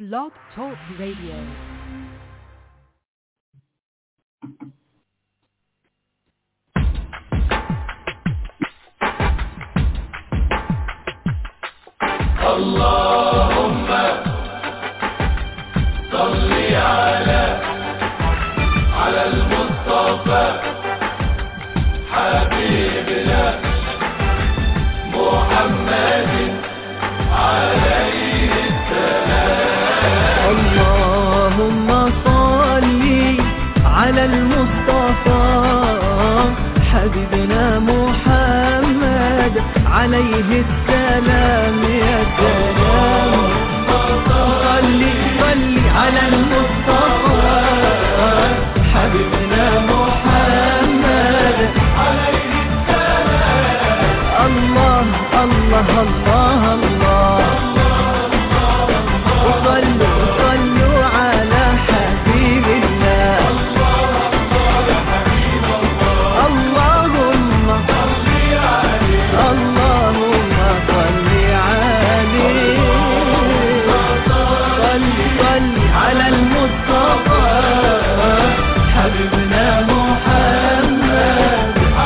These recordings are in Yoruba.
Blog Talk Radio. اللهم صل على على المصطفى حبيبنا محمد عليه اللهم صل على المصطفى حبيبنا محمد عليه السلام يا سلام صل صل على المصطفى حبيبنا محمد عليه السلام الله الله الله الله وصلوا صلوا على حبيب الله اللهم اللهم صل عليه صل صل على المصطفى حبيبنا محمد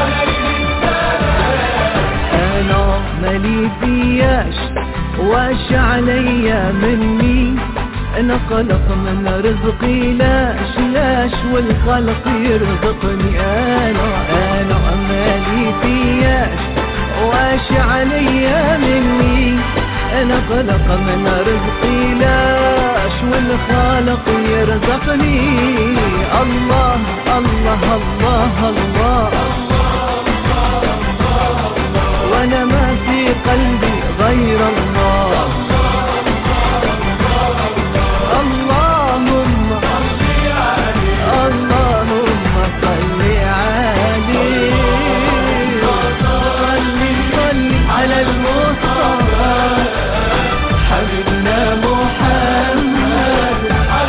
انا مالي فياش واش عليا مني انا قلق من رزقي لاش لاش والخلق يرزقني انا انا مالي فياش واش عليا مني انا قلق من رزقي لاش والخالق يرزقني الله الله الله, الله وانا ما في قلبي غير الله اللهم اللهم صل عليه صل صل على المصطفى حبيبنا محمد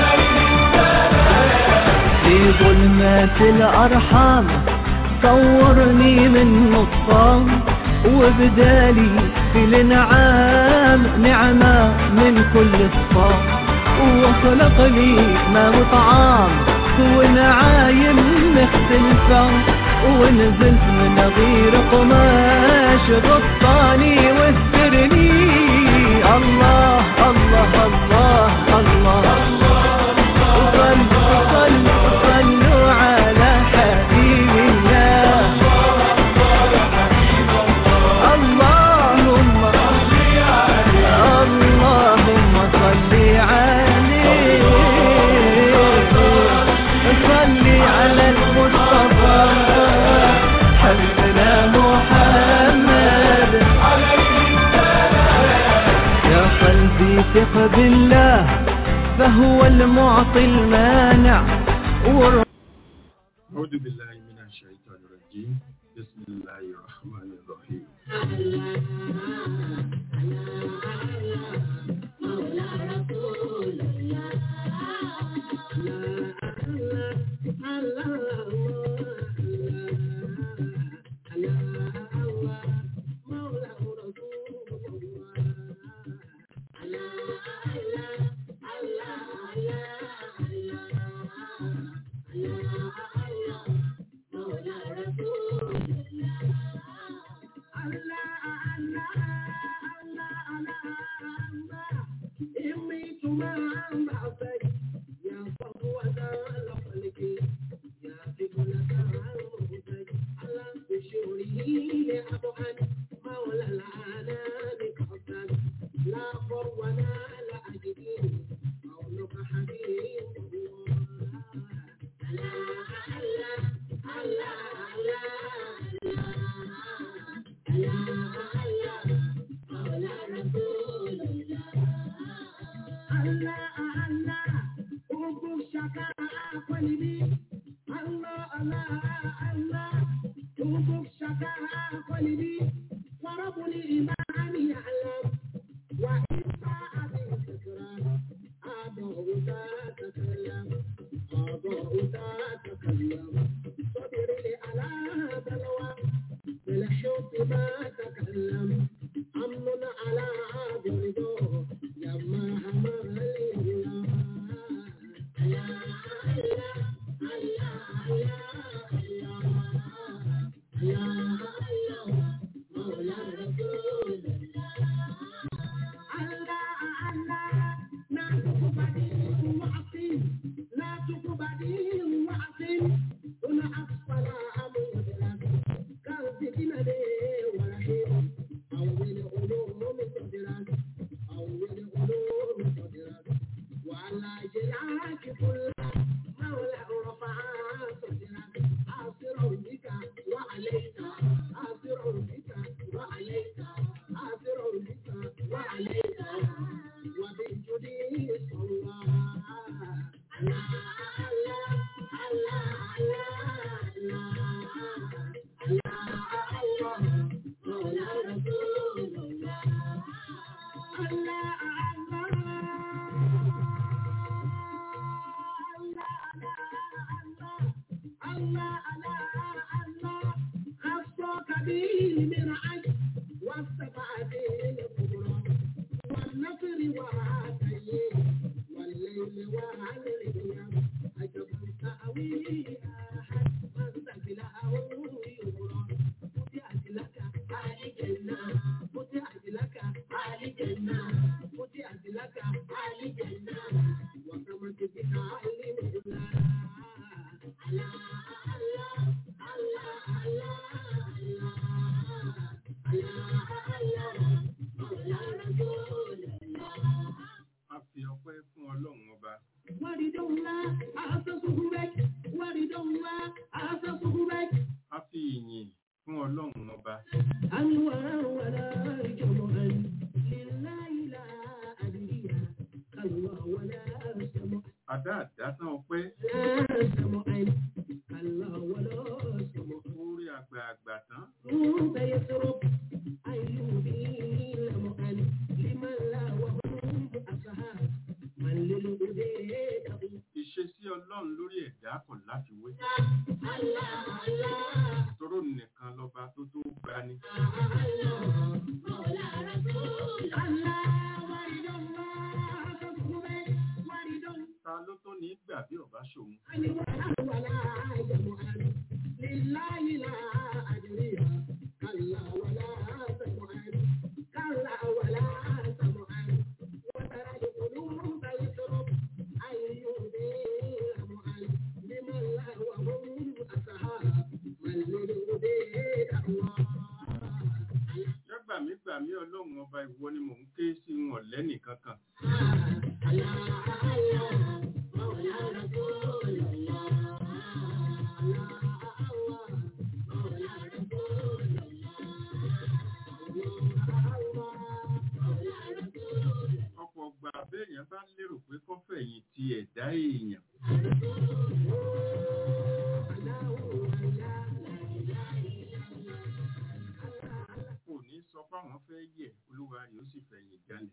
في ظلمات الأرحام صورني من نصام وبدالي في الانعام نعمة من كل الصام وخلق لي ما وطعام ونعايم مختلفة ونزلت من غير قماش غطاني واسترني الله الله الله الله, صلوا صلوا صلوا على حبيب الله اللهم اللهم صل عليه صل على المصطفى حبيبنا محمد يا قلبي ثق بالله فهو المعطي المانع والر- أعوذ بالله من الشيطان الرجيم بسم الله الرحمن الرحيم أمن على عاد رضاه لما همل A fi ọpẹ́ fún Ọlọ́run ọba. A fi ìyìn fún Ọlọ́run ọba. Àdá àdásán ọpẹ́ orí àgbààgbà tán. Ìṣesí Ọlọ́run lórí ẹ̀dá kò láfiwé. Tóró nìkan lọ́ba tó tó gbani. Ta ló tó ní gbà bí ọba ṣòun? Yọ́gbàmígbàmí Ọlọ́run ọba ìwọ ni mò ń ké sí wọn lẹ́nì kankan. Ọ̀pọ̀ ọgbà béèyàn bá lérò pé kọ́fẹ̀yìn ti ẹ̀dá èèyàn. Kò ní sọ fáwọn fẹ́ yẹ̀ olúwa rẹ̀ ó sì fẹ̀yìn jalè.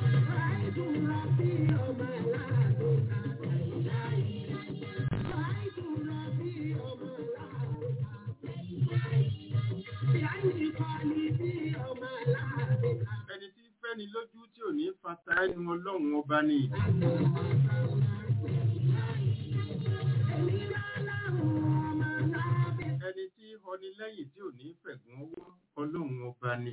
Ẹni tí fẹ́ni lójú tí ò ní fata ẹnu Ọlọ́run ọba ni. Ẹni tí họni lẹ́yìn tí ò ní fẹ̀gùn ọwọ́ Ọlọ́run ọba ni.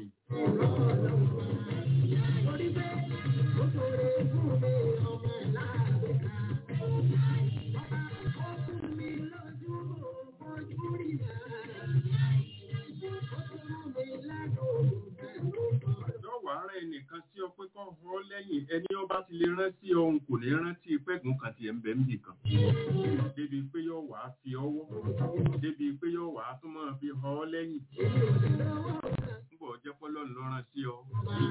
Lọ́wọ́ ara ẹnìkan sí ọ pé kọ́ họ lẹ́yìn ẹni ọba ti lè rán sí ohun kò ní rántí pẹ́gùn kan ti ẹ̀ ń bẹ̀ ń bì kan. Débi pé yóò wá fi ọwọ́. Débi pé yóò wá tún máa fi họ lẹ́yìn. Nígbà ọjọ́ pọ́lọ́run ló rán sí ọ.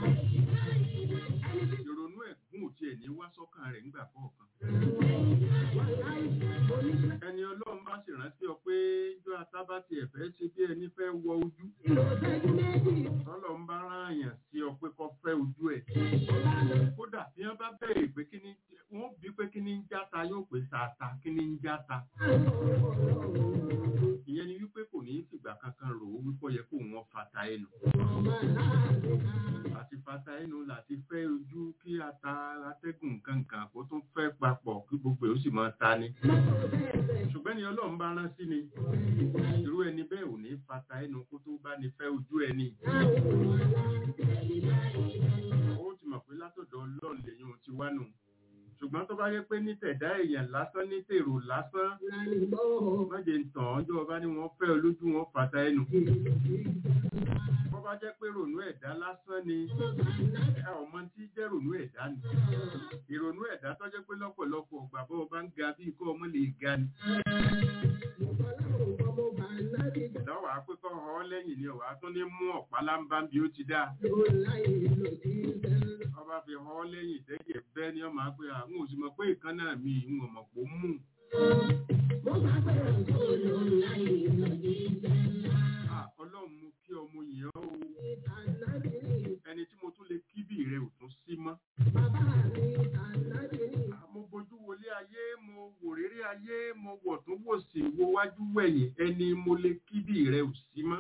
Ìrònú ẹ̀gún ò tiẹ̀ ní wá sọ́kàn rẹ̀ nígbà kọ̀ọ̀kan. Ẹni Ọlọ́run bá sì rántí ọ pé ijó atábá ti ẹ̀fẹ́ ṣe bí ẹni fẹ́ wọ ojú. Tọ́lọ̀ ń bá rán àyàn sí ọ pé kọ́ fẹ́ ojú ẹ̀. Kódà bí wọ́n bá bẹ̀rẹ̀ pé kí ni wọ́n bí pé kí ni ń játa yóò pè sàtà kí ni ń játa. Ìyẹn ni wípé kò ní fìgbà kankan rò ó wípé ó yẹ kó wọn fata ẹnu. Àti fata ẹnu láti fẹ́ ojú kí ata atẹ́gùn kankan kó tún fẹ́ papọ̀ kí gbogbo ẹ̀ ó sì máa ta ni. Ṣùgbọ́n ni Ọlọ́run bá rán sí ni. Irú ẹni bẹ́ẹ̀ ò ní fata ẹnu kó tó bá ní fẹ́ ojú ẹni. Ó ti mọ̀ pé látọ̀dọ̀ Ọlọ́run lèyìn ti wá nù. ṣùgbọ́n tó bá yẹ pé ní tẹ̀dá èèyàn lásán ní tèrò lásán mọ́jẹ̀ ń tàn án jọ bá ní wọ́n fẹ́ olójú wọn fàtà ẹnu bó bá jẹ́ pé rònú ẹ̀dá lásán ni ẹ ọmọ tí jẹ́ rònú ẹ̀dá ni ìrònú ẹ̀dá tó jẹ́ pé lọ́pọ̀lọpọ̀ ọgbà bó o bá ń ga bí ikọ́ ọmọ lè ga ni lọ́wọ́ àpékọ́ ọ lẹ́yìn ni ọ̀wá tún ní mú ọ̀pá lámbá bí ó ti dáa ọba fi họ lẹ́yìn tẹ́jẹ̀ bẹ́ẹ̀ ni ọmọ àgbẹ̀ àwọn òsìmọ̀ pé ìkànnà mi ìwọ̀n mọ̀ pò mú Ah, ọlọ́run mú kí ọmọ yẹn ó ẹni tí mo tún lè kíbì rẹ ò tún sí mọ́ Ah, mo bójú wọlé ayé mo wò réré ayé mo wọ̀ tún wò sí wo wájú wẹ̀yìn ẹni mo lè kíbì rẹ ò sí mọ́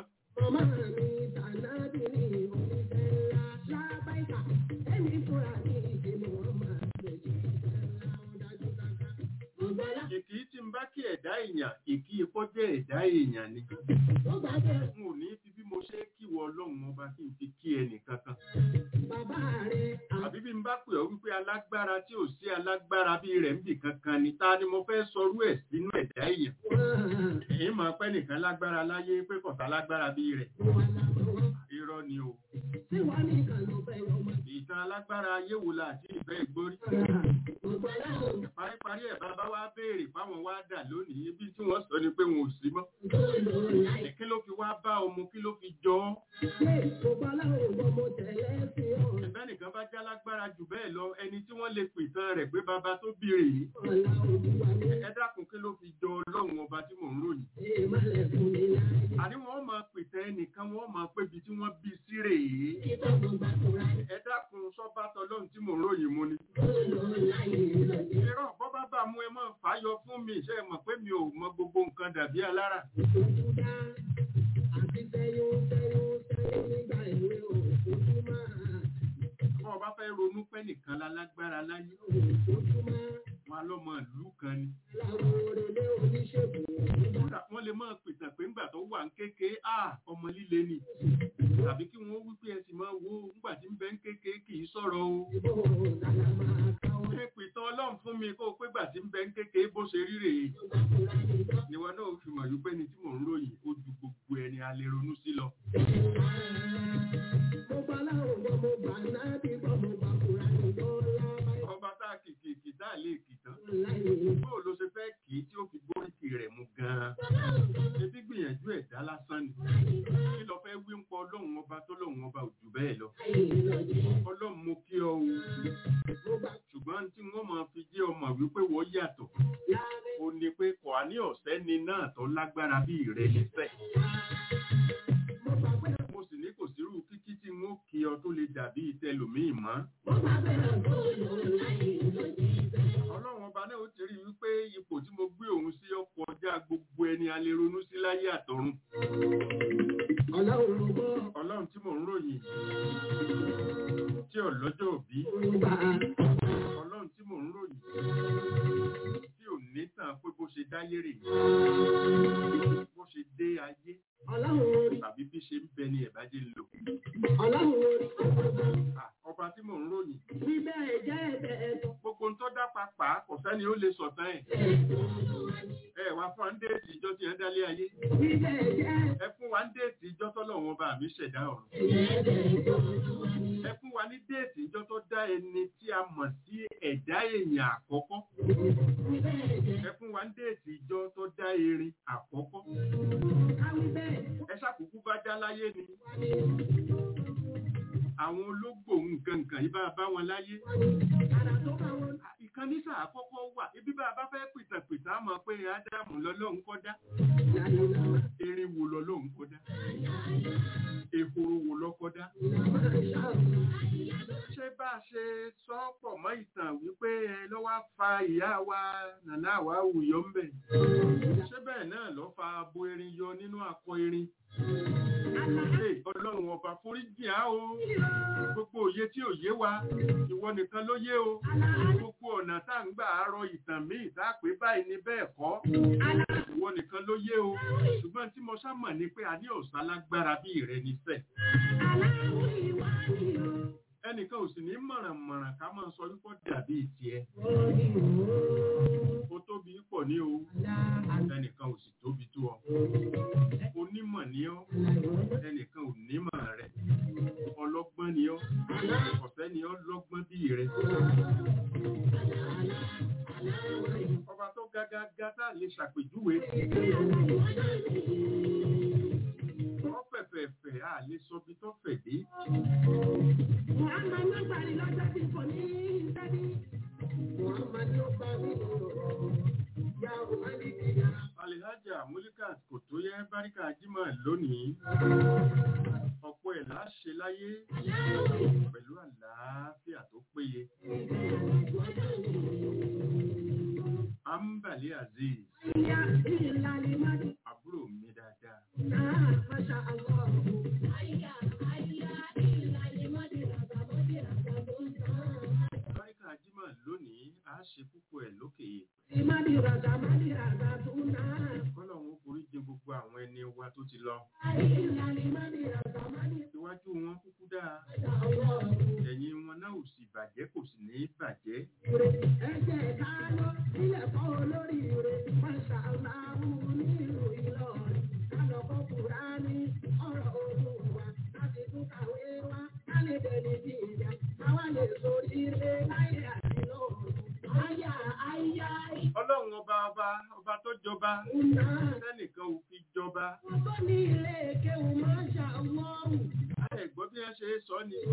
ìkì tí ń bá kí ẹ̀dá èèyàn ìkí ikọ́ jẹ́ ẹ̀dá èèyàn ni n ò ní fi bí mo ṣe kíwọ ọlọ́run ọba kí n fi kí ẹnì kankan àbí bí n bá pè ọ́ wípé alágbára tí ò sí alágbára bí rẹ̀ ń bì kankan ni ta ni mo fẹ́ sọrú ẹ̀ sínú ẹ̀dá èèyàn èyí mọ̀ pé nìkan lágbára láyé pé kọ̀tà lágbára bí rẹ̀ irọ́ ni o ìtàn alágbára ayé wo la àti ìfẹ́ ìgbórí paríparí ẹ̀ bàbá wa béèrè fáwọn wá dà lónìí ibi tí wọ́n sọ ni pé wọn ò sí mọ́ kí ló fi wá bá ọmọ kí ló fi jọ ọ́ ẹ̀bẹ́ nìkan bá já lágbára jù bẹ́ẹ̀ lọ ẹni tí wọ́n lè pìtàn rẹ̀ pé bàbá tó bí rè yìí ẹ dákun kí ló fi jọ ọlọ́run ọba tí mò ń ròyìn àní wọ́n máa pìtàn ẹnìkan wọ́n máa pébi tí wọ́n bí sí rè yìí ẹ dákun sọ́bà tọlọ́run tí mò ń ròyìn mu ni irọ́ bọ́ bá bá mú ẹ mọ́ fàáyọ fún mi ṣe mọ̀ pé mi ò mọ gbogbo nǹkan dàbí alára bọ́ bá fẹ́ ronú pẹ́ nìkan lálágbára láyé wọn lọ́mọ ìlú kan ni kódà wọ́n lè máa pìtàn pé ńgbà tó wà ń kéke à ọmọ líle ni tàbí kí wọ́n wí pé ẹ sì máa wo ńgbà tí ń bẹ ń kéke kì í sọ̀rọ̀ o ṣe pìtàn ọlọ́run fún mi kó o pé gbà tí ń bẹ ń kéke bó ṣe rí rèé ìwọ náà fi mọ̀ wípé ni tí mò ń ròyìn ó ju gbogbo ẹni a lè ronú sí lọ. ọba tá a kìkì kì tá a lè kì tán bóò ló ṣe fẹ́ kì í tí ó fi gbóríkì rẹ̀ mú gan-an ebi gbìyànjú ẹ̀dá lásán ni kí lọ fẹ́ wí ń pọ ọlọ́run ọba tó lọ́run ọba ò jù bẹ́ẹ̀ lọ ọlọ́run mo kí ọ o ṣùgbọ́n tí wọ́n máa fi jẹ́ ọmọ wípé wọ́n yàtọ̀ ó ní pé kò á ní ọ̀sẹ́ ni náà tó lágbára bí ìrẹ́ nífẹ̀ mo sì ní kò sírú kíkí tí wọ́n kí ọ tó lè dàbí ìtẹlòmíì mọ́ ọlọ́run ọba náà ó ti rí wípé ipò tí mo gbé òun sí ọkọ̀ ọjà gbogbo ẹni a lè ronú sí láyé àtọ̀run ọlọ́run tí mò ń ròyìn tí ọlọ́jọ́ òbí ọlọ́run tí mò ń ròyìn tí ò ní tàn pé bó ṣe dáyé rè bó ṣe dé ayé tàbí bí ṣe ń bẹ ni ẹ̀bájẹ́ ń lò Ah, ọba tí mò ń ròyìn gbogbo ń tọ́ dá papà kò sẹ́ni ó lè sọ̀tàn ẹ̀ ẹ wá fún wa ń déètì ìjọ tí ẹ dálé ayé ẹ fún wa ń déètì ìjọ tọ́lọ́run ọba mi ṣẹ̀dá ọ̀run ẹ fún wa ní déètì ìjọ tó dá ẹni tí a mọ̀ sí ẹ̀dá èèyàn àkọ́kọ́ ẹ fún wa ní déètì ìjọ tó dá erin àkọ́kọ́ ẹ ṣàkókò bá dá láyé ni àwọn ológbò nǹkan nǹkan yìí bá bá wọn láyé ìkan nísà àkọ́kọ́ wà ibi bá a bá fẹ́ pìtàpìtà mọ̀ pé ádámù lọ́lọ́run kọ́ dá erin wo lọ́lọ́run kọ́ dá ehoro wo lọ́kọ́ dá ṣé bá a ṣe sọ pọ̀ mọ́ ìtàn wípé ẹ lọ́wọ́ fa ìyá wa nàná àwa wùyọ́ ń bẹ̀ ṣé bẹ́ẹ̀ náà lọ́ fa abo erin yọ nínú akọ erin ọlọ́run ọba foríjì á o gbogbo òye tí ò yé wa ìwọ nìkan ló yé o gbogbo ọ̀nà tá à ń gbà àárọ ìtàn míì tá a pé báyìí ni bẹ́ẹ̀ kọ́ ìwọ nìkan ló yé o ṣùgbọ́n tí mo sámọ̀ ni pé a ní ọ̀sán lágbára bí ìrẹ́ nífẹ̀ ẹnìkan ò sì ní mọ̀rànmọ̀ràn ká máa sọ wípé ó dàbí tiẹ̀ ó tóbi pọ̀ ní o ẹnìkan ò sì tóbi tó ọ onímọ̀ ní ọ ẹnìkan ò nímọ̀ rẹ ọlọ́gbọ́n ní ọ ọ̀fẹ́ ní ọ lọ́gbọ́n bí rẹ ọba tó gágágá tá a lè ṣàpèjúwe wọ́n fẹ̀fẹ̀fẹ̀ a lè sọ bí tó fẹ̀ dé alihaja mulikat kò tó yẹ báríkà jimá lónìí ọ̀pọ̀ ẹ̀ láṣẹ láyé pẹ̀lú àlàáfíà tó péye ambali aziz àbúrò mi dáadáa báríkà jimá lónìí a ṣe púpọ̀ ẹ̀ lókè kọ́lọ́hún forí jẹ gbogbo àwọn ẹni wa tó ti lọ iwájú wọn kúkú dáa ẹ̀yìn wọn náà ò sì bàjẹ́ kò sì ní bàjẹ́ ọlọ́run ọba ọba ọba tó jọba sẹ́nìkan ò fi jọba ẹ gbọ́ bí wọ́n ṣe é sọ ni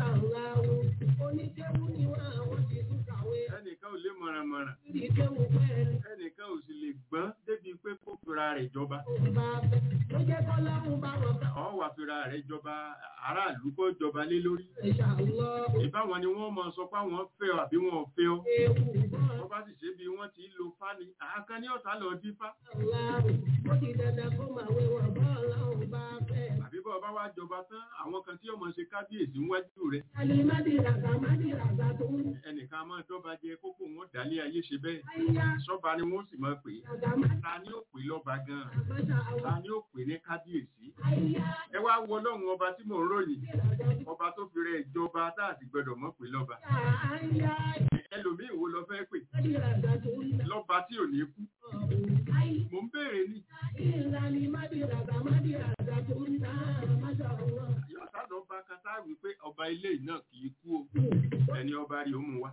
ẹnìkan ò lè mọ̀rànmọ̀ràn ẹnìkan ò sì lè gbọ́n débi pé kó fira rẹ̀ jọba ọ̀ wà fira rẹ̀ jọba aráàlú kó jọba lé lórí ìbáwọn ni wọ́n mọ̀ sọ pé àwọn fẹ́ ọ àbí wọn ò fẹ́ ọ wọ́n bá sì ṣe bí wọ́n ti lo fáni àákan ní ọ̀tá lọ dífá àbí bọ́ ọba wá jọba tán àwọn kan tí ọmọ ṣe kábíyèsí níwájú rẹ̀ ẹnìkan máa dọ́ba jẹ kókó wọn dálé ayé ṣe bẹ́ẹ̀ sọ́ba ni wọ́n sì máa pè é ta ni ó pè lọ́ba gan-an ta ni ó pè ní kábíyèsí ẹ wá wọ ọlọ́run ọba tí mò ń ròyìn ọba tó fi rẹ̀ ìjọba tá a sì gbọdọ̀ mọ̀ pé lọ́ba ẹlòmíì wo lọ fẹ́ pè lọ́ba tí ò ní kú mò ń béèrè ní yọ̀ọ̀sá lọ́ba kátá wípé ọba ilé náà kì í kú o ẹni ọba rí ó mú wa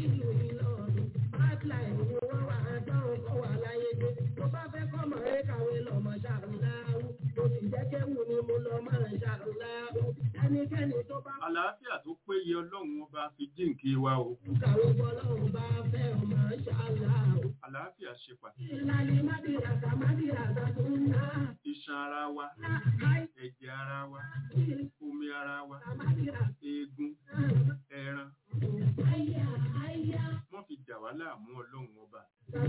àlàáfíà tó péye ọlọ́run ọba fi jíǹkí wa o àlàáfíà ṣe pàtàkì iṣan ara wa ẹ̀jẹ̀ ara wa omi ara wa eegun ẹran wọ́n fi jà wá láàmú ọlọ́run ọba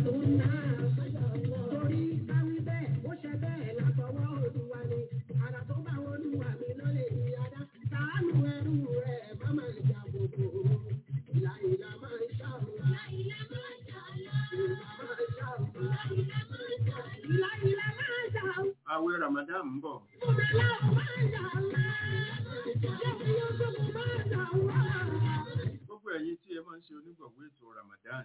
àwẹ̀ ramadan ń bọ̀ gbogbo ẹ̀yin tí ẹ máa ń ṣe onígbọ̀wọ́ ètò ramadan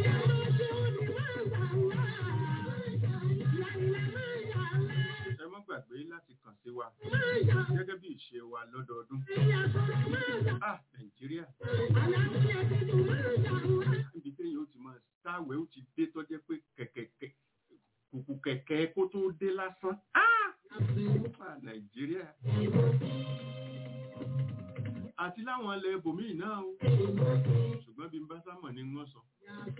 ẹ má gbàgbé láti kàn sí wa gẹ́gẹ́ bí ìṣe wa lọ́dọọdún ah nàìjíríà níbi téèyàn ó ti máa táwẹ̀ ó ti dé tọ́jẹ́ pé kẹ̀kẹ́ kùkù kẹ̀kẹ́ kó tó dé lásán ah nàìjíríà àti láwọn ilẹ̀ ibòmíì náà o ṣùgbọ́n bí n bá sámọ̀ ni wọ́n sọ.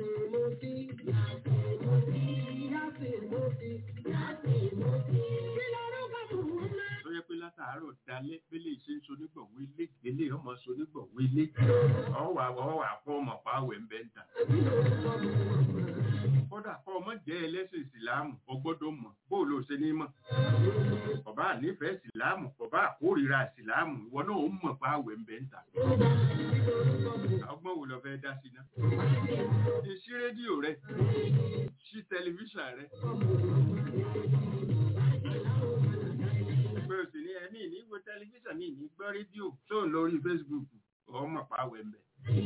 tó yẹ pé látàárọ̀ dalẹ́ bẹ́lẹ̀ ṣe ń sonígbọ̀wé ilé ilé ọmọ sonígbọ̀wé ilé ọwà ọwà kọ́ ọmọ pàwẹ̀ ń bẹ́ ń tà. kódà kọ́ ọmọ jẹ́ ẹlẹ́sìn ìsìláàmù ọgbọ́dọ̀ mọ̀ bó ló ṣe ní mọ̀. bàbá nífẹ̀ẹ́ ìsìláàmù bàbá àkórìíra ìsìláàmù ìwọ náà ó mọ̀ pàwẹ̀ ń bẹ́ ń tà. ọgbọ́n wo lọ fẹ́ dá sí náà. ṣí rédíò rẹ ṣí tẹlifíṣàn rẹ pé o sì ní ẹni ní wo tẹlifíṣàn mi ní gbọ́ rédíò tó ń lórí facebook gan mọ̀ páwẹ̀ ń bẹ̀.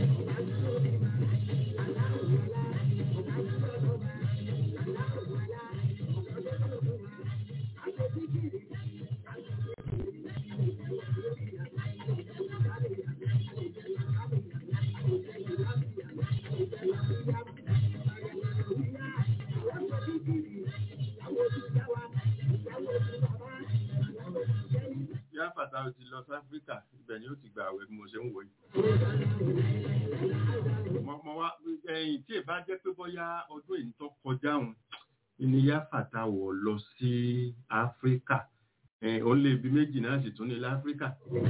yá fàtà ó ti lọ sí áfíríkà ibẹ̀ ni ó ti gbà àwẹ̀ bí mo ṣe ń wò yìí. mo mo wá ẹ̀yìn tí ì bá jẹ́ pé bóyá ọdún èyí tó kọjá òun ni yá fàtà wọ̀ lọ sí áfíríkà ẹ̀ ó lé ibi méjì náà sì tún ní láfíríkà.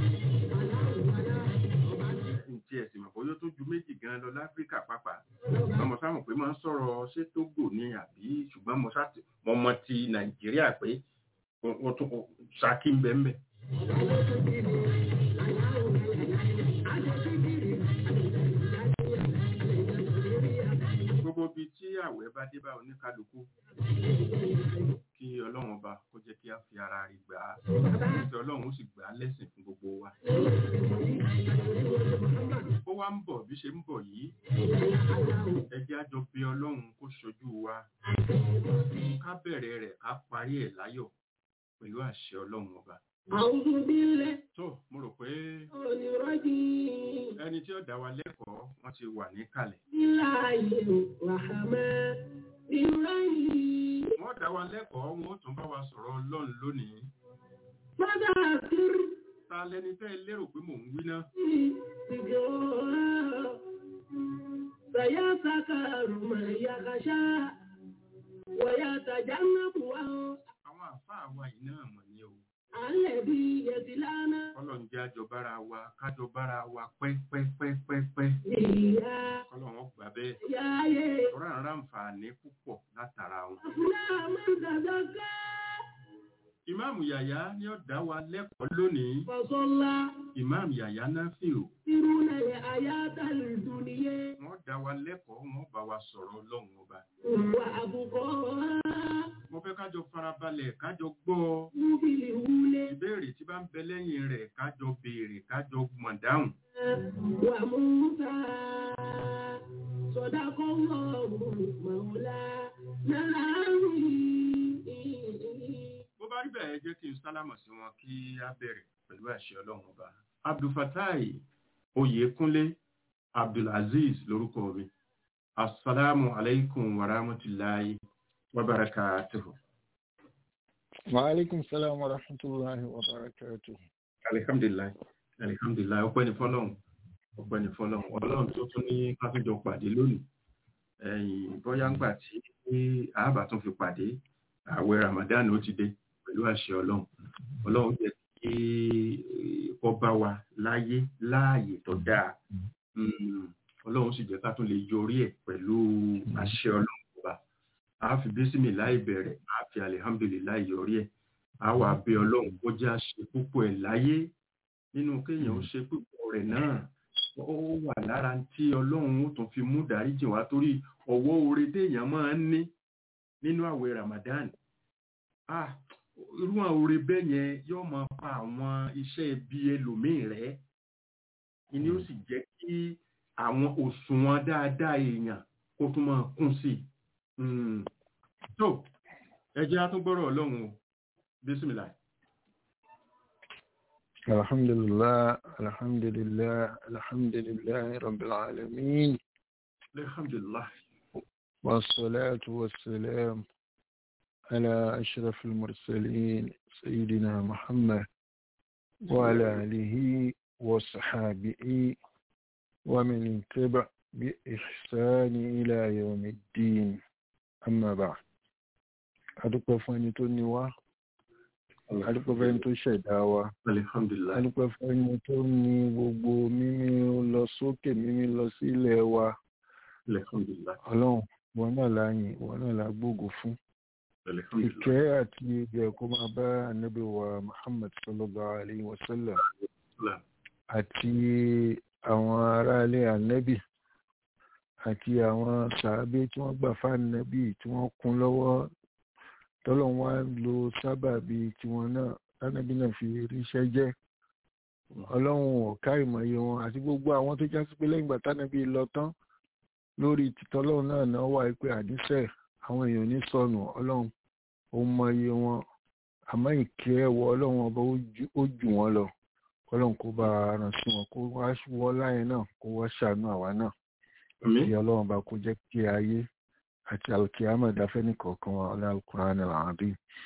ntí ẹ̀sìn mọ̀ bóyá ó tó ju méjì gan lọ láfíríkà pàápàá ọmọ sáwọn pé máa ń sọ̀rọ̀ ṣé tógò ni àbí ṣùgbọ́n mo sá mo mọ ti nàìjíríà pé wọ́n tún ṣákí ń bẹ́ẹ̀ mẹ́. gbogbo bíi tí àwẹ̀ bá dé bá oníkálukú kí ọlọ́run ọba kó jẹ́ kí a fi ara rí gbà á kí ọlọ́run ó sì gbà á lẹ́sìn fún gbogbo wa. ó wá ń bọ̀ bí ṣe ń bọ̀ yìí ẹ jẹ́ á jọ bí ọlọ́run kó ṣojú wa ká bẹ̀rẹ̀ rẹ̀ ká parí ẹ̀ láyọ̀ pẹ̀lú àṣẹ ọlọ́run ọba. أعوذ بالله tó mo rò pé من الرجيم ẹni tí ó dá wa lẹ́kọ̀ọ́ wọ́n ti wà níkàlẹ̀. الله الرحمن الرحيم wọ́n dá wa lẹ́kọ̀ọ́ wọn ó tún bá wa sọ̀rọ̀ ọlọ́run lónìí. فذكر ta lẹni tẹ́ ẹ lérò pé mò ń wí náà. ذكرها سيذكر من يخشى ويتجنبها àwọn àfáà wa yìí náà mọ̀ ní o. الذي يصلى kọ́lọ́n jẹ́ àjọbára wa kájọbára wa pẹ́pẹ́pẹ́pẹ́. نارا kọ́lọ́n wọn gbà bẹ́ẹ̀. يا tọ́ra ń ráǹfààní púpọ̀ látara wọn. أفلح من تزكى ìmáàmù yàyà ni ó dá wa lẹ́kọ̀ọ́ lónìí. فصلى ìmáàmù yàyà náà fi o. يرون الحياة الدنيا wọ́n dá wa lẹ́kọ̀ọ́ wọ́n bá wa sọ̀rọ̀ ọlọ́run ọba. وأبقاها mo fẹ́ kájọ farabalẹ̀ kájọ gbọ́ ọ. بالهولة ìbéèrè tí bá ń bẹ lẹ́yìn rẹ̀ kájọ béèrè kájọ mọ̀ dáhùn. وموسى صدق الله مولانا العظيم bó bá rí bẹ́ẹ̀ jẹ́ kí n sálámọ̀ sí wọn kí á bẹ̀rẹ̀ pẹ̀lú àṣẹ ọlọ́run ọba. abdulfatai oyèkúnlé abdulaziz lórúkọ mi asalaamu alaykum wa rahmatulahi wa barakatuhu. وعليكم السلام ورحمة الله وبركاته alihamdulilayi alihamdulilayi ọpẹ́ ní fọ́lọ́run ọpẹ́ ní fọ́lọ́run ọlọ́run tó tún ní ká tún jọ pàdé lónìí ẹ̀yìn bóyá ńgbà tí àábà tún fi pàdé ààwẹ̀ ramadan ó ti dé pẹ̀lú àṣẹ ọlọ́run ọlọ́run jẹ́ kí ọba wa láyé láàyè tó dáa Mm, ọlọ́run sì jẹ́ ká tún lè yọrí ẹ̀ pẹ̀lú àṣẹ ọlọ́run ọba a fi bísímì láì bẹ̀rẹ̀ a fi alihamdulilayi yọrí ẹ̀ a wà bẹ̀ ọlọ́run kó jẹ́ àṣẹ púpọ̀ ẹ̀ láyé nínú kéèyàn ó ṣe púpọ̀ rẹ̀ náà ó wà lára tí ọlọ́run ó tún fi mú dáríjì wá torí ọwọ́ oore téèyàn máa ń ní nínú àwẹ̀ ramadan ah irú àwọn oore bẹ́ẹ̀ yẹn yóò máa pa àwọn iṣẹ́ ibi ẹlòmíì rẹ̀ ìní ó sì jẹ́ kí àwọn òṣùwọ̀n dáadáa èèyàn kó tún máa kún sí i Mm. tó ẹ jẹ́ á tún gbọ́rọ̀ ọlọ́run o bísímìlà الحمد لله الحمد لله الحمد لله رب العالمين alhamdulillah والصلاة والسلام على أشرف المرسلين سيدنا محمد وعلى آله وصحابه ومن تبع بإحسان إلى يوم الدين أما بعد أدوك فاني توني adúpẹ́ fẹ́ni tó ṣẹ̀dá wa alhamdulillah adúpẹ́ fẹ́ni tó ní gbogbo mímí lọ sókè mímí lọ sílẹ̀ wa alhamdulillah ọlọ́run wọn náà la yìn wọn náà la gbógo fún alhamdulillah ìkẹ́ àti ìgbẹ́ kó máa bá ànábì wa muhammad sallallahu alayhi wa sallam àti àwọn aráalé ànábì àti àwọn sàábé tí wọ́n gbà fáànàbì tí wọ́n kún lọ́wọ́ tọ́lọ́run wá lo sábàbí tiwọn náà tánàbí náà fi ríṣẹ́ jẹ́ ọlọ́run ọ̀ká ìmọ̀ye wọn àti gbogbo àwọn tó jásí pé lẹ́yìn ìgbà tánàbí lọ tán lórí tìtọ́lọ́run náà náà wà pé àdísẹ́ àwọn èèyàn ní sọnù ọlọ́run ó mọye wọn àmọ́ ìkẹ́ ẹ̀wọ̀ ọlọ́run ọba ó jù wọ́n lọ ọlọ́run kó bá ràn sí wọn kó wá wọ́ láyé náà kó wá ṣàánú àwa náà kí ọlọ́run bá kó jẹ́ kí ayé àti alkiyama dáfẹ́ nìkọ̀ọ̀kan wa ọlá alukuran alàbí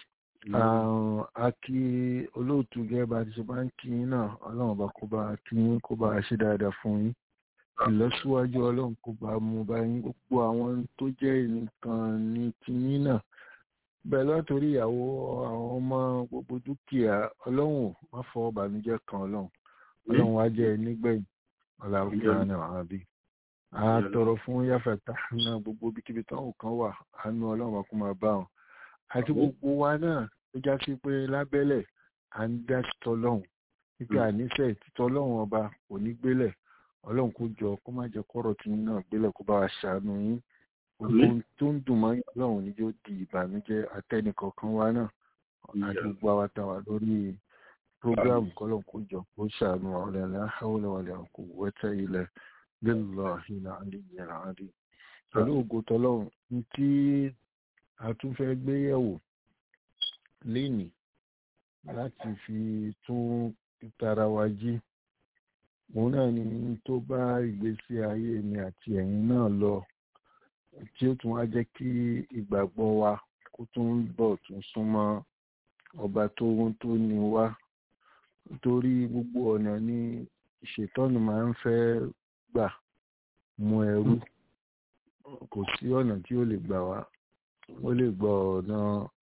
a kí olóòtú gẹ́gẹ́ bá ti ṣe bá ń kí yín náà ọlọ́run bá kó bá kí yín kó bá ṣe dáadáa fún yín ìlọsíwájú ọlọ́run kó bá mú bá yín gbogbo àwọn tó jẹ́ nǹkan ní tiyín náà bẹ́ẹ̀ látòrí ìyàwó àwọn ọmọ gbogbo dúkìá ọlọ́run má fọwọ́ bànújẹ́ kan ọlọ́run ọlọ́run wá jẹ́ nígbẹ̀yìn ọlá alukuran alàbí a tọrọ fún yáfẹ̀tà náà gbogbo bíkíbi táwọn kan wà àánú ọlọ́run bá kó máa bá wọn àti gbogbo wa náà ó já sí pé lábẹ́lẹ̀ à ń dá títọ́ lọ́hùn wípé àníṣe títọ́ lọ́hùn ọba kò ní gbélẹ̀ ọlọ́run kó jọ kó má jẹ́ kọ́rọ̀ tí yín náà gbélẹ̀ kó bá wa ṣàánú yín gbogbo tó ń dùn mọ́ ọlọ́run ní yóò di ìbànújẹ́ atẹ́nìkọ̀ọ̀kan wa náà àti gbogbo àwa tá wà lórí prógráàmù kọ́lọ́n kó jọ kó ṣàánú ọ̀rẹ́ láhàwọ̀lẹ̀wọ̀lẹ̀ kò wẹ́tẹ́ ilẹ̀ lillahi al-aliyyil azim pẹ̀lú ògo tọlọ́run ní tí a tún fẹ́ gbé yẹ̀wò lénìí láti fi tún tara wa jí òun náà ni tó bá ìgbésí ayé mi àti ẹ̀yin náà lọ tí ó tún wá jẹ́ kí ìgbàgbọ́ wa kó tún bọ̀ tún súnmọ́ ọba tó tó ní wá nítorí gbogbo ọ̀nà ni ìṣètọ́nù máa ń fẹ́ gbà mú ẹrú kò sí ọ̀nà tí ó lè gbà wá ó lè gba ọ̀nà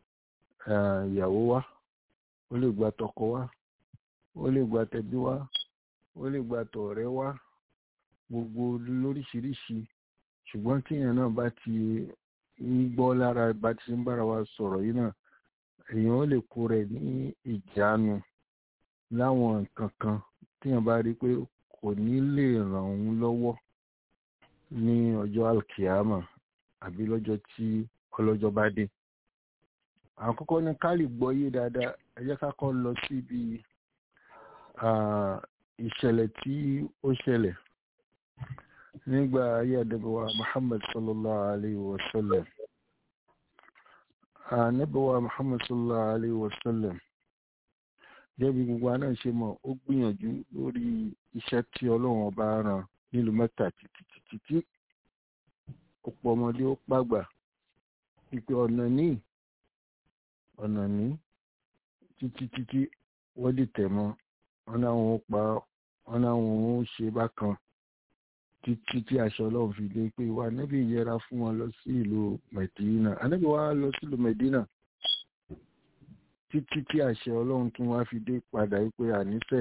ìyàwó wá ó lè gba tọkọ wá ó lè gba tẹbí wá ó lè gba tọ̀rẹ́ wá gbogbo lóríṣiríṣi ṣùgbọ́n tíyẹn náà bá ti ń gbọ́ lára bá ti ń bára wa sọ̀rọ̀ yìí náà èèyàn ó lè kó rẹ̀ ní ìjánu láwọn nǹkan kan tíyẹn bá rí pé kò ní lè ràn òun lọ́wọ́ ní ọjọ́ alkiyama àbí lọ́jọ́ tí ọlọ́jọ́ bá dé. àkọ́kọ́ ní ká lè gbọ́ yé dáadáa ẹ jẹ́ ká kọ́ lọ síbi ìṣẹ̀lẹ̀ tí ó ṣẹlẹ̀ nígbà ayé àdẹ́bẹ̀wá Muhammad sallallahu alayhi wa sallam. ànẹ́bẹ̀wá Muhammad sallallahu alayhi wa sallam jẹ́bi gbogbo àná ṣe mọ̀ ó gbìyànjú lórí iṣẹ́ tí ọlọ́run ọba rán nílùú mẹ́ta títí ọ̀pọ̀ ọmọdé ó pàgbà ìpè ọ̀nà ní ọ̀nà ní títí títí wọ́n dì tẹ̀ mọ́ wọn láwọn ó pa wọn láwọn ó ṣe bákan títí tí aṣọ ọlọ́run fi dé pé wà níbi ìyẹra fún wọn lọ sí ìlú Mẹ̀dínà ànábì wa lọ sí ìlú Mẹ̀dínà títí tí àṣẹ ọlọ́run tún wá fi dé padà pé àníṣe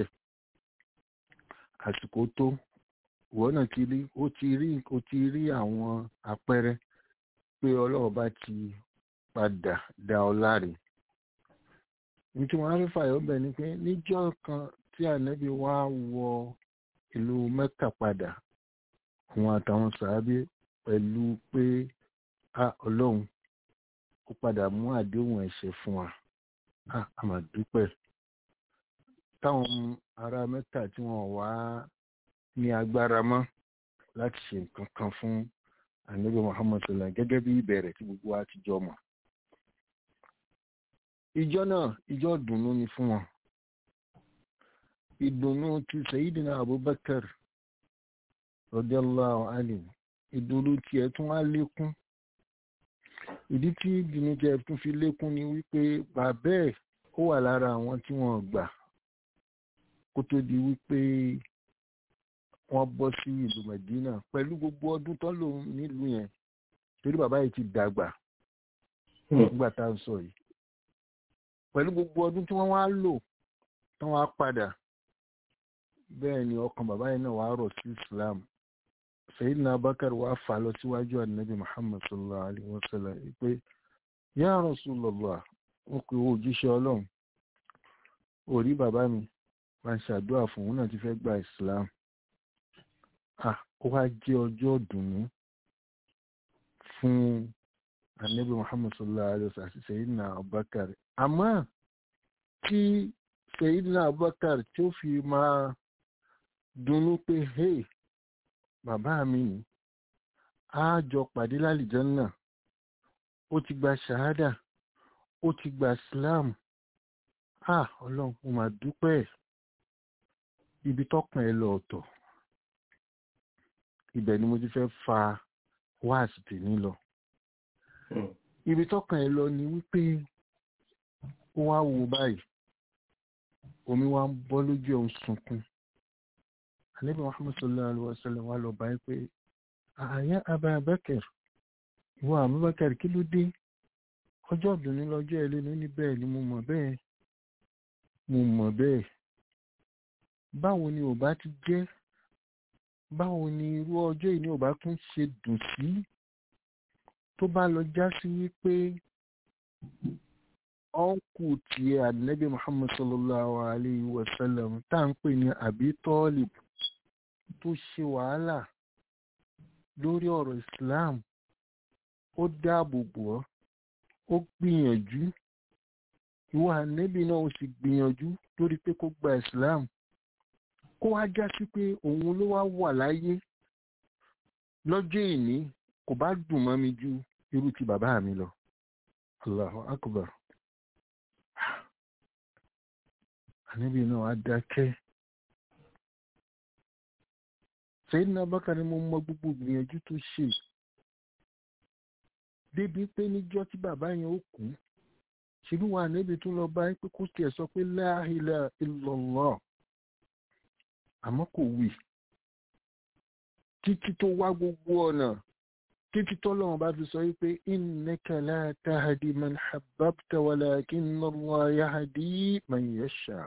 àsìkò tó ìwọ náà ti rí ó ti rí ó ti rí àwọn àpẹẹrẹ pé ọlọ́run bá ti padà dá ọ láre ní tí wọ́n á fẹ́ fàyọ̀ bẹ̀ ni pé níjọ́ kan tí ànábì wá wọ ìlú mẹ́kà padà àwọn àtàwọn sàábé pẹ̀lú pé a ọlọ́run ó padà mú àdéhùn ẹ̀ṣẹ̀ fún wa a àmà dúpẹ́ táwọn ará mẹ́kà tí wọ́n wá ní agbára mọ́ láti ṣe nǹkan kan fún ànábì muhammad sallam gẹ́gẹ́ bí ìbẹ̀rẹ̀ tí gbogbo wa ti jọ mọ̀ ìjọ náà ìjọ ìdùnnú ni fún wọn ìdùnnú ti sayidina abubakar radiyallahu anhu ìdùnnú tiẹ̀ tún wá lékún ìdí tí ìdùnnú tiẹ̀ tún fi lékún ni wípé bàbá ẹ̀ ó wà lára àwọn tí wọ́n gbà kó tó di wípé wọ́n bọ́ sí ìlú medina pẹ̀lú gbogbo ọdún tó lò nílùú yẹn torí bàbá yìí ti dàgbà nígbà tá à ń sọ yìí pẹ̀lú gbogbo ọdún tí wọ́n wá lò tán wá padà bẹ́ẹ̀ ni ọkàn bàbá yìí náà wá rọ̀ sí islam sayidina abakar wá fà lọ síwájú ànábì muhammad sallallahu alayhi wa sallam pé ya rasulullah wọn pe owó òjíṣẹ́ ọlọ́run orí bàbá mi máa ń ṣàdúrà fún òun náà ti fẹ́ gba islam ah ó wá jẹ́ ọjọ́ ìdùnnú fún ànábì muhammad sallallahu alayhi wa sallam àti sayidina abakar àmọ́ tí Sayyidina Abubakar tí ó fi máa dunnú pé hey bàbá mi ni a jọ pàdé lálìjánná ó ti gba ṣàhádà ó ti gba Islam ah ọlọ́run mo mà dúpẹ́ ibi tọ́kàn ẹ lọ ọ̀tọ̀ ibẹ̀ ni mo ti fẹ́ fa wáàsì tèmi lọ ibi tọ́kàn ẹ lọ ni wípé ó wá wo báyìí omi wá ń bọ́ lójú ẹ̀ ń sunkún Ànábì Muhammad sallallahu alaihi wasallam wá lọ báyìí pé àyà Abubakar ìwọ Abubakar kí ló dé ọjọ́ ìdùnnú lọ́jọ́ ẹ lẹ́nu ní bẹ́ẹ̀ ni mo mọ̀ bẹ́ẹ̀ mo mọ̀ bẹ́ẹ̀ báwo ni ò bá ti jẹ́ báwo ni irú ọjọ́ yìí ni ò bá tún ṣe dùn sí tó bá lọ já sí wípé ọ́nkù tí ànábì Muhammad sallallahu alayhi wa sallam tá à ń pè ní Abi Talib tó ṣe wàhálà lórí ọ̀rọ̀ Islam ó dáàbò bò ọ́ ó gbìyànjú ìwọ ànábì náà ó sì gbìyànjú lórí pé kó gba Islam kó wá já sí pé òun ló wá wà láyé lọ́jọ́ ìní kò bá dùn mọ́ mi ju irú ti bàbá mi lọ Allahu Akbar ànábì náà á dákẹ́ Sayyidina Abubakar ni mo mọ gbogbo ìgbìyànjú tó ṣe débi pé níjọ́ tí bàbá yẹn ó kú ṣèlú wa ànábì tún lọ bá pé kó tiẹ̀ sọ pé la ilaha illallah àmọ́ kò wí títí tó wá gbogbo ọ̀nà títí tọ́lọ́run bá fi sọ wípé innaka la tahdi man habbabta walakinna Allah yahdi man yasha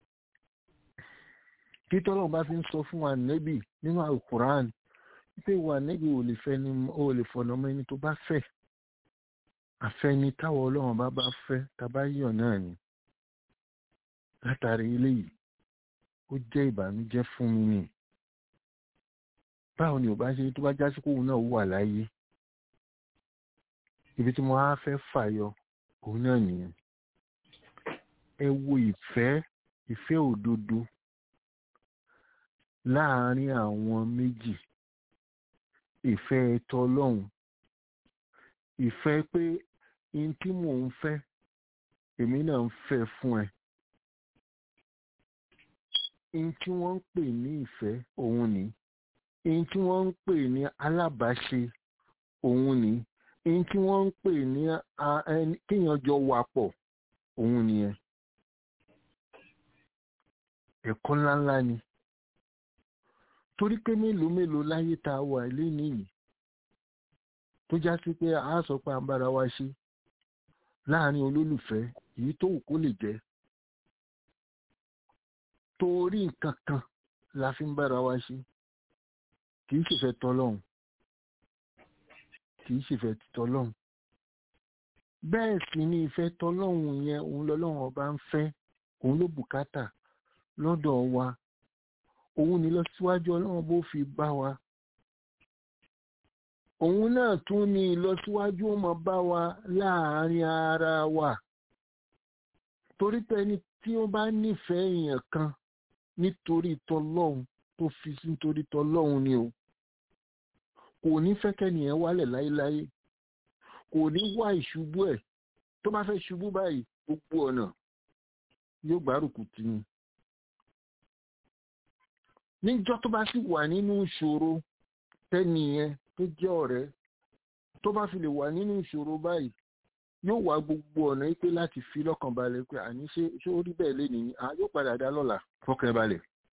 tí tọ́lọ́run bá fi ń sọ fún wa nẹ́bì nínú alukuran wípé wa nẹ́bì ò lè fẹ́ ni ó lè fọ̀nà ọmọ ẹni tó bá fẹ́ àfẹ́ni táwọn ọlọ́run bá bá fẹ́ tàbá yàn náà ni látàrí eléyìí ó jẹ́ ìbànújẹ́ fún mi ni báwo ni ò bá ṣe tó bá já sí kóun náà wà láyé ibi tí mo á fẹ́ fàyọ òun náà nìyẹn ẹ wo ìfẹ́ ìfẹ́ òdodo láàárín àwọn méjì ìfẹ́ ẹ̀tọ́ ọlọ́run ìfẹ́ pé in tí mò ń fẹ́ èmi náà ń fẹ́ fún ẹ in tí wọ́n ń pè ní ìfẹ́ òun ni in tí wọ́n ń pè ní alábàáṣe òun ni in tí wọ́n ń pè ní kéèyàn jọ wà pọ̀ òun nìyẹn ẹ̀kọ́ ńláńlá ni torí pé mélòó mélòó láyé tá a wà ilé nìyí tó já sí pé a sọ pé a ń bára wa ṣe láàrin olólùfẹ́ èyí tó wù kó lè jẹ́ torí nǹkan kan la fi ń bára wa ṣe kì í ṣèfẹ́ tọlọ́hun kì í ṣèfẹ́ tọlọ́hun bẹ́ẹ̀ sì ni ìfẹ́ tọlọ́hun yẹn òun lọ́lọ́hun ọba ń fẹ́ òun ló bùkátà lọ́dọ̀ wa òun ni lọ́síwájú ọlọ́run bó fi bá wa òun náà tún ní ìlọsíwájú ó máa bá wa láàárín ara wa torí pé ẹni tí ó bá nífẹ̀ẹ́ èèyàn kan nítorí tọlọ́hun tó fi sí nítorí tọlọ́hun ni o kò ní fẹ́ kẹ́nìyàn wálẹ̀ láéláé kò ní wá ìṣubú ẹ̀ tó bá fẹ́ ṣubú báyìí gbogbo ọ̀nà yóò gbárùkù tì ní níjọ́ tó bá sì wà nínú ìṣòro tẹ́nìyẹn tó jẹ́ ọ̀rẹ́ tó bá fi lè wà nínú ìṣòro báyìí yóò wá gbogbo ọ̀nà pé láti fi lọ́kàn balẹ̀ pé àní ṣé ṣé ó rí bẹ́ẹ̀ lénìí ni à yóò padà dá lọ́la fọkàn balẹ̀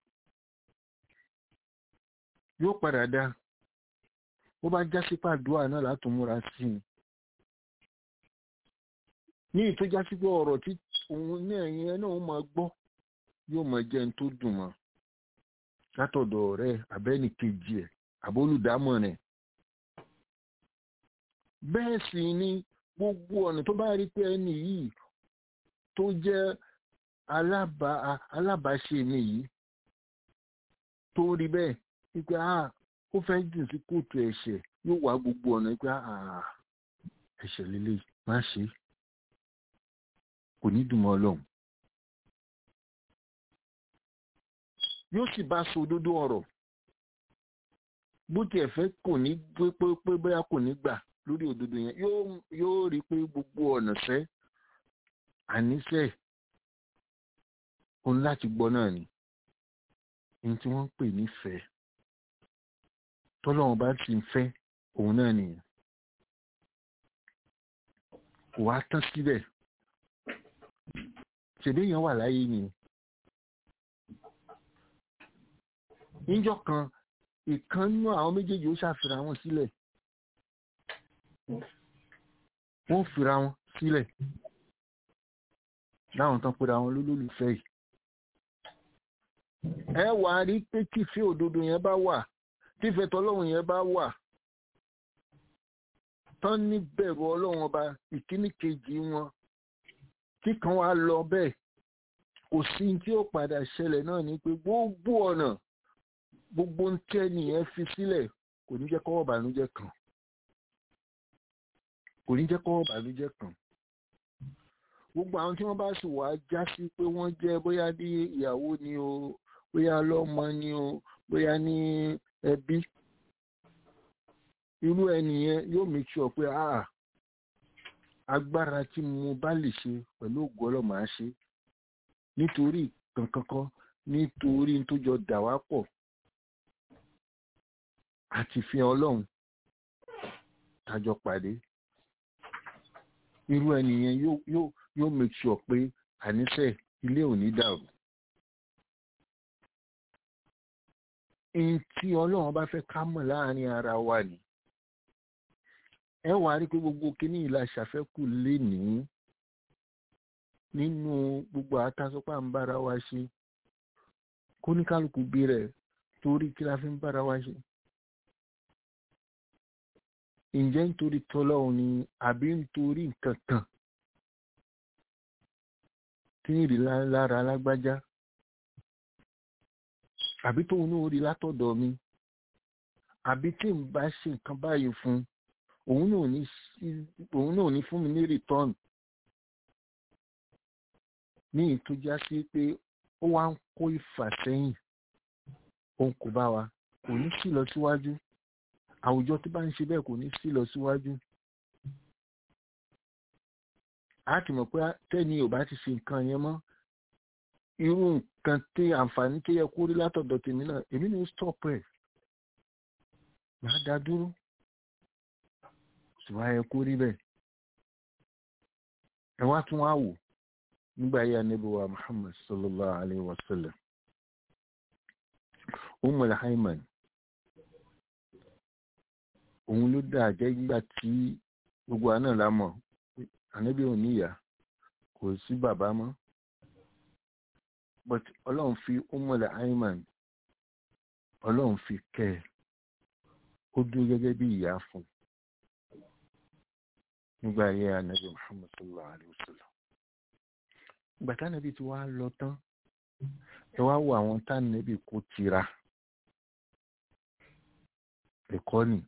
yóò padà dá bó bá já sí pàdúrà náà látò múra sí i ní ìtó já sí pé ọ̀rọ̀ tí òun náà yẹn náà máa gbọ́ yóò máa jẹ́ ní tó dùn mọ́ látọ̀dọ̀ ọ̀rẹ́ abẹ́ni kejì ẹ̀ àbólùdámọ̀ rẹ̀ bẹ́ẹ̀ sì ni gbogbo ọ̀nà tó bá rí pé ẹni yìí tó jẹ́ alábàáṣe mi yìí tó rí bẹ́ẹ̀ wípé ah ó fẹ́ jù sí kóòtù ẹ̀ṣẹ̀ yóò wá gbogbo ọ̀nà wípé ah ẹ̀ṣẹ̀ lélẹ̀ má ṣe kò ní dùn mọ́ ọlọ́run yóò sì bá sọ òdodo ọ̀rọ̀ bó tiẹ̀ fẹ́ kò ní pé pé bóyá kò ní gbà lórí òdodo yẹn yóò rí pé gbogbo ọ̀nà sẹ́ àníṣe òun láti gbọ́ náà ni ní tí wọ́n ń pè nífẹ̀ẹ́ tọ́lọ́run bá ti ń fẹ́ òun náà nìyẹn kò wá tán síbẹ̀ ṣèbéèyàn wà láyé ni níjọ́ kan ìkan nínú àwọn méjèèjì ó ṣàfihàn wọn sílẹ̀ wọ́n fira wọn sílẹ̀ láwọn tán pera wọn lólólùfẹ́ yìí ẹ wà á rí pé tífẹ́ òdodo yẹn bá wà tífẹ́ tọ́lọ́run yẹn bá wà tán ní bẹ̀rù ọlọ́run ọba ìkíní kejì wọn tí kan wá lọ bẹ́ẹ̀ kò sí tí ó padà ṣẹlẹ̀ náà ni pé gbogbo ọ̀nà gbogbo ń tẹ́ nìyẹn fi sílẹ̀ kò ní jẹ́ kọ́wọ́ bànújẹ́ kan kò ní jẹ́ kọ́wọ́ bànújẹ́ kan gbogbo àwọn tí wọ́n bá sì wá já sí pé wọ́n jẹ́ bóyá ní ìyàwó ni o bóyá lọ́mọ ni o bóyá ní ẹbí irú ẹnìyẹn yóò make sure pé ah agbára tí mo bá lè ṣe pẹ̀lú ògo ọlọ́mọ á ṣe nítorí kankankan nítorí tó jọ dà wá pọ̀ àti fi ọlọ́run tájọ pàdé irú ẹnìyẹn yóò yóò yóò make sure pé àníṣe ilé ò ní dàrú. Ihun tí ọlọ́run bá fẹ́ ká mọ̀ láàrin ara wa ni. Ẹ wà á rí pé gbogbo kíní ìlà ṣàfẹ́kù lénìí nínú gbogbo àtàsọ́pà ń bára wa ṣe. Kóníkálukú bí rẹ̀ torí kí la fi ń bára wa ṣe. Ǹjẹ́ nítorí tọ́lọ́run ni àbí nítorí nǹkan kan? tí ń rí lára alágbájá àbí tóun náà rí látọ̀dọ̀ mi àbí tí n bá ṣe nǹkan báyìí fún òun náà ní fún mi ní return ní ìtújá sí pé ó wá ń kó ìfàsẹ́yìn òun kò bá wa kò ní sí lọ síwájú àwùjọ tó bá ń ṣe bẹ́ẹ̀ kò ní sí lọ síwájú a ti mọ̀ pé tẹ́ni ò bá ti ṣe nǹkan yẹn mọ́ irú nǹkan tí àǹfààní tó yẹ kó rí látọ̀dọ̀ tèmi náà èmi ní stop ẹ̀ máa dá dúró ṣùgbọ́n ayẹ kó rí bẹ́ẹ̀ ẹ wá tún wá wò nígbà yí ànábì wa Muhammad sallallahu alayhi wa sallam Ummul Hayman òun ló dà jẹ́ nígbà tí gbogbo àná la mọ̀ ànábì ò níyà kò sí bàbá mọ́ but ọlọ́run fi Ummul Hayman ọlọ́run fi kẹ́ ẹ̀ ó dúró gẹ́gẹ́ bí ìyá fún nígbà ayé ànábì Muhammad sallallahu alayhi wa sallam ìgbà tánàbí ti wá lọ tán ẹ wá wo àwọn tánàbí kó tira ẹ̀kọ́ nì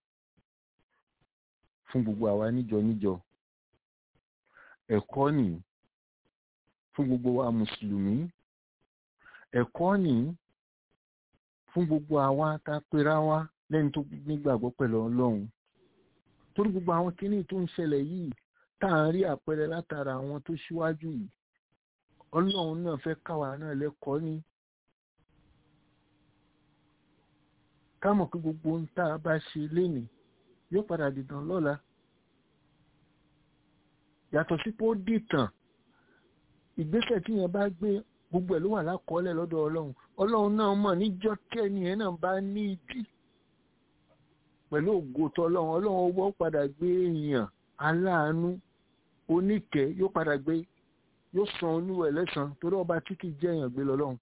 fún gbogbo àwa níjọ níjọ ẹ̀kọ́ nì fún gbogbo wa mùsùlùmí ẹ̀kọ́ nì fún gbogbo àwa tá a pera wa lẹ́ni tó nígbàgbọ́ pẹ̀lú ọlọ́run torí gbogbo àwọn kíní tó ń ṣẹlẹ̀ yìí tá à ń rí àpẹẹrẹ látara àwọn tó ṣíwájú yìí ọlọ́run náà fẹ́ káwa náà lẹ́kọ̀ọ́ ní ká mọ̀ pé gbogbo ohun tá a bá ṣe lénìí yóò padà dìtàn lọ́la yàtọ̀ sí pé ó dìtàn ìgbésẹ̀ tí yẹn bá gbé gbogbo ẹ̀ ló wà lákọọ́lẹ̀ lọ́dọ̀ ọlọ́run ọlọ́run náà mọ̀ níjọ́ kẹ́ni yẹn náà bá ní ìdí pẹ̀lú ògo tọlọ́run ọlọ́run owó padà gbé èèyàn aláàánú oníkẹ́ yóò padà gbé yóò san olúwẹ̀ lẹ́san torí ọba tí kì í jẹ́ èèyàn gbé lọ́lọ́run.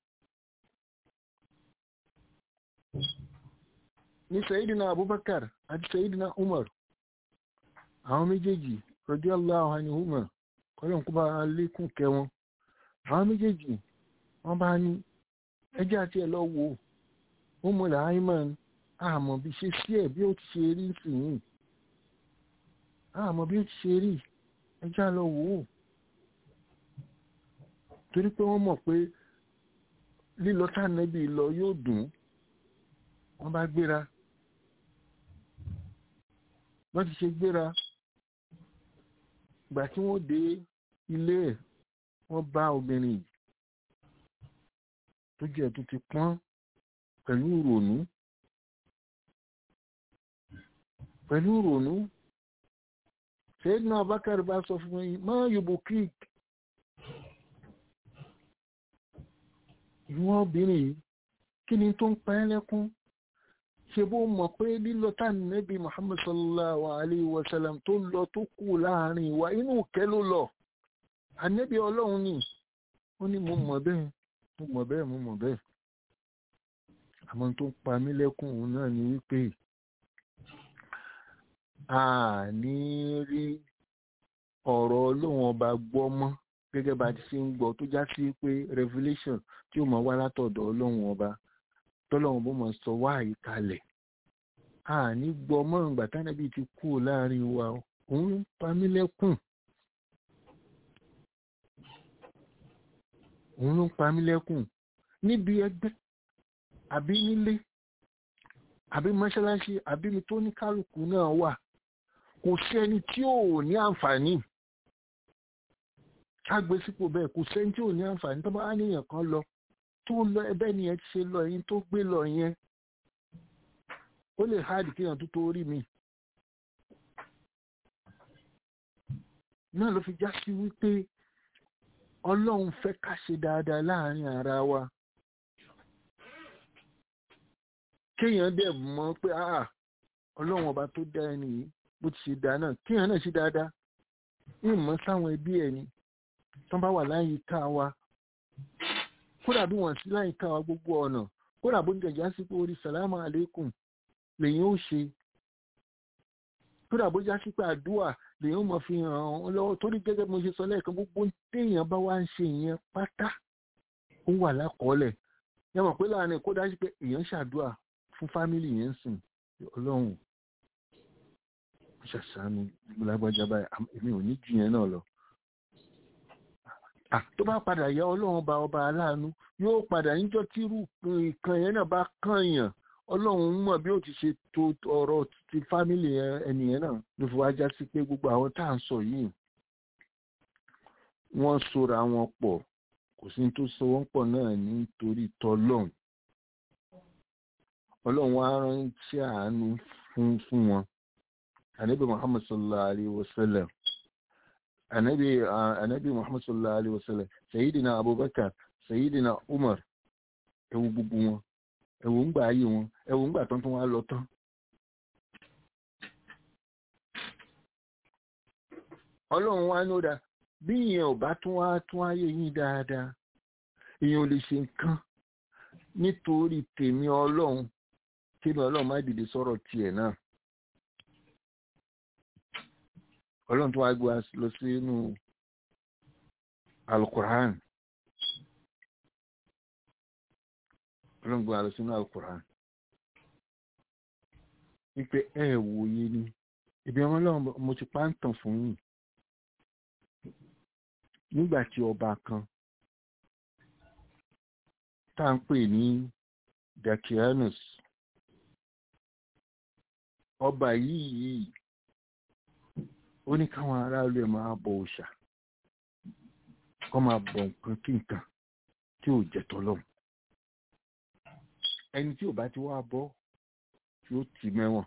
ní sayidina abubakar àti sayidina umar àwọn méjèèjì radiyallahu anhuma kọ́lọ́n kó bá lékún kẹ́ wọn àwọn méjèèjì wọ́n bá ní ẹjẹ́ àti ẹ̀ lọ wò ó Ummul Hayman àmọ́ bí ṣe sí ẹ̀ bí ó ti ṣe rí sìn àmọ́ bí ó ti ṣe rí ẹjẹ́ lọ wò ó torí pé wọ́n mọ̀ pé lílọ tánẹ́bì lọ yóò dùn wọ́n bá gbéra wọ́n ti ṣe gbéra ìgbà tí wọ́n dé ilé ẹ̀ wọ́n bá obìnrin yìí tó jẹ́ tó ti pọ́n pẹ̀lú ìrònú pẹ̀lú ìrònú ṣéèdínà abákàrí bá sọ fún mi má yòbò creek ìwọ̀n obìnrin yìí kí ni tó ń pa ẹ́ lẹ́kún ṣe bó mọ̀ pé lílọ táàmì nẹ́bí muhammad sallallahu alayhi wa sallam tó lọ tó kù láàrin wa inú kẹ́ ló lọ ànẹ́bí ọlọ́run ni ó ní mo mọ̀ bẹ́ẹ̀ mo mọ̀ bẹ́ẹ̀ mo mọ̀ bẹ́ẹ̀ àmọ́ tó ń pa mí lẹ́kún òun náà ni wípé a ní rí ọ̀rọ̀ ọlọ́run ọba gbọ́ mọ́ gẹ́gẹ́ bá ti ṣe ń gbọ́ tó já sí pé revelation tí ó máa wá látọ̀dọ̀ ọlọ́run ọba tọ́lọ́run bó máa sọ wá àyíkalẹ̀ a ní gbọ́ mọ́ ìgbà tánàbí ti kú láàrin wa òun ń pa mí lẹ́kùn òun ló ń pa mí lẹ́kùn níbi ẹgbẹ́ àbí nílé àbí mọ́ṣáláṣí àbí mi tó ní kálukú náà wà kò sẹ́ni tí ò ní àǹfààní kágbé sípò bẹ́ẹ̀ kò sẹ́ni tí ò ní àǹfààní tó bá wá níyàn kan lọ tó lọ ẹbẹ́ nìyẹn ti ṣe lọ yín tó gbé lọ yẹn ó lè háàdì kéèyàn tó tó rí mi náà ló fi já sí wípé ọlọ́run fẹ́ ká ṣe dáadáa láàrin ara wa kéèyàn dẹ̀ mọ̀ pé ah ọlọ́run ọba tó dá ẹni yìí bó ti ṣe dá náà kéèyàn náà ṣe dáadáa ní ìmọ̀ sáwọn ẹbí ẹ̀ ni tó bá wà láyìíká wa kódà bí wọ́n sí láyìíká wa gbogbo ọ̀nà kódà bó ń jẹ̀já sí pé orí sàlámù àlékún lèyìn ó ṣe kódà bó já sí pé àdúà lèyìn ó mọ̀ fi hàn án lọ́wọ́ torí gẹ́gẹ́ bí mo ṣe sọ lẹ́ẹ̀kan gbogbo téèyàn bá wá ń ṣe ìyẹn pátá ó wà lákọọ́lẹ̀ yẹn mọ̀ pé láàrin kó dájú pé èèyàn ṣàdúà fún fámìlì yẹn sìn ọlọ́run ṣàṣàánú lágbájá báyìí èmi ò ní jù yẹn náà lọ tó bá padà yá ọlọ́run bá ọba aláàánú yóò padà níjọ́ tí irú nǹkan yẹn náà bá kànyàn ọlọ́run mọ̀ bí ó ti ṣe tó ọ̀rọ̀ ti fámìlì ẹnìyẹn náà ló fi wájá sí pé gbogbo àwọn tá à ń sọ yìí wọ́n sora wọn pọ̀ kò sí tó so wọ́n pọ̀ náà nítorí tọ́lọ́run ọlọ́run wá ránṣẹ́ àánú fún fún wọn ànábì muhammad sallallahu alayhi wa sallam ànábì ànábì muhammad sallallahu alayhi wa sallam sayidina abubakar sayidina umar ẹwù gbogbo wọn ẹwù ńgbà ayé wọn ẹwù ńgbà tán tún wá lọ tán ọlọ́run wá ní ó dá bí ìyẹn ò bá tún wá tún ayé yín dáadáa èèyàn ò lè ṣe nǹkan nítorí tèmi ọlọ́run kí ni ọlọ́run má dìde sọ̀rọ̀ tiẹ̀ náà ọlọ́run tó wá gbé wa lọ sínú alukur'an ọlọ́run gbé wa lọ sínú alukur'an wípé ẹ wòye ni ìbí ọmọ ọlọ́run mo ti pa ń tàn fún yín nígbà tí ọba kan tá à ń pè ní dakianus ọba yìí yìí ó ní káwọn aráàlú ẹ̀ máa bọ òòṣà kọ́ máa bọ nǹkan kí nǹkan tí ò jẹ́ tọ́lọ́run ẹni tí ò bá ti wá bọ́ yóò tì mẹ́wọ̀n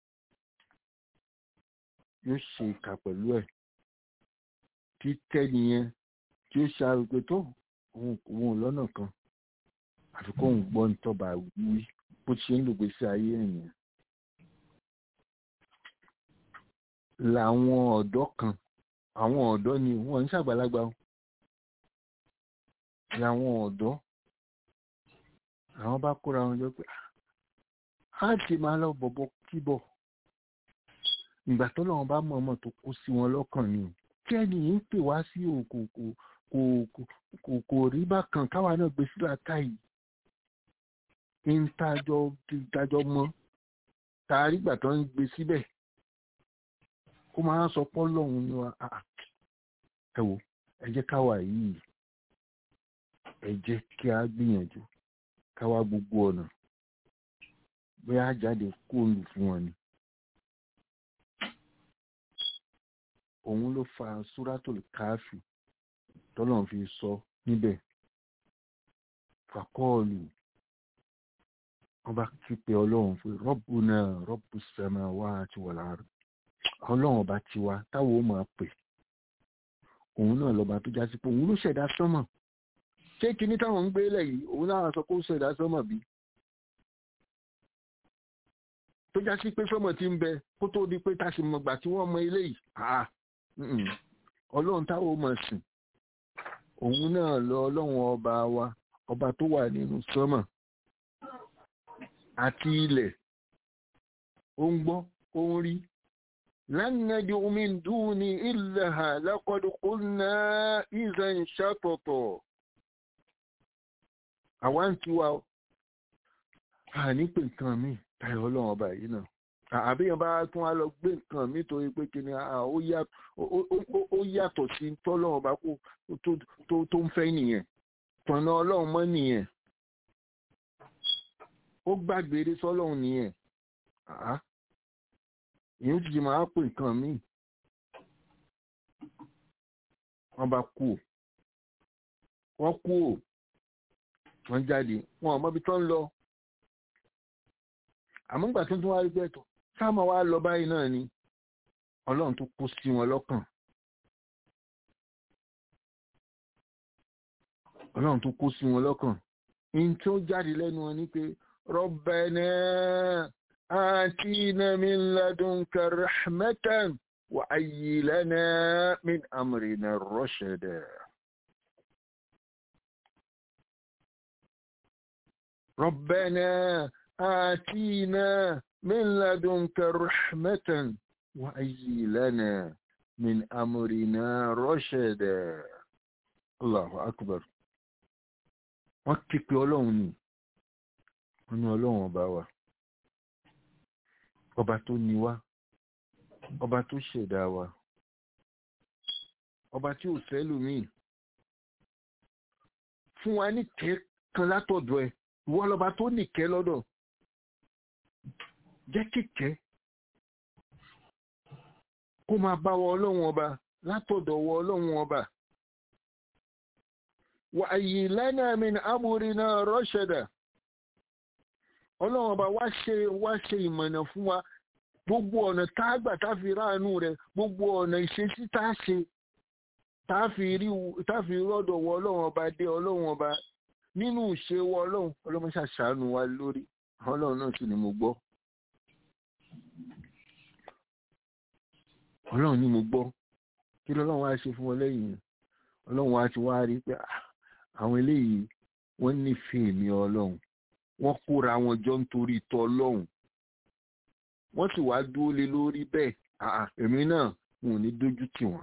yóò ṣe ìkà pẹ̀lú ẹ̀ tí tẹ́niyẹn tí ó ṣe àrùpé tó òun lọ́nà kan àfi kóun gbọ́ nítọ́ba wí bó ṣe ń lògbé sí ayé ènìyàn làwọn ọ̀dọ́ kan àwọn ọ̀dọ́ ni wọ́n ń ṣàgbàlagbà làwọn ọ̀dọ́ àwọn bá kóra wọn jọ pé á ti máa lọ bọ̀bọ̀ kíbọ̀ ìgbà tó lọ́wọ́ bá mọ̀ ọmọ tó kó sí wọn lọ́kàn ni kí ẹni yìí ń pè wá sí òkò kò kò rí bákan káwa náà gbé sílá káyìí ń tajọ mọ́ tààrí ìgbà tó ń gbé síbẹ̀ kó máa sọ pọ́ lọ́hùn ní wa ẹ wò ẹ jẹ́ káwa yìí ẹ jẹ́ kí a gbìyànjú káwá gbogbo ọ̀nà bóyá jáde kóòlù fún wọn ni òun ló fa súrátòlù káàfì tọ́lọ́n fi sọ níbẹ̀ fàkọ́ọ̀lù wọ́n bá kípe ọlọ́run pé rọ́bù náà rọ́bù sẹ́mà wá àti wọ̀lá rẹ̀ ọlọ́run ọba tiwa táwọn ó máa pè òun náà lọ́ba tó já sí pé òun ló ṣẹ̀dá sọ́mọ̀ ṣé kinní táwọn ń gbé lẹ̀ yìí òun náà sọ pé ó ṣẹ̀dá sọ́mọ̀ bí tó já sí pé sọ́mọ̀ ti ń bẹ kó tó di pé táṣì mọ̀gbà tí wọ́n mọ ilé yìí ọlọ́run táwọn ó máa sìn òun náà lọ ọlọ́run ọba wa ọba tó wà nínú sọ́mọ̀ àti ilẹ̀ ó ń gbọ́ ó ń rí lánàájú omi dùn ní ilẹ̀ ha lákọ̀ọ́dúnkún náà ìzẹ̀ ń ṣàtọ̀tọ̀ àwa ń tiwa a ní pé nǹkan mi tayọ ọlọ́run ọba yìí náà àbíyàn bá tún á lọ gbé nǹkan mi torí pé kí ni ó yàtọ̀ sí tọ́lọ́run ọba tó ń fẹ́ nìyẹn tọ̀nà ọlọ́run mọ́ nìyẹn ó gbàgbére sọ́lọ́run nìyẹn ìyẹn ti máa pè nǹkan míì wọ́n bá kú ò wọ́n kú ò wọ́n jáde wọn ò mọbi tó ń lọ àmúgbà tó tún wá rí pẹ́tọ̀ sáàmà wá lọ báyìí náà ni ọlọ́run tó kó sí wọn lọ́kàn ọlọ́run tó kó sí wọn lọ́kàn in tó jáde lẹ́nu wọn ni pé ربنا آتينا من لدنك رحمة وأي لنا من أمرنا رشدا ربنا آتينا من لدنك رحمة وأي لنا من أمرنا رشدا الله أكبر وكيك يولوني wọ́n ní ọlọ́run ọba wa ọba tó ní wá ọba tó ṣẹ̀dá wa ọba tí ò sẹ́lòmíì fún wa ní kẹ́ kan látọ̀dọ̀ ẹ̀ ìwọ lọba tó nìkẹ́ lọ́dọ̀ jẹ́ kíkẹ́ kó máa bá wọ ọlọ́run ọba látọ̀dọ̀ wọ ọlọ́run ọba wà àyè lánàá min amúrinà rọ́ṣẹ̀dà ọlọ́run ọba wá ṣe wá ṣe ìmọ̀nà fún wa gbogbo ọ̀nà tá a gbà tá a fi ráàánú rẹ̀ gbogbo ọ̀nà ìṣesí tá a ṣe tá a fi rí tá a fi rọ́dọ̀ wọ ọlọ́run ọba dé ọlọ́run ọba nínú ìṣe wọ ọlọ́run ọlọ́run ṣàṣàánú wa lórí ọlọ́run náà sì ni mo gbọ́ ọlọ́run ni mo gbọ́ kí lọ́lọ́run wá ṣe fún wọn lẹ́yìn ọlọ́run wá ti wá rí pé àwọn eléyìí wọ́n nífẹ̀ẹ́ mi ọlọ́run wọ́n kóra wọn jọ nítorí tọ́ ọlọ́run wọ́n sì wá dúró lé lórí bẹ́ẹ̀ èmi náà mi ò ní dójú tì wọ́n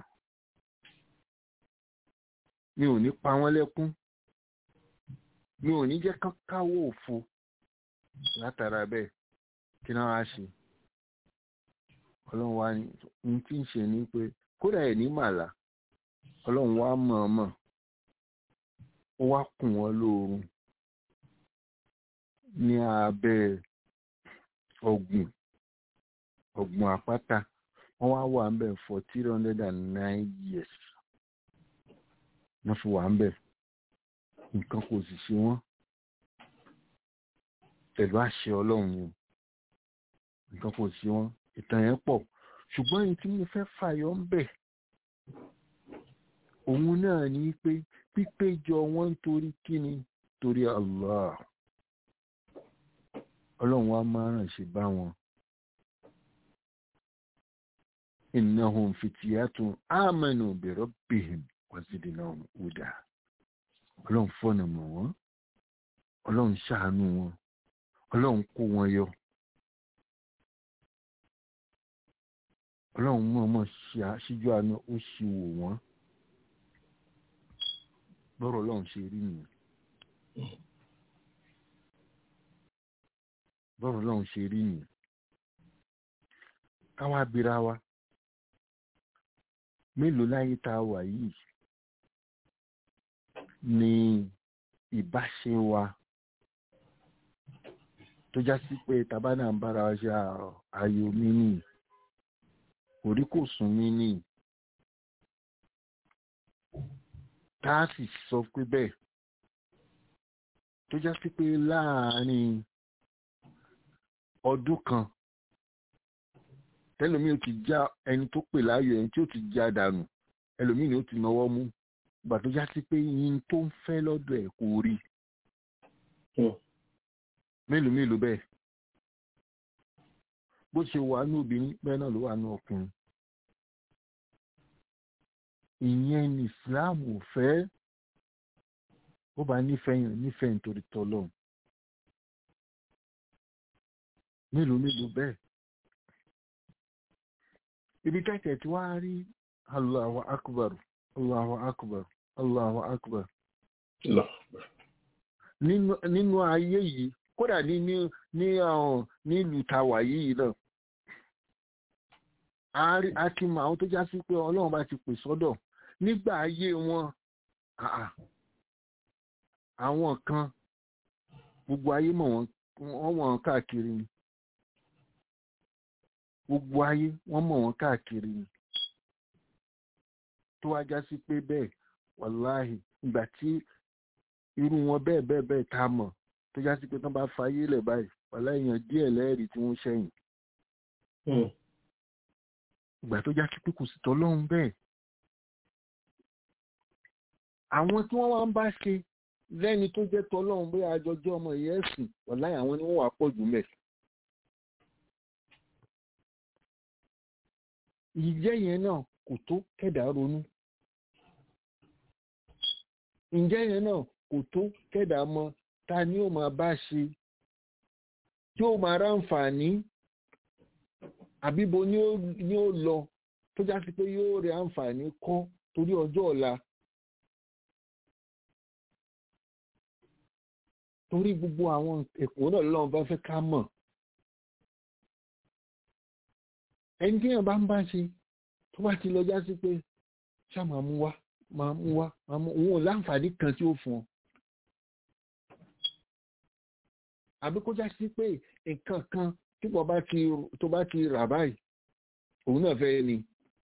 mi ò ní pa wọ́n lẹ́kún mi ò ní jẹ́ kán káwọ́ òfo látara bẹ́ẹ̀ kí náà wá ṣe ọlọ́run wá ní tí ń ṣe ni pé kódà ẹ̀ ní màlá ọlọ́run wá mọ̀ọ́mọ̀ ó wá kùn wọ́n lóorun ní abẹ́ ọ̀gbùn ọ̀gbùn àpáta wọ́n wá wà ń bẹ̀ for three hundred and nine years wọ́n fi wà ń bẹ̀ nǹkan kò sì ṣe wọ́n pẹ̀lú àṣẹ ọlọ́run ni nǹkan kò sí wọ́n ìtàn yẹn pọ̀ ṣùgbọ́n èyí tí mo fẹ́ fàyọ ń bẹ̀ òun náà ní pé pípéjọ wọn torí kíni torí Allah ọlọ́run wa máa ràn ṣe bá wọn innahum fityatun amanu bi rabbihim wa zidnahum huda ọlọ́run fọ́nà mọ̀ wọ́n ọlọ́run ṣàánú wọn ọlọ́run kó wọn yọ ọlọ́run mọ̀ọ́mọ̀ ṣíjú àánú ó ṣì wò wọ́n bọ́rọ̀ ọlọ́run ṣe rí nìyẹn bọ́rọ̀ ọlọ́run ṣe rí nìyẹn káwá bira wa mélòó láyé tá a wà yìí ni ìbáṣe wa tó já sí pé tabana ń bára wa ṣe ayò mi nì orí kò sùn mí nì tá a sì sọ pé bẹ́ẹ̀ tó já sí pé láàárín ọdún kan tẹlomi ò ti já ẹni tó pè láàyò ẹni tí ó ti já dànù ẹlòmíì ni ó ti náwó mú ìgbà tó já sí pé yín tó ń fẹ́ lọ́dọ̀ ẹ̀ kò rí mélòó mélòó bẹ́ẹ̀ bó ṣe wà ní obìnrin bẹ́ẹ̀ náà ló wà ní ọkùnrin ìyẹn ní Islam ò fẹ́ ó bá nífẹ̀ẹ́ yàn nífẹ̀ẹ́ nítorí tọ́lọ́run mélòó mélòó bẹ́ẹ̀ ibi tẹ́tẹ̀ tí wàá rí Allahu akbar Allahu akbar Allahu akbar nínú ayé yìí kódà ní ní ní ọ̀hún nílùú tàwà yìí náà a ti mọ àwọn tó já sí pé ọlọ́run bá ti pè sọ́dọ̀ nígbà ayé wọn àwọn kan gbogbo ayé mọ̀ wọ́n wọ́n mọ̀ wọ́n káàkiri ni gbogbo ayé wọ́n mọ̀ wọ́n káàkiri ni tó wá já sí pé bẹ́ẹ̀ wàláhì ìgbà tí irú wọn bẹ́ẹ̀ bẹ́ẹ̀ bẹ́ẹ̀ tá a mọ̀ tó já sí pé tán bá fayé lẹ̀ báyìí wàlá èèyàn díẹ̀ lẹ́ẹ̀rí tí wọ́n ṣẹ̀yìn. ìgbà tó já sí pé kò sí tọ́lọ́run bẹ́ẹ̀. àwọn tí wọ́n wá ń bá ṣe lẹ́ni tó jẹ́ tọ́lọ́run bóyá àjọjọ́ ọmọ ìyá ẹ̀sìn wàlá àwọn ni wọ́n wà pọ̀ jù mẹ́. ìjẹ́ yẹn náà kò tó kẹ̀dá ronú. ǹjẹ́ yẹn náà kò tó kẹ́dà mọ ta ni ó máa bá ṣe tí ó máa ráǹfààní àbíbo ni ó lọ tó já sí pé yóò rí àǹfààní kọ́ torí ọjọ́ ọ̀la torí gbogbo àwọn ẹ̀kọ́ náà lọ́wọ́ bá fẹ́ ká mọ̀ ẹni tí èèyàn bá ń bá ṣe tó bá ti lọ já sí pé ṣá máa mú wá máa mú wá máa mú òun ò láǹfààní kan tí ó fún ọ àbí kó já sí pé nǹkan kan tí wọ́n bá ti tó bá ti rà báyìí òun náà fẹ́ ni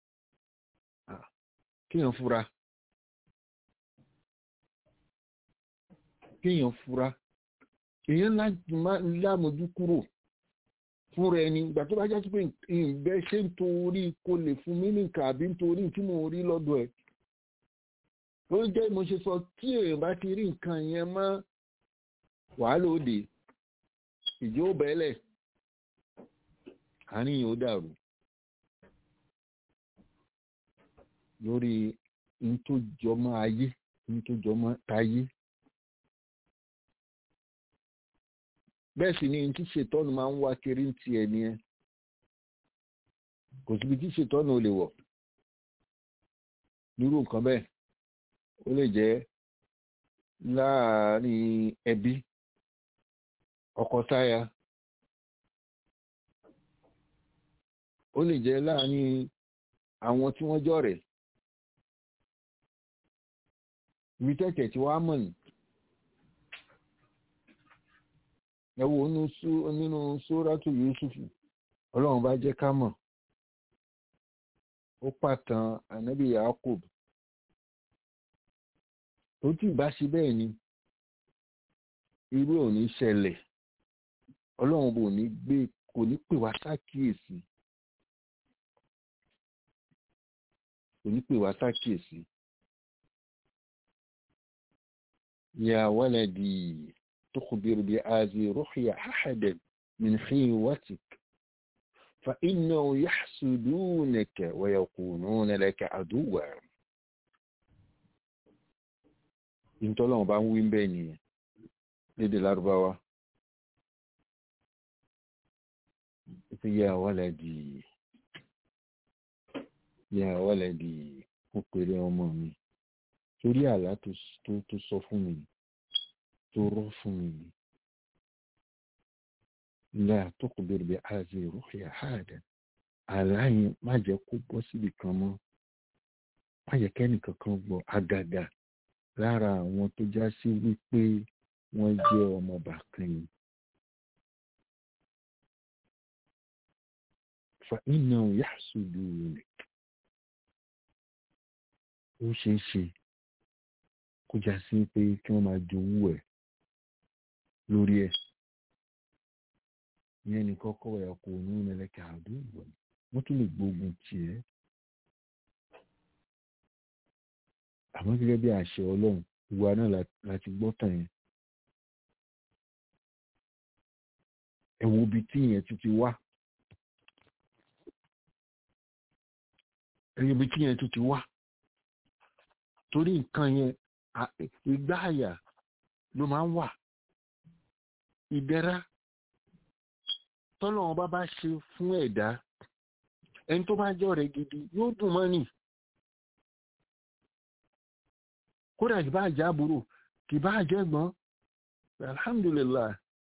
kéèyàn fura kéèyàn fura èèyàn lámójú kúrò fúnra ẹni ìgbà tó bá já sí pé ìbẹ́ ṣe ń torí kó lè fún mí nìkan àbí nítorí tí mo rí lọ́dọ̀ ẹ̀ ló jẹ́ mo ṣe sọ tí èèyàn bá ti rí nǹkan yẹn mọ́ wàhálà òde ìjó bẹ́lẹ̀ àárín yóò dàrú lórí ní tó jọmọ́ ayé ní tó jọmọ́ tayé bẹ́ẹ̀ sì ni ní tí ṣètọ́nù máa ń wá kiri ń tiẹ̀ ni ẹ kò síbi tí ṣètọ́nù ò lè wọ̀ nírú nǹkan bẹ́ẹ̀ ó lè jẹ́ láàárín ẹbí ọkọ táya ó lè jẹ́ láàárín àwọn tí wọ́n jọ rẹ̀ ibi tẹ̀tẹ̀ tí wàá mọ̀ ní. ẹ wo nínú sóràtù Yusufu ọlọ́run bá jẹ́ ká mọ̀ ó pàtàn ànábì Yakub tó tí ì bá ṣe bẹ́ẹ̀ ni irú ò ní ṣẹlẹ̀ ọlọ́run bò ní gbé kò ní pè wá sákìyèsí kò ní pè wá sákìyèsí. يا ولدي تخبر بهذه رؤيا أحدا من خيوتك فإنه يحسدونك ويكونون لك عدوا ìtọ́lọ́wọ́n bá ń wí bẹ́ẹ̀ nìyẹn lédè lárúbáwá ìpè ya waladi ya waladi mo pèrè ọmọ mi torí àlá tó sọ fún mi tó rọ́ fún mi la tuqbir bi hadhihi ru'ya hada àlá yẹn má jẹ́ kó bọ́ síbi kan mọ́ má jẹ́ kẹ́nìkan kan gbọ́ àgàgà lára àwọn tó já sí wípé wọ́n jẹ́ ọmọ bàkan yìí fa iná yàsùdù rẹ̀ ó ṣeé ṣe kó já sí pé kí wọ́n máa jowú ẹ̀ lórí ẹ̀ ìyẹn ní kọ́kọ́ ẹ̀ kò ní ìrẹ̀lẹ̀kẹ̀ àdúgbò wọ́n tún lè gbógun tiẹ̀ àmọ́ gẹ́gẹ́ bí àṣẹ ọlọ́run ìwà náà láti gbọ́ tàn yẹn ẹ wo ibi tí ìyẹn tún ti wá ẹ wo ibi tí ìyẹn tún ti wá torí nǹkan yẹn ìgbà àyà ló máa ń wà ìdẹ̀ra tọ́lọ́wọ́n bá bá ṣe fún ẹ̀dá ẹni tó bá jẹ́ ọ̀rẹ́ gidi yóò dùn mọ́ nì kódà kì bá jẹ́ àbúrò kì bá jẹ́ gbọ́n alhamdulillah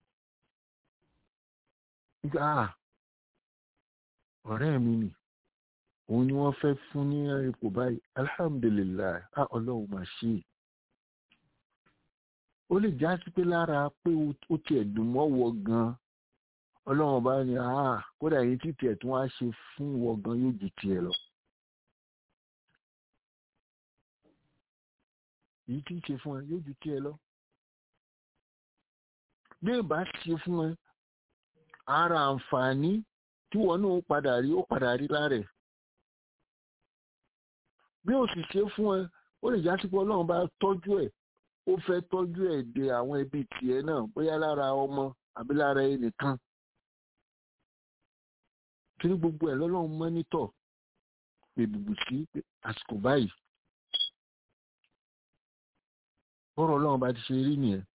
ah ọ̀rẹ́ mi nì òun ni wọ́n fẹ́ fún ní ipò báyìí alhamdulillah ah ọlọ́run máa ṣe é ó lè já sí pé lára pé ó tiẹ̀ dùn mọ́ wọ gan ọlọ́run bá ní ah kódà èyí tí tiẹ̀ tí wọ́n á ṣe fún wọ gan yóò ju tiẹ̀ lọ. èyí tí ń ṣe fún ẹ yóò ju tiẹ̀ lọ. bí ìbá ṣe fún ẹ ara àǹfààní tí wọn náà padà rí ó padà rí lára ẹ̀. bí ó sì ṣe fún ẹ ó lè já sí pé ọlọ́run bá tọ́jú ẹ̀ ó fẹ́ tọ́jú ẹ̀ de àwọn ẹbí tiẹ̀ náà bóyá lára ọmọ àbí lára ẹnìkan torí gbogbo ẹ̀ lọ́lọ́run mọ́nítọ̀ pé bùbù sí àsìkò báyìí bọ́rọ̀ ọlọ́run bá ti ṣe rí nìyẹn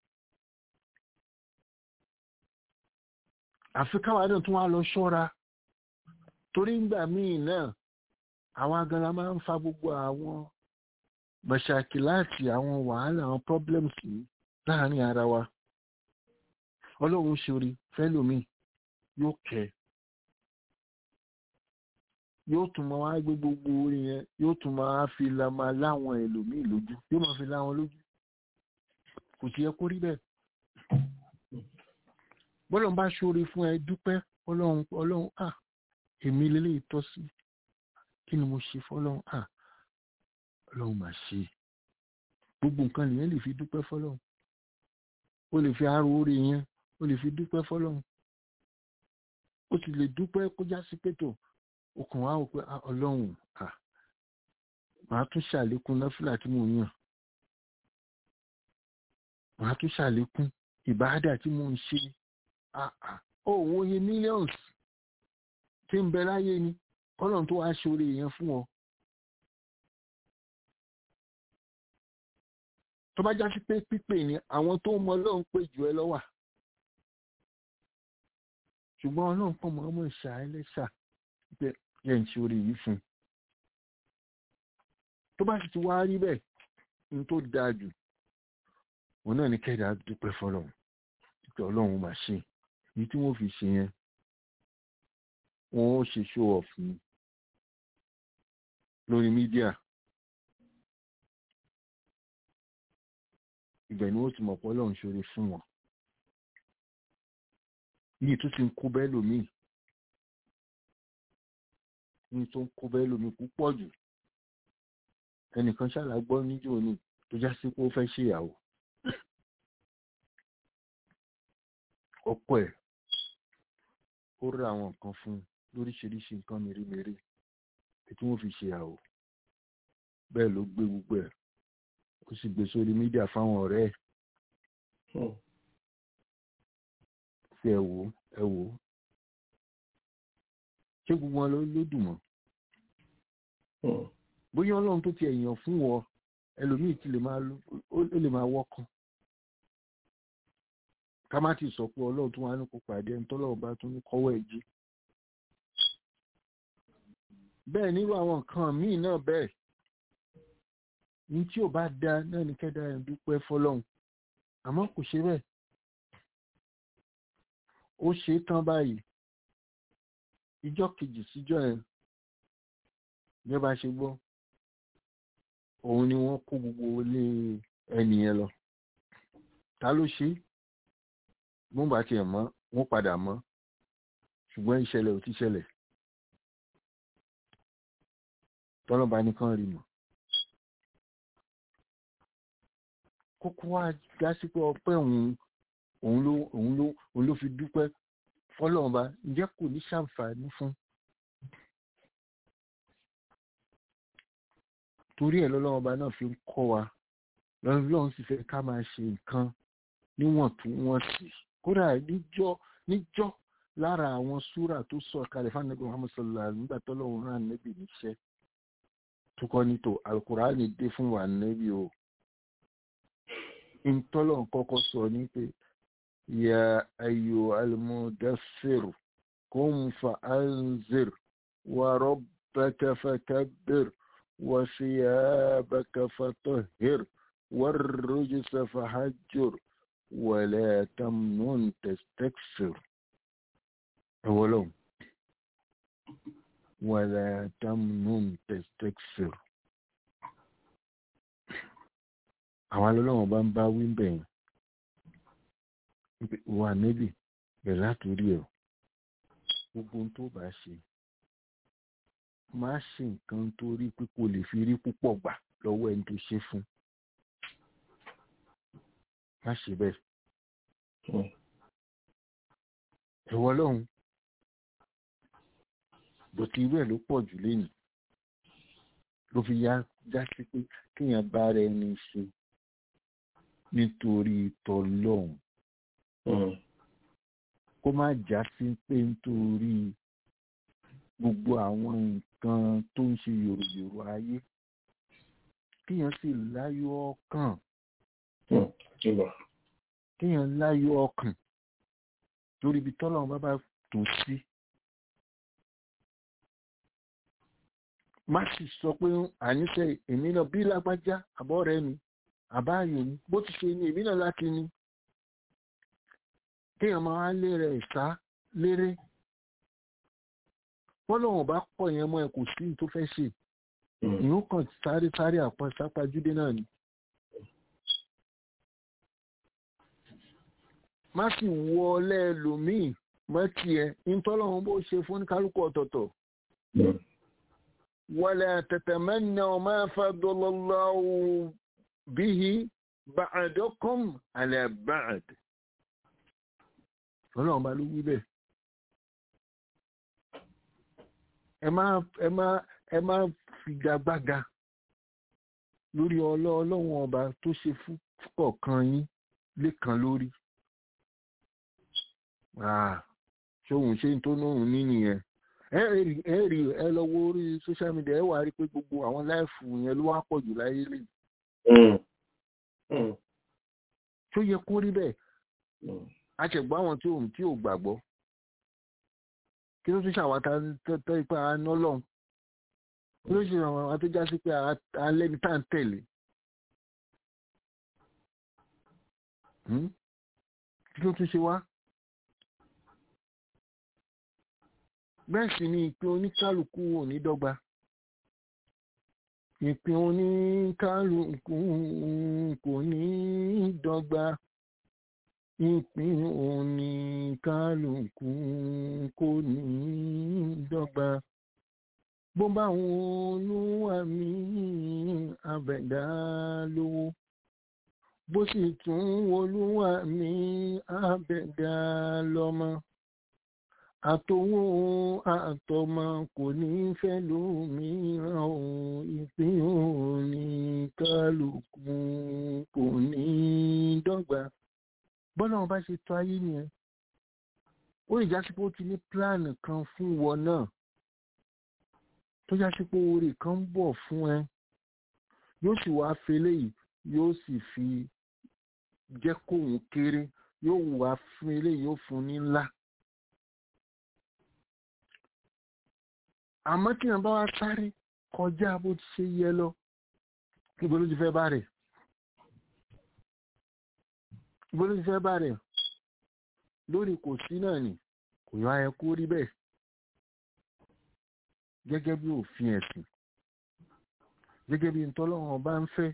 àfi káwa náà tún wá lọ ṣọ́ra torí ńgbà míì náà àwọn agara máa ń fa gbogbo àwọn mọ̀ṣàkì láti àwọn wàhálà àwọn problems yìí láàrin ara wa ọlọ́run ṣorí fẹ́lòmí yóò kẹ́ yóò tún máa wá gbé gbogbo orin yẹn yóò tún máa fi la máa láwọn ẹlòmíì lójú yóò máa fi láwọn lójú kò sí ẹ kó rí bẹ́ẹ̀ bọ́lọ̀ bá ṣoore fún ẹ dúpẹ́ ọlọ́run ọlọ́run à èmi lélẹ́yìí tọ́ sí kí ni mo ṣe fọlọ́run à ọlọ́run mà ṣe gbogbo nǹkan lèyẹn lè fi dúpẹ́ fọlọ́run ó lè fi aró oore yẹn ó lè fi dúpẹ́ fọlọ́run ó sì lè dúpẹ́ kó já sí pẹ̀tọ̀ okùn wa ò pé ọlọ́run à màá tún ṣàlékún náfìlà tí mò ń yàn màá tún ṣàlékún ìbáàdà tí mò ń ṣe òun oye millions tí ń bẹ láyé ni ọlọ́run tó wá ṣoore yẹn fún ọ tó bá já sí pé pípè ni àwọn tó mọ ọlọ́run pè jù ẹ lọ́wà ṣùgbọ́n ọlọ́run pọ̀ mọ́ ọmọ ìṣà ẹlẹ́ṣà pé yẹ ń ṣoore yìí fún un tó bá sì ti wá rí bẹ́ẹ̀ ní tó dáa jù òun náà ní kẹ́dà dúpẹ́ fọlọ́run pé ọlọ́run máa ṣe èyí tí wọ́n fi ṣe yẹn wọ́n ó ṣe show off ní lórí mídíà ibẹ̀ ni wọ́n ti mọ̀ pé ọlọ́run ṣoore fún wọn yìí tó ti ń kó bẹ́ẹ̀ lómìn ní tó ń kó bẹ́ẹ̀ lómìn púpọ̀ jù ẹnìkan ṣàlàgbọ́ níjó ní tó já sí pé ó fẹ́ ṣèyàwó ọ̀pọ̀ ẹ̀ ó rí àwọn nǹkan fún lóríṣiríṣi nǹkan mèremère tí wọ́n fi ṣe àwò bẹ́ẹ̀ ló gbé gbogbo ẹ̀ ó sì gbé sórí mídíà fáwọn ọ̀rẹ́ ẹ̀ fi ẹ wò ẹ wò ṣé gbogbo wọn ló dùn mọ́ bóyá ọlọ́run tó ti ẹ̀yàn fún wọ ẹlòmíì ti lè máa ó lè máa wọ́kàn ká má ti sọ pé ọlọ́run tó wá ní kó pàdé ẹni tọ́lọ́run bá tún ní kọ́wọ́ ẹ̀ jí. bẹ́ẹ̀ nírú àwọn nǹkan míì náà bẹ́ẹ̀ ní tí ò bá da náà ní kẹ́dá ẹ̀ dúpẹ́ fọlọ́run àmọ́ kò ṣe bẹ́ẹ̀ ó ṣe é tán báyìí ìjọ kejì síjọ ẹ̀ bí ẹ bá ṣe gbọ́ òun ni wọ́n kó gbogbo ilé ẹni yẹn lọ ta ló ṣe é mo bá tiẹ̀ mọ́ wọ́n padà mọ́ ṣùgbọ́n ìṣẹ̀lẹ̀ ò ti ṣẹlẹ̀ tọ́lọ́ba nìkan rí mọ̀ kókó wá já sí pé ọpẹ́ òun òun ló òun ló òun ló fi dúpẹ́ fọlọ́ọ̀ba ǹjẹ́ kò ní ṣàǹfààní fún torí ẹ̀ lọ́lọ́ọ̀ba náà fi ń kọ́ wa lọ́lọ́run sì fẹ́ ká máa ṣe nǹkan níwọ̀ntúnwọ̀nsì kódà níjọ́ níjọ́ lára àwọn súrà tó sọ kalẹ̀ fún anabi muhammad sallallahu alaihi nígbà tó lọ́wọ́ rán anabi níṣẹ́ tó kọ́ ní tó alukurani dé fún wa anabi o ntọ́lọ̀ kọ́kọ́ sọ ní pé ya ayo almudassir kum fa anzir wa rabbaka fakabbir wa siyabaka fatahhir والرجس فهجر ولا تمنن تستكثر أولهم ولا تمنن تستكثر àwọn alọ́lọ́wọ́n bá ń bá wí bẹ̀yìn wà níbi bẹ̀rẹ̀ látòrí ẹ̀ gbogbo ohun tó bá ṣe má ṣe nǹkan torí pé kò lè fi rí púpọ̀ gbà lọ́wọ́ ẹni tó ṣe fún má ṣe bẹ́ẹ̀ ẹ̀wọ́ lọ́hùn bòtí irú ẹ̀ ló pọ̀ jù lénìí ló fi yá já sí pé kéèyàn bá rẹ ẹni ṣe nítorí tọlọ́hùn kó má já sí pé nítorí gbogbo àwọn nǹkan tó ń ṣe yòròyòrò ayé kéèyàn sì láyọ̀ ọkàn kéèyàn láyọ̀ ọkàn lórí ibi tọ́lọ́run bá bá tó sí. má sì sọ pé àníṣe èmi náà bí lágbájá àbọ̀ rẹ mi àbáyò ni bó ti ṣe ni èmi náà láti ní. kéèyàn máa lé rẹ̀ ìsá léré wọ́n lọ́wọ́n bá pọ̀ yẹn mọ́ ẹ kò sí tó fẹ́ ṣe ìyóò kàn sáré sáré àpọ̀ sápajúdé náà ni. má sì wọlé ẹlòmíì mọ́ tiẹ̀ ntọ́lọ́run bó ṣe fún kálukú ọ̀tọ̀ọ̀tọ̀. ولا تتمنوا ما فضل الله به بعدكم على بعد ọlọ́run bá ló wí bẹ́ẹ̀ ẹ má ẹ má ẹ má figagbága lórí ọlọ́run ọba tó ṣe fún kọ̀ọ̀kan yín lẹ́kan lórí ṣóhun ṣe tó nóhun ní nìyẹn ẹ rí ẹ lọ wo orí social media ẹ wà rí pé gbogbo àwọn láìfù yẹn ló wá pọ̀ jù láyé lè. tó yẹ kó rí bẹ́ẹ̀ a ṣẹ̀gbọ́ àwọn tí ò tí ò gbàgbọ́ kí ló tún ṣàwátà tẹ́ ipa aná lọ́hùn kí ló ṣe àwọn tó já sí pé alẹ́ ní tá à ń tẹ̀lé. kí ló tún ṣe wá. bẹ́ẹ̀ sì ni ìpín oníkálukú ò ní dọ́gba ìpín oníkálukú kò ní dọ́gba ìpín oníkálukú kò ní dọ́gba bó bá wọn olúwa mi àbẹ̀dá lówó bó sì tún olúwa mi àbẹ̀dá lọ́mọ àtòwò àtọmọ kò ní fẹ́ lómìíràn o ìpín òní kálukú kò ní dọ́gba bọ́lá wọn bá ṣe tó ayé nìyẹn ó lè jásí pé ó ti ní pílánì kan fún wọn náà tó jásí pé oore kan ń bọ̀ fún ẹ yóò sì wá fele yìí yóò sì fi jẹ́ kóun kéré yóò wá fún eléyìí yóò fún ní ńlá. àmọ́ tí wọ́n bá wá sáré kọjá bó ti ṣe yẹ lọ ibo ló ti fẹ́ bá rẹ̀ ibo ló ti fẹ́ bá rẹ̀ lórí kò sí náà ni kò yọ ayẹ kó rí bẹ́ẹ̀ gẹ́gẹ́ bí òfin ẹ̀sìn gẹ́gẹ́ bí ntọ́lọ́wọ́n bá ń fẹ́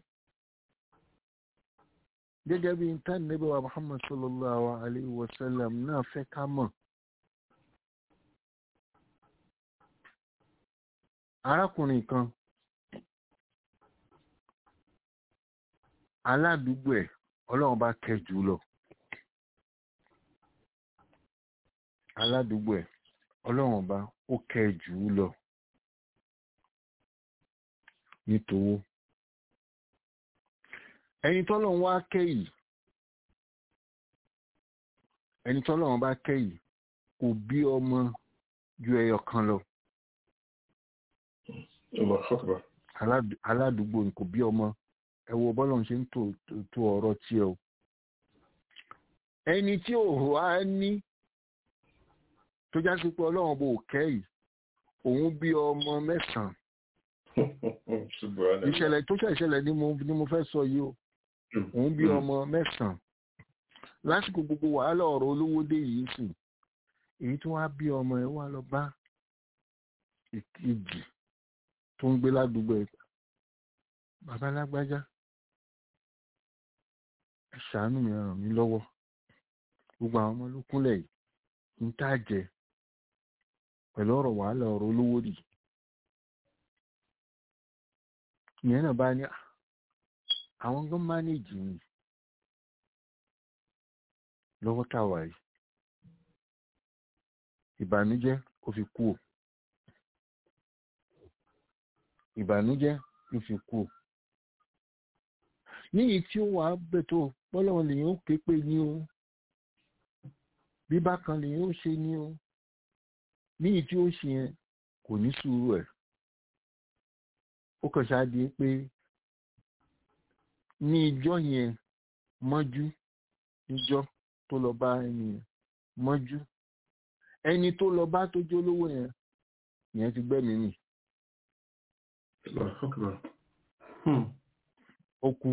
gẹ́gẹ́ bí ntánilẹ́bẹ̀ wa Muhammad sallallahu alayhi wa sallam náà fẹ́ ká mọ̀. arákùnrin kan aládùúgbò ẹ̀ ọlọ́run bá kẹ́ jù lọ aládùúgbò ẹ̀ ọlọ́run bá ó kẹ́ jù lọ nítòwó ẹni tọ́lọ́run wá kẹ́ yìí ẹni tọ́lọ́run bá kẹ́ yìí kò bí ọmọ ju ẹyọ kan lọ aládùúgbò kò bí ọmọ ẹ wo bọ́lọ̀ ṣe ń tò ọ̀rọ̀ tí ẹ o ẹni tí ò wá ní tó já sí pé ọlọ́run bò kẹ́ yìí òun bí ọmọ mẹ́sàn-án ìṣẹ̀lẹ̀ tó ṣẹ̀ṣẹ̀lẹ̀ ni mo fẹ́ sọ yìí o òun bí ọmọ mẹ́sàn-án lásìkò gbogbo wàhálà ọ̀rọ̀ olówó dé yìí sùn èyí tó wá bí ọmọ ẹ wá lọ bá ìkejì tó ń gbé ládùúgbò ẹ bàbá lágbájá ẹ ṣàánú mi ràn mí lọ́wọ́ gbogbo àwọn ọmọ ló kúnlẹ̀ yìí ń tà jẹ pẹ̀lú ọ̀rọ̀ wàhálà ọ̀rọ̀ olówó dì ìyẹn náà bá ní àwọn gan mánéjì mi lọ́wọ́ táwa yìí ìbànújẹ́ ó fi kú o ìbànújẹ́ ló fi kú o níyì tí ó wàá bẹ̀tọ̀ bọ́lọ́run lèyìn ó ké pé ní o bí bákan lèyìn ó ṣe ní o níyì tí ó ṣe yẹn kò ní sùúrù ẹ̀ ó kàn ṣáàdì pé ní ìjọ yẹn mọ́jú níjọ́ tó lọ bá ẹni yẹn mọ́jú ẹni tó lọ bá tó jó lówó yẹn yẹn ti gbẹ́mí mì ó kú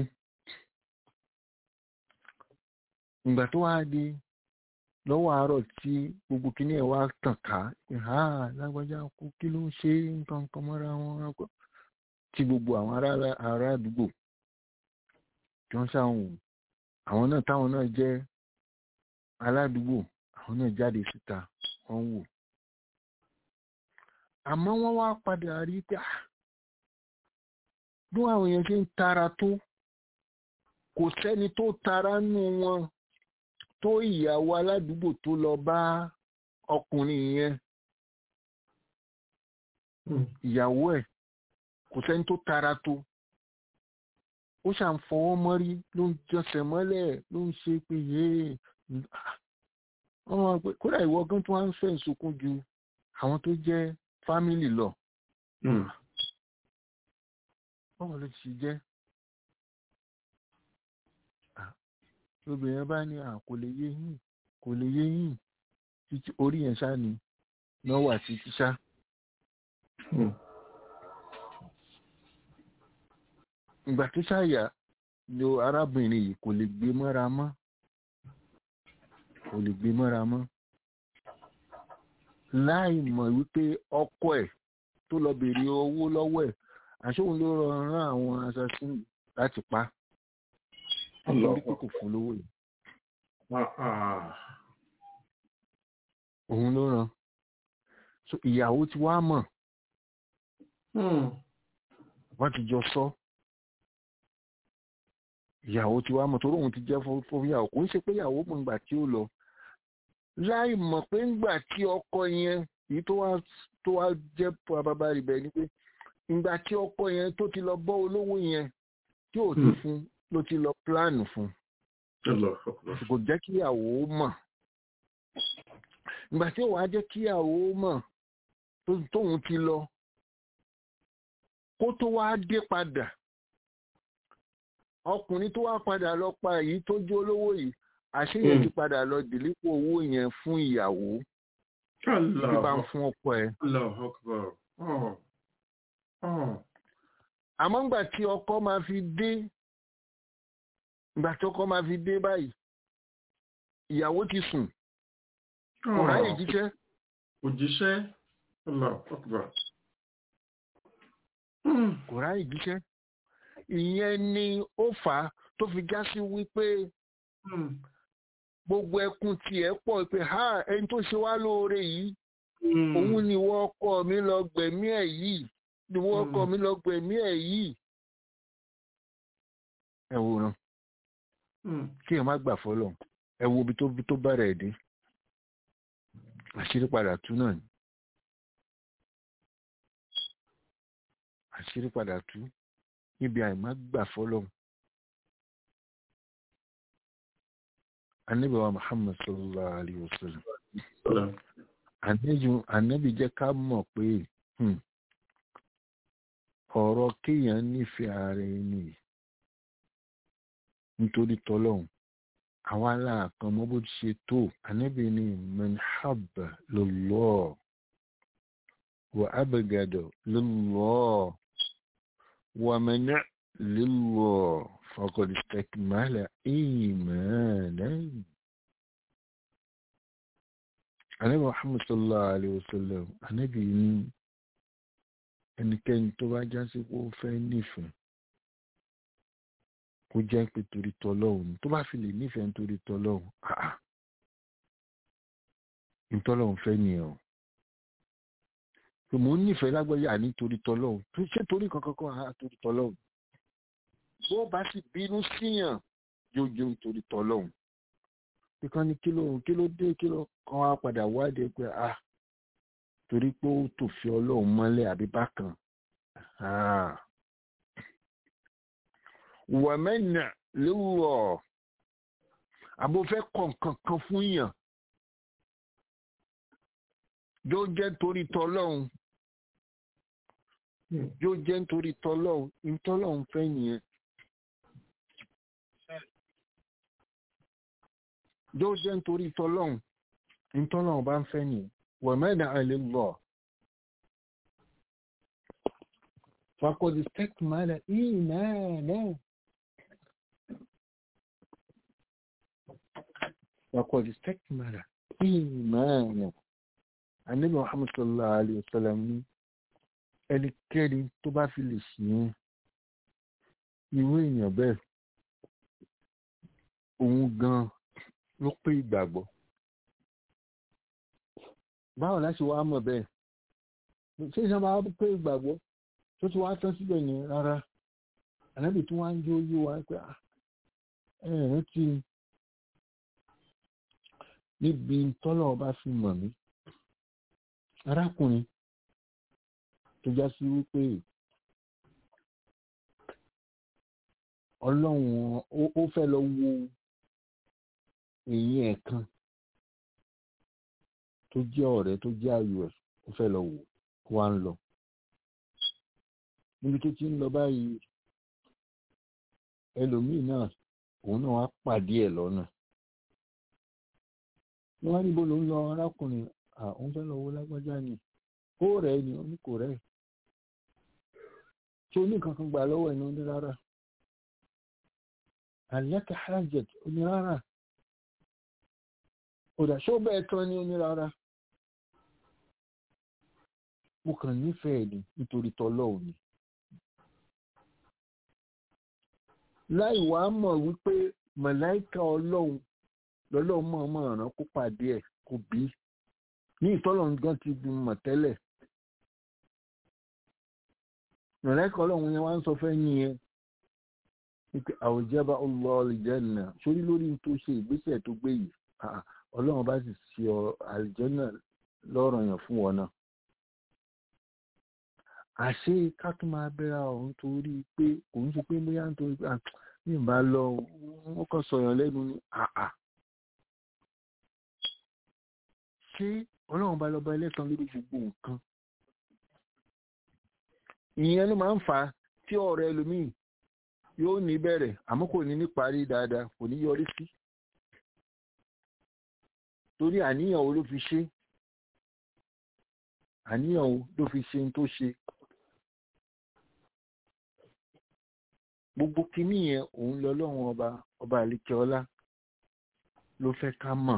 ìgbà tó wáá di lọ́wọ́ àárọ̀ tí gbogbo kinní ẹ̀ wá tàn ká ha lágbájá kú kí ló ń ṣe nǹkan kan mọ́ra wọn tí gbogbo àwọn ará àdúgbò tí wọ́n ṣàwọn wò àwọn náà táwọn náà jẹ́ aládùúgbò àwọn náà jáde síta wọ́n wò àmọ́ wọ́n wá padà rí pé bí àwọn èèyàn ṣe ń tara tó kò sẹ́ni tó tara nù wọn tó ìyàwó aládùúgbò tó lọ bá ọkùnrin yẹn ìyàwó ẹ̀ kò sẹ́ni tó tara tó ó ṣàn fọwọ́ mọ́rí ló ń jọsẹ̀ mọ́lẹ̀ ló ń ṣe pé yéé wọ́n pé kódà ìwọ gan tó wá ń fẹ́ ìsokún ju àwọn tó jẹ́ fámìlì lọ. báwo ló ti jẹ́ obìnrin bá ní kò lè yé yín kò lè yé yín títí orí yẹn ṣá ni náwó àti tíṣá. ìgbà tó ṣàyà lo arábìnrin yìí kò lè gbé mọ́ra mọ́ kò lè gbé mọ́ra mọ́ láì mọ̀ wípé ọkọ ẹ̀ tó lọ bèèrè owó lọ́wọ́ ẹ̀ àṣóhun ló rán àwọn assassin láti pa nítorí pé kò fún lówó yìí òun ló rán so ìyàwó ti wá mọ̀ wọ́n ti jọ sọ ìyàwó ti wá mọ̀ torí òun ti jẹ́ fún ìyàwó kò ń ṣe pé ìyàwó mọ̀ nígbà tí ó lọ láì mọ̀ pé ńgbà tí ọkọ yẹn èyí tó wá tó wá jẹ́ bàbá rẹ̀ bẹ́ẹ̀ ni pé ìgbà tí ọkọ yẹn tó ti lọ bọ́ olówó yẹn tí ò ti fún ló ti lọ pílánù fún kò jẹ́ kí ìyàwó mọ̀ ìgbà tí ò wá jẹ́ kí ìyàwó mọ̀ tóun ti lọ kó tó wá dé padà ọkùnrin tó wá padà lọ pa èyí tó jó olówó yìí àṣeyẹ ti padà lọ dìlípò owó yẹn fún ìyàwó tí bá ń fún ọkọ ẹ. àmọ́ ngbà tí ọkọ máa fi dé ngbà tí ọkọ máa fi dé báyìí ìyàwó ti sùn kò ráyè jíṣẹ́. òjíṣẹ́ kò ráyè jíṣẹ́ ìyẹn ni ó fà á tó fi já sí wípé gbogbo ẹkún tiẹ̀ pọ̀ pé ha ẹni tó ṣe wá lóore yìí òun ni wọ́n ọkọ mi lọ gbẹ̀mí ẹ̀ yìí ni wọ́n ọkọ mi lọ gbẹ̀mí ẹ̀ yìí. ẹ wòran kí èèyàn má gbà fọlọ́run ẹ wo ibi tó bẹ̀rẹ̀ ẹ̀ dé àṣírí padà tú náà ni àṣírí padà tú níbi àìmá gbà fọlọ́run anabi wa muhammad sallallahu alayhi wa sallam anabi jẹ́ ká mọ̀ pé ọ̀rọ̀ kéèyàn nífẹ̀ẹ́ ara ẹni nítorí tọ́lọ́hún àwa aláàkan mọ́ bó ti ṣe tó anabi ni manhaba lillah wa abgada lillah wa mana lillah faqad istakmala imanan anabi muhammad sallallahu alayhi wa sallam anabi ni ẹnikẹ́ni tó bá já sí pé ó fẹ́ nífẹ̀ẹ́ kó jẹ́ pé torí tọlọ́hun tó bá fi lè nífẹ̀ẹ́ nítorí tọlọ́hun àá nítọ́lọ́hun fẹ́ nìyẹn o pé mò ń nífẹ̀ẹ́ lágbọ́yà nítorí tọlọ́hun tó ṣe torí kankan kan àá torí tọlọ́hun bó bá sì bínú síyàn yóò jẹ́ nítorí tọlọ́hun kíkan ní kí ló kí ló dé kí ló kan wá padà wádìí pé ah torí pé ó tòfin ọlọ́run mọ́lẹ̀ àbí bákan wọ̀mẹ́nà lówọ̀ àbò fẹ́ kọ̀ kankan fún yàn yóò jẹ́ torí tọlọ́run yóò jẹ́ nítorí tọlọ́run ìtọ́lọ́run fẹ́ nìyẹn yóò jẹ́ nítorí tọlọ́run ìtọ́lọ́run bá ń fẹ́ nìyẹn ومنع لله فقد استكمل إيمانا فقد استكمل إيمانا النبي محمد صلى الله عليه وسلم ẹnikẹ́ni tó bá fi lè ṣìyẹn irú èèyàn bẹ́ẹ̀ òun gan ló pé ìgbàgbọ́ báwo láti wá mọ̀ bẹ́ẹ̀ ṣé ìṣẹ́ máa pé ìgbàgbọ́ tó ti wá tán síbẹ̀ yẹn rárá ànábì tí wọ́n á ń jó yé wa pé ẹ̀rín tí níbi tọ́lọ̀ ọba fi mọ̀ mí arákùnrin tó já sí wípé ọlọ́run ó fẹ́ lọ wo èyí ẹ̀kan tó jẹ́ ọ̀rẹ́ tó jẹ́ ayò ẹ̀ ó fẹ́ lọ wò wá ń lọ níbi tó ti ń lọ báyìí ẹlòmíì náà òun náà wá pàdé ẹ̀ lọ́nà wọ́n á níbo ló ń lọ arákùnrin àwọn fẹ́ lọ wo lágbájá ni ó rẹ̀ ni ó ní kò rẹ̀ tí ó ní kankan gbà lọ́wọ́ ẹ̀ ní ó ní rárá àlẹ́kẹ̀ hajjet ó ní rárá òdà ṣó bẹ́ẹ̀ tán ní ó ní rárá mo kàn nífẹ̀ẹ́ ni nítorí tọ́lọ́ọ̀ ni láì wá mọ̀ wípé màláìka ọlọ́run lọ́lọ́run mọ̀ mọ̀ ràn kó pàdé ẹ̀ kó bí ní ìtọ́lọ́run gan ti bí mọ̀ tẹ́lẹ̀ màláìka ọlọ́run yẹn wá ń sọ fẹ́ nìyẹn wípé àwòjẹ́bá ọlọ́ọ̀lìjẹ́nà sórí lórí tó ṣe ìgbésẹ̀ tó gbé yìí ọlọ́run bá sì ṣe àlìjẹ́nà lọ́rọ̀ yàn fún wọn náà àṣé ká tún máa bẹ́ra ọ̀hún torí pé òun ṣe pé bóyá nítorí pé ní ìbá lọ wọ́n kàn sọ̀yàn lẹ́nu ní àà ṣé ọlọ́run bá lọ́ba ẹlẹ́tàn lórí gbogbo nǹkan ìyẹn ló máa ń fà á tí ọ̀rọ̀ ẹlòmíì yóò ní bẹ̀rẹ̀ àmọ́ kò ní ní parí dáadáa kò ní yọrí sí torí àníyàn wo ló fi ṣe àníyàn wo ló fi ṣe tó ṣe gbogbo kinní yẹn òun lọ́lọ́run ọba ọba àlekè ọlá ló fẹ́ ká mọ̀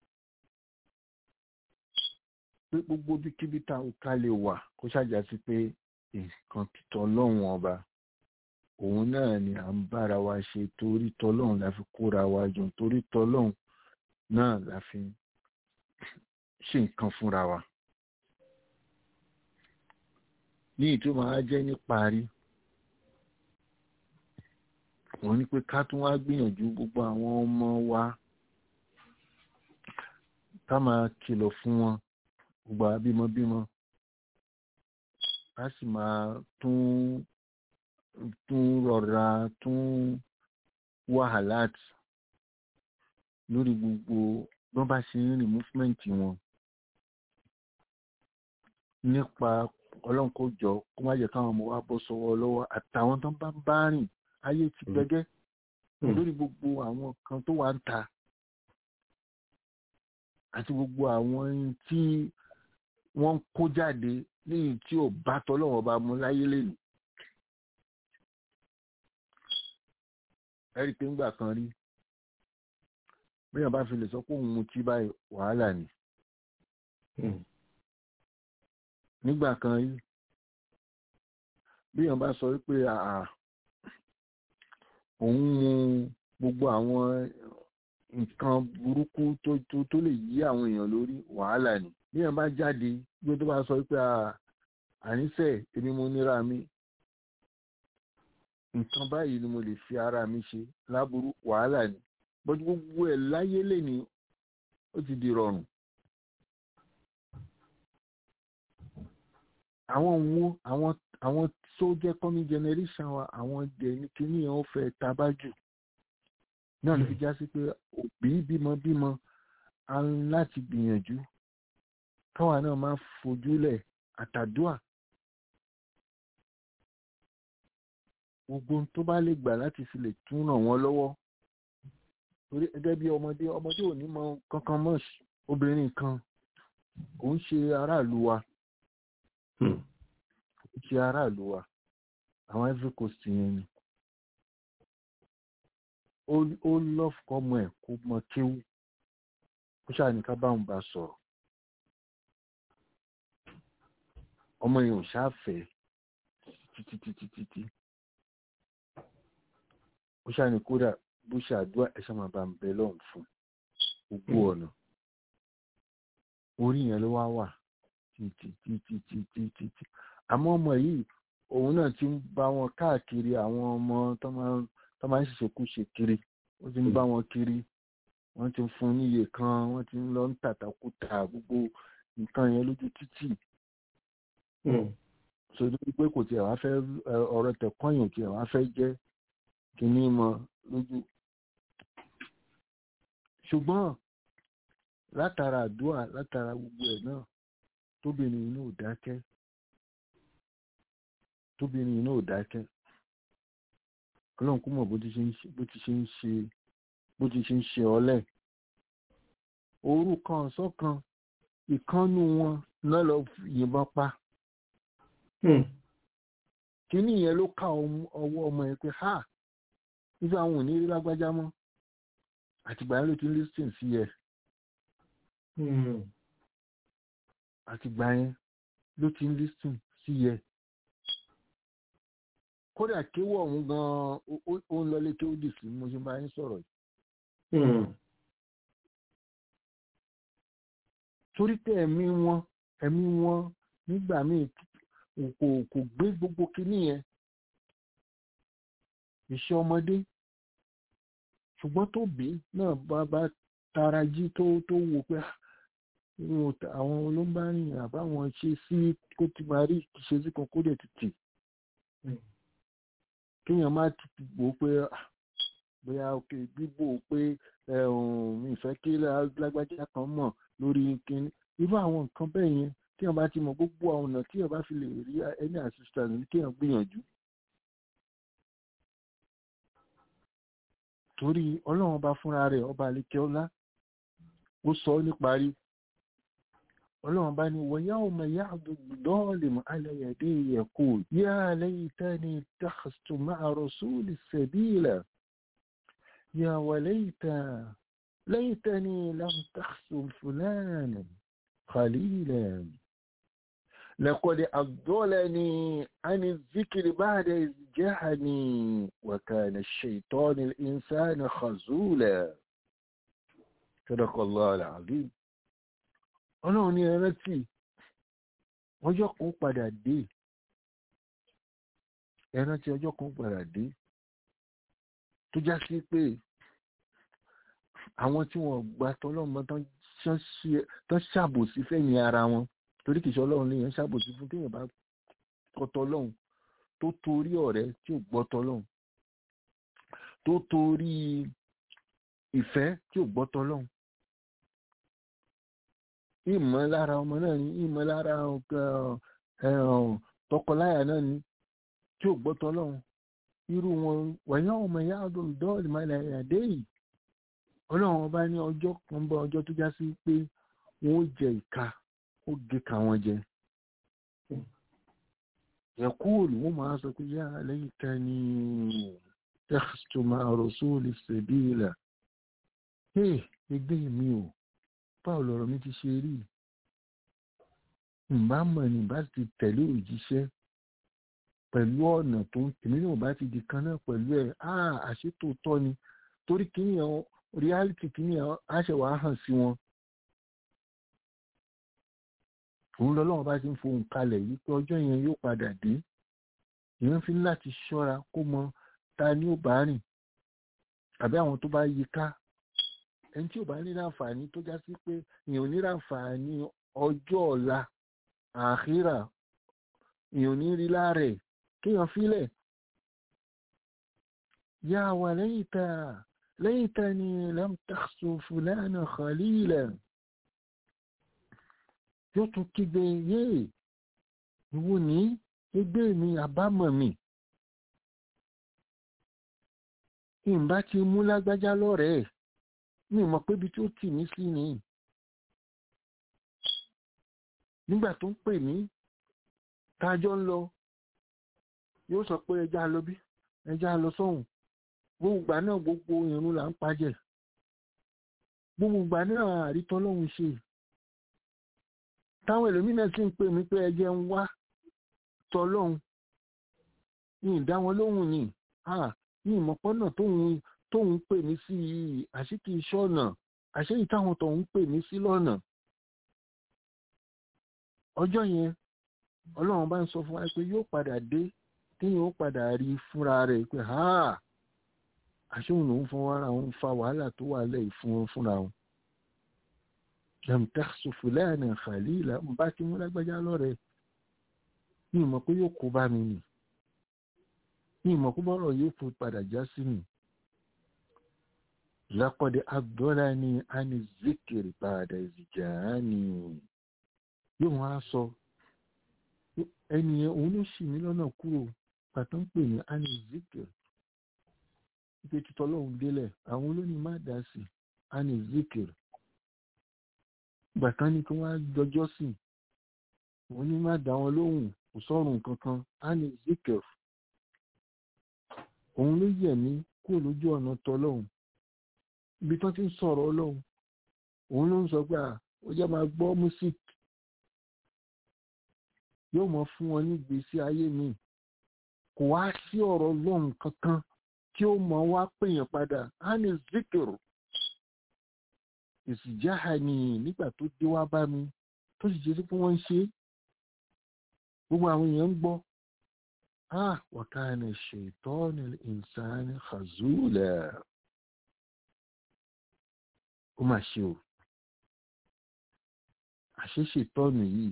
pé gbogbo bíkíbi tá ò ká lè wà kó ṣàjà sí pé nǹkan títọ́ ọlọ́run ọba òun náà ni à ń bára wa ṣe torí tọlọ́run la fi kóra wa jọ torí tọlọ́run náà la fi ṣe nǹkan fúnra wa ní ìtumọ̀ á jẹ́ níparí wọ́n ní pé ká tún wá gbìyànjú gbogbo àwọn ọmọ wa ká máa kìlọ̀ fún wọn gbogbo àbímọbímọ ká sì máa tún tún rọra tún wàhálà lórí gbogbo bọ́n bá ṣe ń rìn movement wọn nípa ọlọ́run kó jọ kó má jẹ́ káwọn ọmọ wa bọ́ sọ́wọ́ lọ́wọ́ àtàwọn tó ń bá ń bá rìn ayé ti gbẹgẹ́ lórí gbogbo àwọn kan tó wà ń ta àti gbogbo àwọn ohun tí wọ́n ń kó jáde léyìí tí ò bá tọ́lọ́wọ́ bá mú láyé lẹ́nu. ẹ̀rí pé ńgbà kan rí bíyàn bá fi lè sọ pé òun mutí báyìí wàhálà ni. nígbà kan rí bíyàn bá sọ wípé àà òun mu gbogbo àwọn nǹkan burúkú tó tó tó lè yí àwọn èèyàn lórí wàhálà ni bíyàn bá jáde bí tó bá sọ wípé àníṣe èmi mo níra mi nǹkan báyìí ni mo lè fi ara mi ṣe láburú wàhálà ni bọ́jú gbogbo ẹ̀ láyé lè ní ó ti di rọrùn. àwọn wo àwọn àwọn tó jẹ́ coming generation wa àwọn dẹ̀ ní kíní yẹn ó fẹ́ tabájù náà ló fi já sí pé òbí bímọ bímọ a ń láti gbìyànjú káwa náà máa fojúlẹ̀ àtàdúà gbogbo tó bá lè gbà láti fi lè tún ràn wọ́n lọ́wọ́ torí gẹ́gẹ́ bí ọmọdé ọmọdé ò ní mọ kankan mọ́ obìnrin kan kò ń ṣe aráàlú wa kò ń ṣe aráàlú wa àwọn Ivory Coast yẹn ni ó lọ́ọ̀fù ọmọ ẹ̀ kó mọ kéwú ó ṣàní ká báwọn bá sọ̀rọ̀ ọmọ yẹn ò ṣáfẹ́ títí títí títí ó ṣàní kódà bó ṣe àdúrà ẹ̀ṣẹ̀ máa bá ń bẹ lọ́hùn fún gbogbo ọ̀nà orí yẹn ló wá wà títí títí títí títí àmọ́ ọmọ yìí òun náà ti ń bá wọn káàkiri àwọn ọmọ tó máa ń ṣèṣekúṣe kiri ó ti ń bá wọn kiri wọ́n ti ń fún níye kan wọ́n ti ń lọ ń tàtàkùtà gbogbo nǹkan yẹn lójú títì sọdọ pé kò tiẹ̀ wá fẹ́ ọ̀rọ̀ tẹ̀kọ́yìn ò tiẹ̀ wá fẹ́ jẹ́ kínní mọ́ lójú ṣùgbọ́n látara àdúrà látara gbogbo ẹ̀ náà tóbìnrin inú ò dákẹ́ tóbìnrin inú ò dákẹ́ ọlọ́run kó mọ̀ bó ti ṣe ń ṣe bó ti ṣe ń ṣe bó ti ṣe ń ṣe ọlẹ̀ òru kan ọ̀sán kan ìkànnù wọn náà lọ yìnbọn pa kíní yẹn ló ká ọwọ́ ọmọ yẹn pé ha nígbà àwọn ò ní rí lágbájá mọ́ àtìgbà yẹn ló ti ń lísìn sí ẹ àtìgbà yẹn ló ti ń lísìn sí ẹ kódà kéwọ́ ọ̀hún gan-an ó ń lọlé kéwọ́ dì sí mo ṣe bá yín sọ̀rọ̀ yìí. torí pé ẹ̀mí wọn ẹ̀mí wọn nígbà míì kò kò gbé gbogbo kinní yẹn iṣẹ́ ọmọdé ṣùgbọ́n tó bí náà bá bá tara jí tó tó wò pé àwọn olóńbárìn àbáwọn ṣe sí kó ti máa rí ṣe sí kan kó dẹ̀ tètè kéèyàn má ti wò ó pé bóyá òkè bíbò pé mi ìfẹ́ kí lágbájá kan mọ̀ lórí kinní irú àwọn nǹkan bẹ́ẹ̀ yẹn tí wọn bá ti mọ gbogbo àwọn ọ̀nà tí wọn bá fi lè rí ẹni assistant ní kéèyàn gbìyànjú. torí ọlọ́run ọba fúnra rẹ̀ ọba àlekẹ́ ọlá ó sọ ọ́ níparí ọlọ́run bá ní wọ́n yáwó mọ̀ yá àdúgbò mọ̀ alẹ́yẹ̀dẹ́ yẹ̀kọ́ yá lẹ́yìn tẹ́ni tàkàtù máa rọ̀súlì sẹ̀bílà yá wà lẹ́yìn tẹ́ni lámtàkàtù fúlànà khalílà لقد أضلني عن الذكر بعد إذ جاءني وكان الشيطان الإنسان خزولا صدق الله العظيم ọlọ́run ní ẹrẹ́tì ọjọ́ kan padà dé ẹrántí ọjọ́ kan padà dé tó já sí pé àwọn tí wọ́n gba tọ́lọ́mọ tán ṣàbòsí fẹ́yìn ara wọn torí kìí ṣe ọlọ́run léèyàn ṣàbòsí fún téèyàn bá kọ́tọ́ lọ́hùn tó torí ọ̀rẹ́ tí ò gbọ́tọ́ lọ́hùn tó torí ìfẹ́ tí ò gbọ́tọ́ lọ́hùn ìmọ̀lára ọmọ náà ni ìmọ̀lára tọkọláyà náà ni tí ò gbọ́tọ́ lọ́hùn irú wọn wẹ̀yìn ọmọ ìyá ọdún dọ́ọ̀lì máa lẹ̀ ẹ̀dá yìí ọlọ́run ọba ní ọjọ́ kan bọ́ ọjọ́ tó já sí pé wọ́n ó jẹ ìka ó gé ka wọn jẹ yẹkúùlù wọ́n máa sọ pé yá lẹ́yìn ká ní tẹ́kítù máa rọ̀súùlì sẹ̀bíìlà hey ẹgbẹ́ mi ò báwo lọ̀rọ̀ mi ti ṣe rí ǹbá mọ̀ ní bá ti tẹ̀lé òjíṣẹ́ pẹ̀lú ọ̀nà tó ń tèmi náà bá ti di kan náà pẹ̀lú ẹ̀ á àṣetò tọ́ ni torí kìíní ẹ̀ reality kìíní ẹ̀ á ṣe wàá hàn sí wọn. òun lọ́lọ́wọ́n bá ti ń fohùn kalẹ̀ yìí pé ọjọ́ yẹn yóò padà dé èèyàn fi láti ṣọ́ra kó mọ ta ni ó bá rìn àbí àwọn tó bá yí ká ẹni tí ò bá ní láǹfààní tó já sí pé èèyàn ò ní láǹfààní ọjọ́ ọ̀la àkírà èèyàn ò ní rí láàrẹ̀ kéèyàn fílẹ̀ yá wà lẹ́yìn tá lẹ́yìn tá ni lam takhsu fulana khalila yóò tún kígbe yéè ìwò ní ẹgbẹ́ mi àbámọ̀ mi ìbá ti mú lágbájá lọ́rẹ̀ẹ́ mi mọ̀ pé ibi tí ó tì mí sí ni nígbà tó ń pè mí tájọ́ ń lọ yóò sọ pé ẹja lọ bí ẹja lọ sọ́hùn gbogbo ìgbà náà gbogbo irun là ń pajẹ gbogbo ìgbà náà àrítọ́ lọ́hùn ṣe táwọn ẹlòmínà sì ń pè mí pé ẹjẹ ń wá tọlọ́hun ní ìdá wọn lóhùn ni ní ìmọ̀pọ́nà tóun tóun pè mí sí yìí àṣìkì iṣẹ́ ọ̀nà àṣẹ́yìí táwọn tóun pè mí sí lọ́nà ọjọ́ yẹn ọlọ́run bá ń sọ fún wa pé yóò padà dé téèyàn ó padà rí fúnra rẹ̀ pé àṣehùn lòún fún wa òun fa wàhálà tó wà lẹ́yìn fún wọn fúnra wọn lam takhsu fulana khalila ń bá ti mú lágbájá lọ́rẹ̀ ní ìmọ̀ pé yóò kó bá mi nì ní ìmọ̀ pé bọ́rọ̀ yóò fún padà já sí mi laqad adallani ani zikri ba'da izja'ani yóò wọ́n á sọ ẹni yẹn òun ló ṣì mí lọ́nà kúrò pàtó ń pè ní ani zikri ìpè títọ́ lọ́hùn délẹ̀ àwọn olóní má dá sí ani zikri gbàtán ní kí wọ́n á jọjọ́ sí wọ́n ní má dá wọn lóhùn kò sọ́run kankan á ní zikir òun ló yẹ̀ mí kúrò lójú ọ̀nà tọlọ́hùn ibi tán ti ń sọ̀rọ̀ ọlọ́hùn òun ló ń sọ pé ó jẹ́ máa gbọ́ music yóò mọ fún wọn ní ìgbésí ayé mi kò wá sí ọ̀rọ̀ ọlọ́hùn kankan tí ó mọ wá pèèyàn padà á ní zikir ìsìjáha ni nígbà tó dé wá bá mi tó sì jẹ́ pé wọ́n ń ṣe gbogbo àwọn èèyàn ń gbọ́ ah wàkàna ṣètọ́nì ìsáni khazula ó mà ṣe o àṣẹ ṣètọ́nì yìí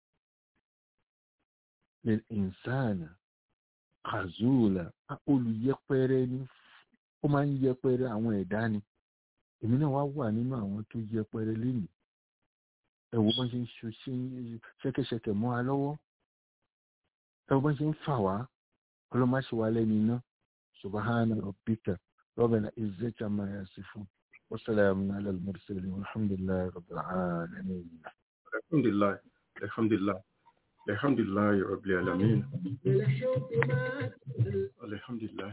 lè ìsáni khazula olùyẹpẹrẹ ni ó máa ń yẹpẹrẹ àwọn ẹ̀dá ni èmi náà wá wà nínú àwọn tó yẹpẹrẹ lẹ́nu ẹ̀wò bọ́n ṣe ń ṣe ṣẹ́kẹ́ṣẹkẹ̀ mọ́ wa lọ́wọ́ ẹ̀wò bọ́n ṣe ń fà wá ọlọ́máṣe wa lẹ́nu iná subahana rabbika rabbana izzati amma yasifun wa salamun ala al-mursalin walhamdulillahi rabbil alamin. alhamdulilayi alhamdulilayi alhamdulilayi rabbil alamin alhamdulilayi.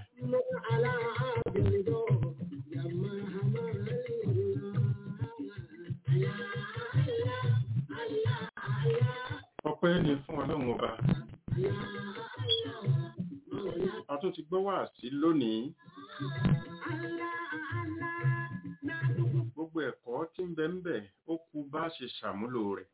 ọpẹ́ ni fún ọlọ́run ọba a tún ti gbọ́ wá sí lónìí gbogbo ẹ̀kọ́ tí ń bẹ ń bẹ ó kù bá ṣe ṣàmúlò rẹ̀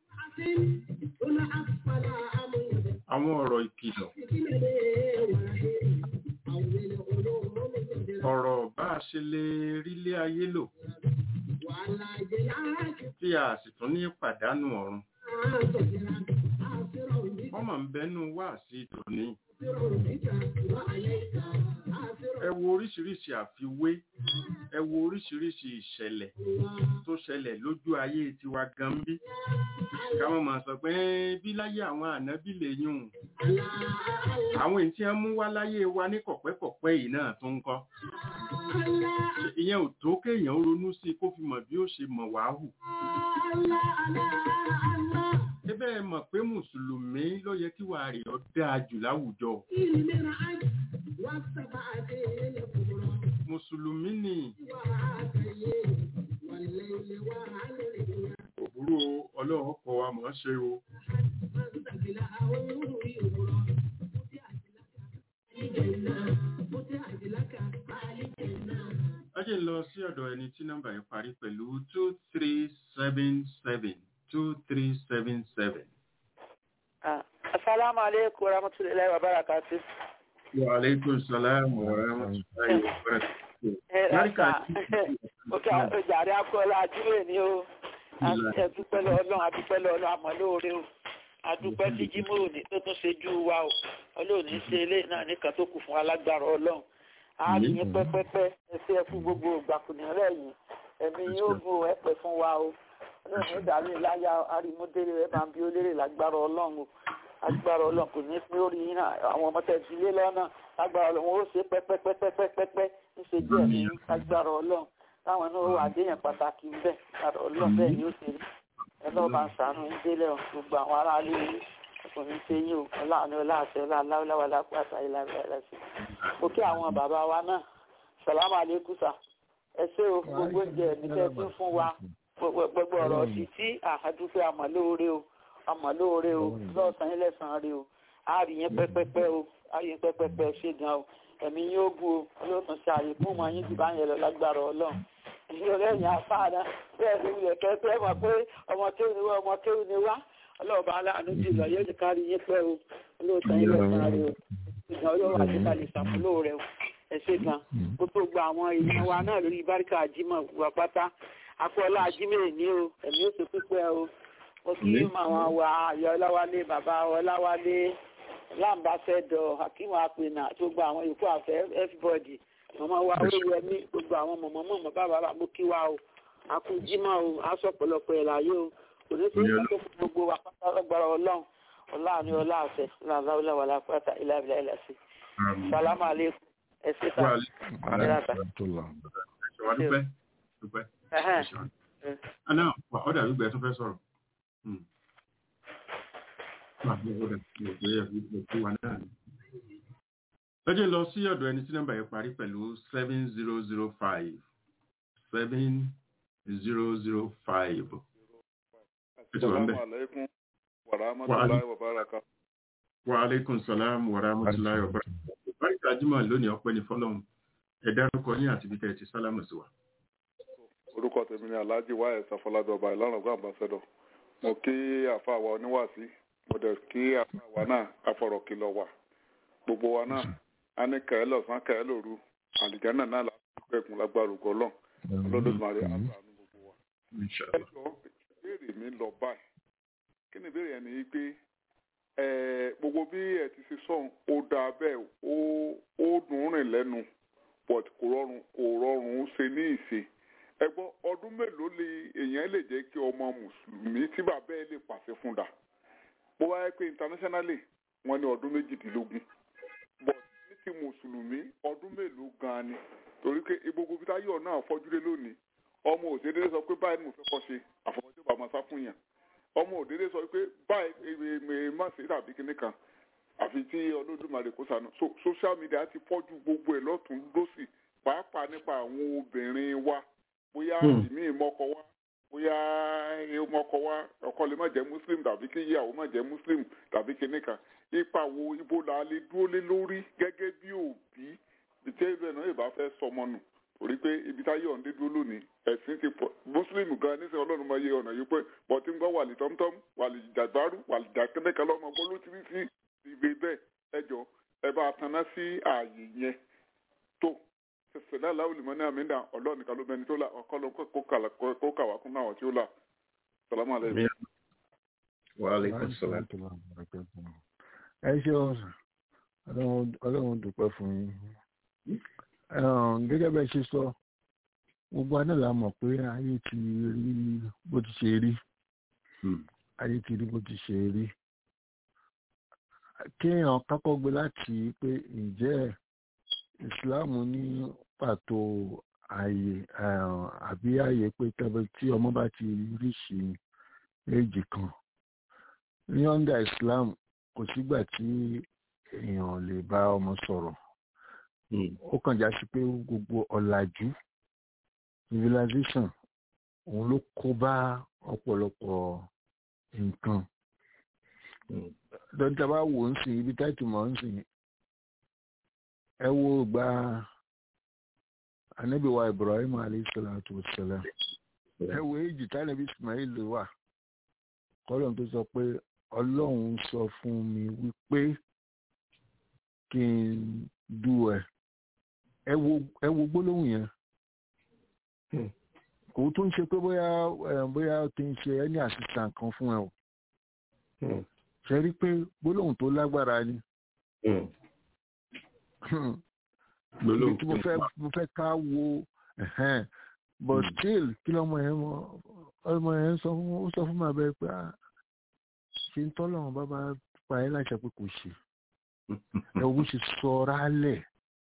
àwọn ọ̀rọ̀ ìkìlọ̀ ọ̀rọ̀ bá a ṣe lè rílé ayé lò wàhálà ìjẹyà àti tí a sì tún ní pàdánù ọ̀run àtọ̀jẹ̀ra àfẹ́rọ̀ òní wọ́n mọ̀ ń bẹ́nu wá sí tòní àfẹ́rọ̀ òníjà wà ayé ìta àfẹ́rọ̀ ẹ wo oríṣiríṣi àfiwé ẹ wo oríṣiríṣi ìṣẹ̀lẹ̀ tó ṣẹlẹ̀ lójú ayé tiwa gan bí káwọn máa sọ pé "Ẹ́n, bí láyé àwọn ànábì lè yún un." àwọn èyí tí wọ́n mú wá láyé wa ní kọ̀pẹ́kọ̀pẹ́ yìí náà tó ń kọ́ ìyẹn ò tó kéèyàn ronú sí i kó fi mọ̀ bí ó ṣe mọ̀ wá hù ebe ẹ mọ̀ pé mùsùlùmí ló yẹ kí wàá rí ọ dáa jù láwùjọ mùsùlùmí ni òbúrò ọlọ́run kọ wa mọ̀ ọ́ ṣe o ẹ jẹ́ n lọ sí ọ̀dọ̀ ẹni tí nọ́mbà yẹn parí pẹ̀lú two three seven seven two three seven seven. Assalamu alaikum warahmatullahi wabarakatuh. wa aleykum salaam wa rahmatulahi wa barakatuh. Barika Òkè àjàrí akọ́lá àdúrà ni ó. Àdúpẹ́ lọ́lọ́run, àdúpẹ́ lọ́lọ́run, àmọ́ lóore o. Àdúpẹ́ tí Jímọ̀ òní tó tún ṣe jú wa o. Ọlọ́run ṣe ilé náà nìkan tó kù fún alágbára Ọlọ́run. A rí yín pẹ́pẹ́pẹ́ ẹsẹ̀ ẹ fún gbogbo ìgbàkùnrin rẹ̀ yìí. Ẹ̀mí yóò gùn ẹ pẹ́ fún wa o. Ọlọ́run ó dàrí láyà arímúdéré rẹ̀ máa ń bí ó lérè lágbára Ọlọ́run o agbára ọlọ́run kò ní pé orí yín náà àwọn ọmọ tẹ̀ sílé lọ́nà agbára ọlọ́run ó ṣe pẹ́pẹ́pẹ́pẹ́pẹ́pẹ́ níṣe díẹ̀ ní agbára ọlọ́run táwọn náà wà déyàn pàtàkì ń bẹ̀ agbára ọlọ́run bẹ́ẹ̀ ni ó ṣe rí ẹlọ́ọ̀ bá ń sànú ń délẹ̀ o gbogbo àwọn aráalé yìí ọkùnrin ṣe yín o ọláàánú ọláàṣẹ ọláàláwà lápáta ìlànà ẹlẹ́sìn mo kí àwọn bàbá wa náà sàlámù àlékún sà ẹ ṣé o gbogbo oúnjẹ mi tẹ́ fún fún wa gbogbo ọ̀rọ̀ sí tí àdúpẹ́ àmọ́ o àmọ́ lóore o lọ́sàn yín lẹ́sàn-án rí o a rí yín pẹ́pẹ́pẹ́ o a rí yín pẹ́pẹ́pẹ́ ṣe gan o ẹ̀mí yóò bu o yóò tún ṣe àyè fún ọmọ yín jù bá yẹn lọ lágbára ọlọ́run èyí ò lẹ́yìn afáàná bẹ́ẹ̀ ni ilẹ̀ kẹ́kẹ́ mọ̀ pé ọmọ kéwù ni wá ọmọ kéwù ni wá ọlọ́ọ̀bá aláàánú jùlọ yóò ti kárí yín pẹ́ o olóòtú yín lẹ́sàn-án rí o ìgbà olówó àti kalẹ̀ ṣàmúlò rẹ o ẹ ṣe gan gbogbo gba àwọn èèyàn wa náà lórí báríkà àjímọ̀ wà pátá akọ́lá àjímọ̀ èní o ẹ̀mí ó ṣe pípẹ́ o mo kí màwọn wa ayọ̀ ọláwálé bàbá ọláwálé láǹbàṣẹ́dọ̀ hakeem apẹ̀nà tó gba àwọn yòókù àfẹ́ everybody màmá wa olúwẹ̀mí gbogbo àwọn mọ̀mọ́ mọ̀mọ́ bàbá bàbá mo kí wa o àkújímọ̀ o aṣọ ọ̀pọ̀lọpọ̀ ẹ̀ láyé o kò ní sí ìgbàgbọ́ fún gbogbo wa pátá lọ́gbàrá ọlọ́run ọláàánú ọláàfẹ́ láàláwọlá lápáta ìlàbílà ìlàsí sálámà àlékún ẹ ṣe ta Ana ọ̀dà gbígbẹ́ tó fẹ́ sọ̀rọ̀. Lọ́jọ́ lọ sí ọ̀dọ̀ ẹni tí nọ́mbà yẹn parí pẹ̀lú seven zero zero five seven zero zero five. Assalamualaikum warahmatullahi wabarakatuh. Wa alaikum salam wa rahmatullahi wa barakatuh. Báríkà Jímọ̀ lónìí ọpẹ́ ní fọ́lọ́hun. Ẹ dárúkọ yín àti bí tẹ́ ti sálámù sí wa. Orúkọ tèmi ni Alhaji Wáyé Safọlábí ọba Ìlọrin Ọgbà Ambassador. Mo kí àfa wa oníwàásí. Mo dẹ̀ kí àfa wa náà afọ̀rọ̀ kìlọ̀ wà. Gbogbo wa náà a ní kẹ̀ẹ́ lọ̀sán kẹ̀ẹ́ lòru. Àlìjánà náà láti gbẹ̀kùn lágbára ògo Ọlọ́run. Olódùmarè àánú gbogbo wa. Ẹ jọ ìbéèrè mi lọ báyìí. Kí ni ìbéèrè yẹn ni pé gbogbo bí ẹ ti ṣe sọ̀hún ó dáa bẹ́ẹ̀ ó dùn rìn lẹ́nu but kò rọrùn kò rọrùn ṣe ní ìṣe ẹ gbọ́ ọdún mélòó lè èèyàn lè jẹ́ kí ọmọ mùsùlùmí tí bàbá ẹ lè pàṣẹ fún dà bó wáyé pé internationally wọ́n ní ọdún méjìdínlógún but ní ti mùsùlùmí ọdún mélòó gan-an ni torí pé gbogbo bí táyọ̀ náà fọ́júlé lónìí ọmọ òṣèré sọ pé báyìí ni mo fẹ́ kọ́ ṣe àfọwọ́sí bàbá sá fún yàn ọmọ òdèrè sọ pé báyìí má ṣe tàbí kinní kan àfi tí Olódùmarè kó sànù so social media ti fọ́jú gbogbo ẹ̀ lọ́tún lọ́sì pàápàá nípa àwọn obìnrin wa bóyá ìmí ìmọ̀kọ wa bóyá ìmọ̀kọ wa ọkọ lè má jẹ́ muslim tàbí kí ìyàwó má jẹ́ muslim tàbí kinní kan ipa wo ibo la lè dúró lé lórí gẹ́gẹ́ bí òbí ìtẹ́ ìlú ẹ̀ náà ìbá fẹ́ sọmọ nù torí pé ibi táyé ọ̀ǹdé dúró lónìí ẹ̀sìn ti pọ̀ muslim gan nísìnyí ọlọ́run máa yẹ ọ̀nà yìí pé bọ́tí ń gbọ́ wàlì tọ́mtọ́m wàlì jàgbárù wàlì jàkẹ́lẹ́kẹ́ lọ́mọ gbọ́ ló ti rí sí ìwé bẹ́ẹ̀ ẹ jọ ẹ bá taná sí ààyè yẹn tó sẹ̀dá aláwọ̀ lè mọ ní àmì ìdá ọlọ́run nìkan ló mẹni tó là ọkọ ló kó kàlà- kó kà wá kún àwọn tí ó là sàlámù alẹ́ Wàhálà sọ̀rọ̀. ẹ ṣeun sà. Ọlọ́run- ọlọ́run dúpẹ́ fún yín Ẹ̀hún, gẹ́gẹ́ bẹ́ẹ̀ ṣe sọ gbogbo aná la mọ̀ pé ayé ti rí bó ti ṣe rí ayé ti rí bó ti ṣe rí kéèyàn kákọ́ gbé láti pé ǹjẹ́ ìsìláàmù ní pàtó ààyè ẹ̀hún, àbí ààyè pé tẹ́bẹ̀ tí ọmọ bá ti ríṣì éèjì kan ní under islam kò sígbà tí èèyàn lè bá ọmọ sọ̀rọ̀ ó kàn já sí pé gbogbo ọ̀làjú civilization òun ló kó bá ọ̀pọ̀lọpọ̀ nǹkan dọ́jà bá wò ń sìn ibi táìtì mọ̀ ń sìn ẹ wo gba anabiwa ibrahim alayhi salatu wassalam ẹ wo èjì tánàbí ismail wà kọ́lọ́n tó sọ pé ọlọ́run sọ fún mi wípé kí n du ẹ ẹ wo ẹ wo gbólóhùn yẹn kò tó ń ṣe pé bóyá ẹ, bóyá kí n ṣe ẹni assistant kan fún ẹ o ṣe rí pé gbólóhùn tó lágbára ni ibi tí mo fẹ́ mo fẹ́ ká wo ẹ̀hẹ́n, but still kí lọ́mọ yẹn mọ ọmọ yẹn sọ fún ó sọ fún mi abẹ́ pé ah, ṣe ń tọ́lọ́run bá bá pa ẹ́ láṣẹ pé kò ṣe ẹ wo bó ṣe sọ ọ́rá lẹ̀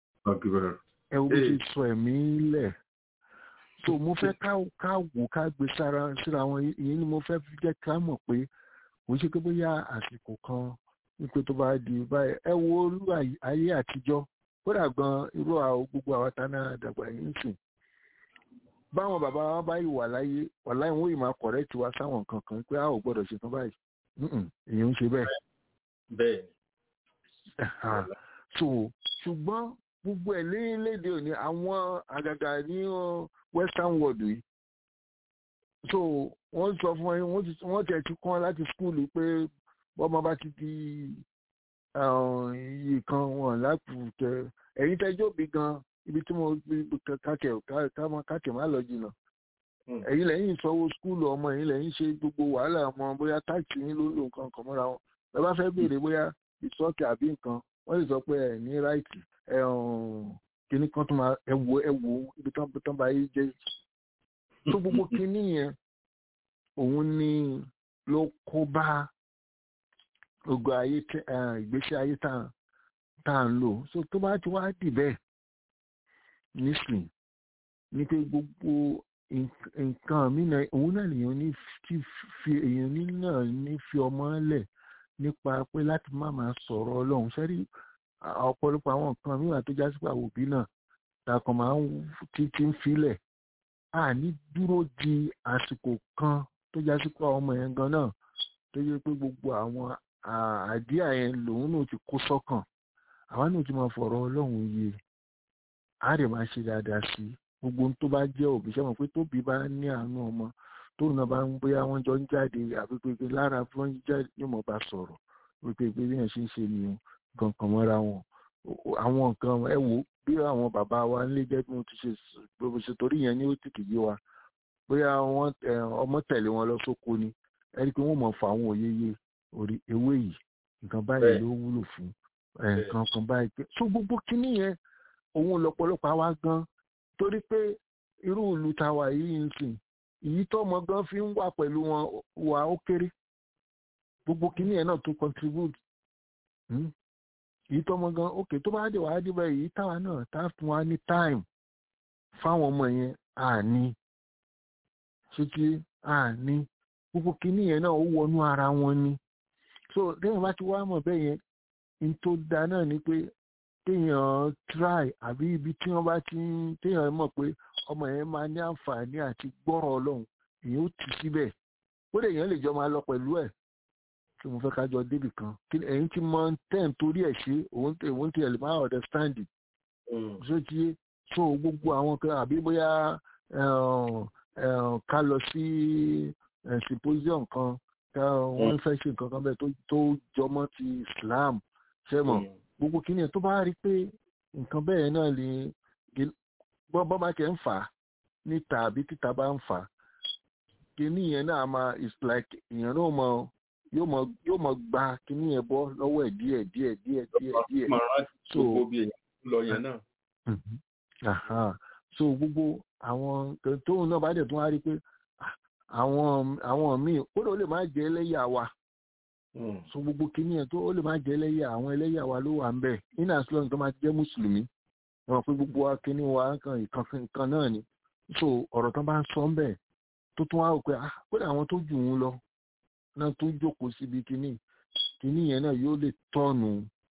ẹ wo bó ṣe sọ ẹ̀mí lẹ̀ so mo fẹ́ ká ká wò ká gbé sára síra wọn ìyẹn ni mo fẹ́ fi jẹ́ ká mọ̀ pé kò ṣe pé bóyá àsìkò kan wípé tó bá di báyìí ẹ wo olú àyè- ayé àtijọ́ kódà gan irú àwọn gbogbo àwọn tá náà dàgbà yìí ń sìn báwọn bàbá wa bá yìí wà láyé wà láyé wọn yìí máa kọ̀rẹ́tì wa sáwọn nǹkan kan pé a ò gbọ́dọ̀ ṣe kan báyìí Mm-mm, èèyàn ń ṣe bẹ́ẹ̀ Bẹ́ẹ̀ Ẹ̀hà. so ṣùgbọ́n gbogbo ẹ̀ lélédè òní àwọn àgàgà ní uh, western world yìí so wọ́n sọ fún ẹ wọ́n ti- wọ́n tẹ̀ ti kọ́ láti skúlù pé bọ́mọ bá ti di uh, iye kan wọn lápò tẹ ẹ̀yin tẹ́jọ́ bí gan ibi tí mo kàkẹ́ kàkẹ́ má lọ jìnnà ẹ̀yin lẹ́yìn sanwó skúlù ọmọ ẹ̀yin lẹ́yìn ṣe gbogbo wàhálà ọmọ bóyá táàkì yín ló lò nǹkan kan mọ́ra wọn ẹ bá fẹ́ béèrè bóyá ìsọ́ọ̀kì àbí nǹkan wọ́n lè sọ pé ẹ̀ ní ráìtì ẹ̀ kíní kan tó máa ẹ wo ẹ wo ibi tán tán bá yí jẹ́ tó gbogbo kíní yẹn òun ni ló kó bá gbogbo ayé tẹ- eh, ìgbésí ayé tá à- tá à ń lò so tó bá ti wá dì bẹ́ẹ̀ nísìn ní pé gbogbo nk- nǹkan mí náà òun náà lèèyàn ní fi fi èèyàn ní náà ní fi ọmọ lẹ̀ nípa pé láti má máa sọ̀rọ̀ ọlọ́run sẹ́rí ọ̀pọ̀lọpọ̀ àwọn nǹkan mìíràn tó já sí pé àwọn òbí náà takàn máa ń ti ti ń filẹ̀ a ní dúró di àsìkò kan tó já sí pé ọmọ yẹn gan náà tó yẹ pé gbogbo àwọn à- àdíà yẹn lòun náà ti kó sọ́kàn àwa náà ti máa fọ̀rọ̀ ọlọ́run yé a rè máa ṣe dáadáa sí i gbogbo ohun tó bá jẹ́ òbí sẹ́wọ̀n pé tóbi bá ní àánú ọmọ tóun náà bá ń bóyá wọ́n jọ ń jáde àbí pé lára bí wọ́n jáde yóò mọ̀ bá sọ̀rọ̀ wípé pé bí yẹn ṣe ń ṣe nìyẹn kankan mọ́ra wọn O- o- àwọn nǹkan ẹ wò ó, bí àwọn bàbá wa nílé jẹ́ bí wọ́n ti ṣe s- bó ṣe torí yẹn ní ó tètè yé wa bóyá wọ́n ẹ, ọmọ tẹ̀lé wọn lọ sóko ni ẹ rí i pé wọ́n mọ̀ fún àwọn òye yé orí ewé yìí nǹkan báyìí Bẹ́ẹ̀. ló wúlò fún ẹ, nǹkan kan báyìí pé so gbogbo kinní yẹn òun lọ́pọ̀lọpọ̀ àwa gan torí pé irú ìlú tàwa yìí ń sìn èyí tọ́mọ gan fi ń wà pẹ̀lú wọn wà ó kéré gbogbo kinní yẹn náà tó contribute hmm? èyí tọ́mọ gan ok tó bá dé wàá dé báyìí èyí táwa náà tá a fún wa ní time fáwọn ọmọ yẹn à ní ṣètì à ní gbogbo kinní yẹn náà ó wọnú ara wọn ni so lẹ́yìn bá ti wá mọ̀ bẹ́ẹ̀ yẹn n tó da náà ni pé téèyàn try àbí ibi tí wọ́n bá ti ń téèyàn mọ̀ pé ọmọ yẹn máa ní àǹfààní àti gbọ́rọ̀ ọlọ́run èyàn ó tì síbẹ̀ ó lè yẹn lè jọ máa lọ pẹ̀lú ẹ̀ tí mo fẹ́ ká jọ débì kan kí ni ẹ̀yin ti mọ tẹ́ǹ torí ẹ̀ ṣe òun tẹ̀ òun tẹ̀ lè máa understand it ṣó ti yé so gbogbo àwọn kan àbí bóyá eh, eh, ká lọ sí eh, symposium kan ká wọ́n fẹ́ ṣe nǹkan kan bẹ́ẹ̀ tó tó jọmọ́ ti Islam ṣé mọ̀ gbogbo kìíní ẹ̀ tó bá rí pé nǹkan bẹ́ẹ̀ náà lè bọ́ bọ́ bá tẹ̀ ń fà á níta àbí títa bá ń fà á kíní yẹn náà máa it's like èèyàn náà mọ yóò mọ yóò mọ gba kíní yẹn bọ́ lọ́wọ́ ẹ̀ díẹ̀ díẹ̀ díẹ̀ díẹ̀ díẹ̀ máa rántí so gbogbo bí èèyàn lọ yẹn náà. Mhm. Aha. so gbogbo àwọn nǹkan tóun náà bá dẹ̀ tún wá rí pé ah, àwọn àwọn míì ó lè ó lè má jẹ́ ẹlẹ́yà wa so gbogbo kíní yẹn tó ó lè má jẹ́ ẹlẹ́yà àwọn ẹlẹ́yà wa ló wà ń bẹ̀ in as long tó máa jẹ́ mùsùlùmí wọn pé gbogbo wa kíní wa nǹkan ìkan nǹkan náà ni so ọ̀rọ̀ tán bá ń sọ ń bẹ̀ tó tún wá rò pé ah kódà àwọn tó jù ú lọ náà tó jókòó síbi kíní kíní yẹn náà yóò lè tọ́nu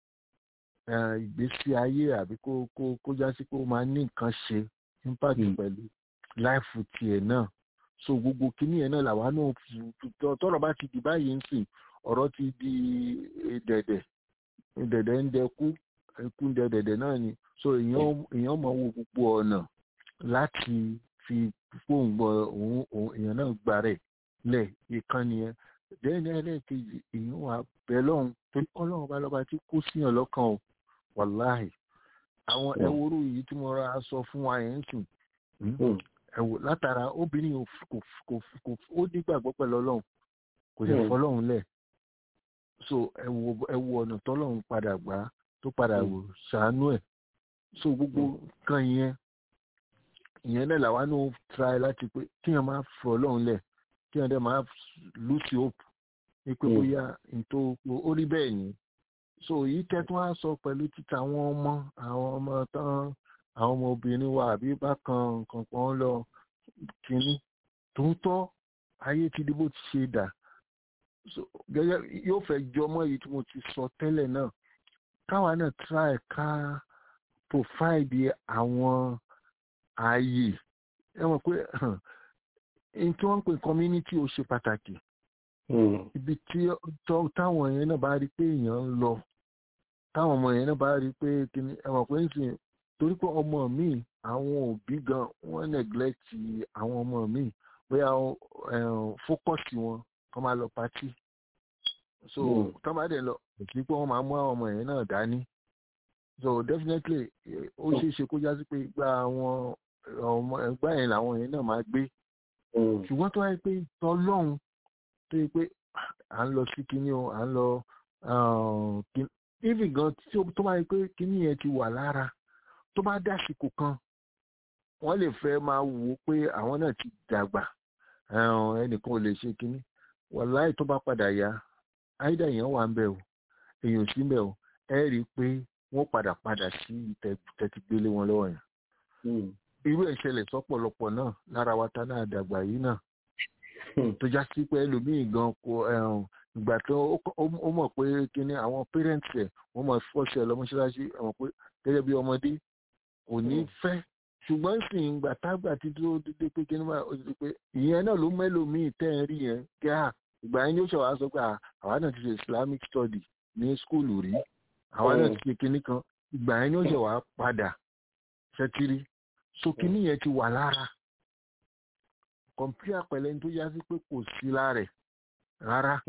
eh, ìgbésí ayé àbí kó kó kó já sí pé ó máa ní nǹkan ṣe impact Mm. pẹ̀lú láìfù tiẹ̀ náà so gbogbo kíní yẹn náà làwa náà fi- fi- tọ- tọ́rọ̀ bá ti di báyìí ń sìn ọ̀rọ̀ ti di eh, dẹ̀dẹ̀ dẹ̀dẹ̀ ń dẹkú ẹkú ń dẹ dẹ̀dẹ̀ náà ni so èèyàn èèyàn mọ̀ wo gbogbo ọ̀nà láti fi fóun gbọ́ òun òun èèyàn náà gbà rẹ̀ lẹ̀ ìkànnì yẹn dẹ́ni ẹlẹ́ẹ̀kejì èèyàn wà bẹ́ẹ̀ lọ́hùn torí ọlọ́run bá lọ́ba tí kó síyàn lọ́kàn o wàláhì àwọn ẹwúrú yìí tí mo ra sọ fún wa yẹn ń sìn ẹwò látara obìnrin ò f- kò f- kò f- kò f- ó nígbàgbọ́ pẹ̀lú ọlọ́run kò sì Mm. fọlọ́run lẹ̀ so ẹwò ẹwò ọ̀nà tọ́lọ́run padà gbà á tó padà Mm. wò ṣàánú ẹ̀ so gbogbo nǹkan yẹn ìyẹn náà làwa náà try láti pé kíyàn máa fọ ọlọ́run lẹ̀ kíyàn dẹ̀ máa lùsì hope ní pé Mm. bóyá nítò ó rí bẹ́ẹ̀ ni so èyí tẹ́tún á sọ pẹ̀lú títa àwọn ọmọ àwọn ọmọ tán àwọn ọmọ obìnrin wa àbí bákan nǹkan kan lọ kínní tòótọ́ ayé ti di bó ti ṣe dà so gẹ́gẹ́ yóò fẹ́ jọmọ́ èyí tí mo ti sọ tẹ́lẹ̀ náà káwa náà try ká provide àwọn ààyè ẹ mọ̀ pé n tí wọ́n ń pè community ó ṣe pàtàkì ibi tí tọ́- táwọn yẹn náà bá rí pé èèyàn ń lọ táwọn ọmọ yẹn náà bá rí pé kíní ẹ mọ̀ pé ń sìn torí pé ọmọ mi àwọn òbí gan wọ́n neglect àwọn ọmọ mi bóyá fókọ̀sì wọn kọ́ máa lọ pátì so Mm. tọ́ bá dẹ̀ lọ kò sí pé wọ́n máa mú àwọn ọmọ yẹn náà dání so definitely eh, ó ṣeé ṣe kó já sí pé gba àwọn ọmọ ẹgbẹ́ yẹn làwọn yẹn náà máa gbé ṣùgbọ́n tó wáyé pé tọlọ́hun tó yẹ pé à ń lọ sí kinní o à ń lọ even gan tí ó- tó bá yẹ pé kinní yẹn ti wà lára tó bá dásìkò kan wọ́n lè fẹ́ máa wò ó pé àwọn náà ti dàgbà ẹ̀hún, ẹnìkan ò lè ṣe kinní wàláì tó bá padà yá áìdá èèyàn wà ń bẹ̀ o èèyàn ò sí ń bẹ̀ o ẹ rí i pé wọ́n padà padà sí tẹ́tí gbélé wọn lọ́wọ́ yẹn irú ẹ̀ ṣẹlẹ̀ sọ́pọ̀lọpọ̀ náà lára wa ta náà dàgbà yìí náà tó já sí pé ẹlòmíì gan kò ẹ̀hún, ìgbà tó ó kọ́- ó- ó mọ̀ pé kíní àwọn parents ẹ̀ wọ́n mọ̀ fọ́ọ̀ṣẹ̀ lọ mọ́ṣáláṣí ẹ̀ mọ̀ pé gẹ́gẹ́ bí ọmọdé kò ní fẹ́ ṣùgbọ́n sì ń gbà tágbà tí tó dédé pé kíní máa ó ti di pé ìyẹn náà ló mẹ́lòmíì tẹ́ ẹ̀ rí yẹn kí á ìgbà yẹn ni ó ṣe wàá sọ pé à, àwa náà ti ṣe islamic study ní skúlù rí àwa náà ti ṣe kíní kan ìgbà yẹn ni ó ṣe wàá padà ṣẹtiri so kíní yẹn ti wà lára kọ̀mpútà pẹ̀lẹ́ ní tó yá sí pé kò sí lára ẹ̀ rárá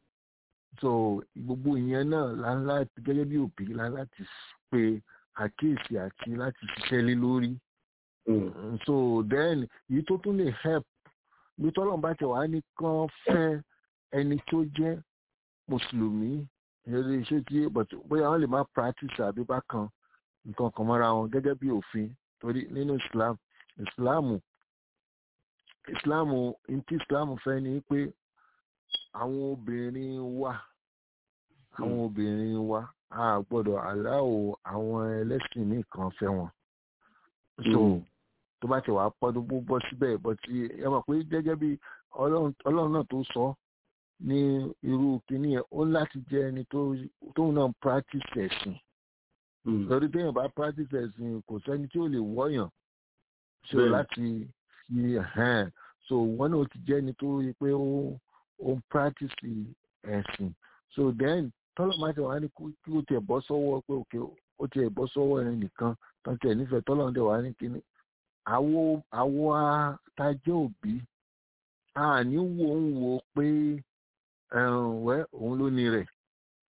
so gbogbo ìyẹn náà la ń láti gẹ́gẹ́ bí òbí la ń láti pe àkíyèsí àti láti ṣiṣẹ́ lé lórí Mm, so then èyí tó tún lè help bí tọ́lọ́n bá ti wà á ní kán fẹ́ ẹni tó jẹ́ mùsùlùmí ìyẹn iṣẹ́ tí but bóyá wọ́n lè má practice àbí bákan nǹkan kan mọ́ra wọn gẹ́gẹ́ bí òfin torí nínú Islam Islam Islam ntí Islam fẹ́ ni pé àwọn obìnrin wa àwọn obìnrin wa a gbọ́dọ̀ aláwọ̀ àwọn ẹlẹ́sìn míì kan fẹ́ wọn so Mm. tó bá ti wà á pọ́dún bó bọ́ síbẹ̀ bọ́ tí ẹ mọ̀ pé gẹ́gẹ́ bí ọlọ́run ọlọ́run náà tó sọ ní irú kínní yẹn ó ní láti jẹ́ ẹni tó tóun náà practice ẹ̀sìn lórí téèyàn bá practice ẹ̀sìn kò sẹ́ni tí ó lè wọ́yàn so Bẹ́ẹ̀ni. láti fi hàn so wọn náà ti jẹ́ ẹni tó rí pé ó ó ń practice ẹ̀sìn so then tọ́lọ̀ máa ti wà ní kí kí ó tiẹ̀ bọ́ sọ́wọ́ pé òkè ó tiẹ̀ bọ́ sọ́wọ́ ẹni nìkan tán tiẹ̀ nífẹ̀ẹ́ tọ́lọ̀ ń dẹ̀ wá ní kíní àwo àwo atajẹ́ òbí a ní wo ń wo pé ẹ̀hún, wẹ́ òun ló ní rẹ̀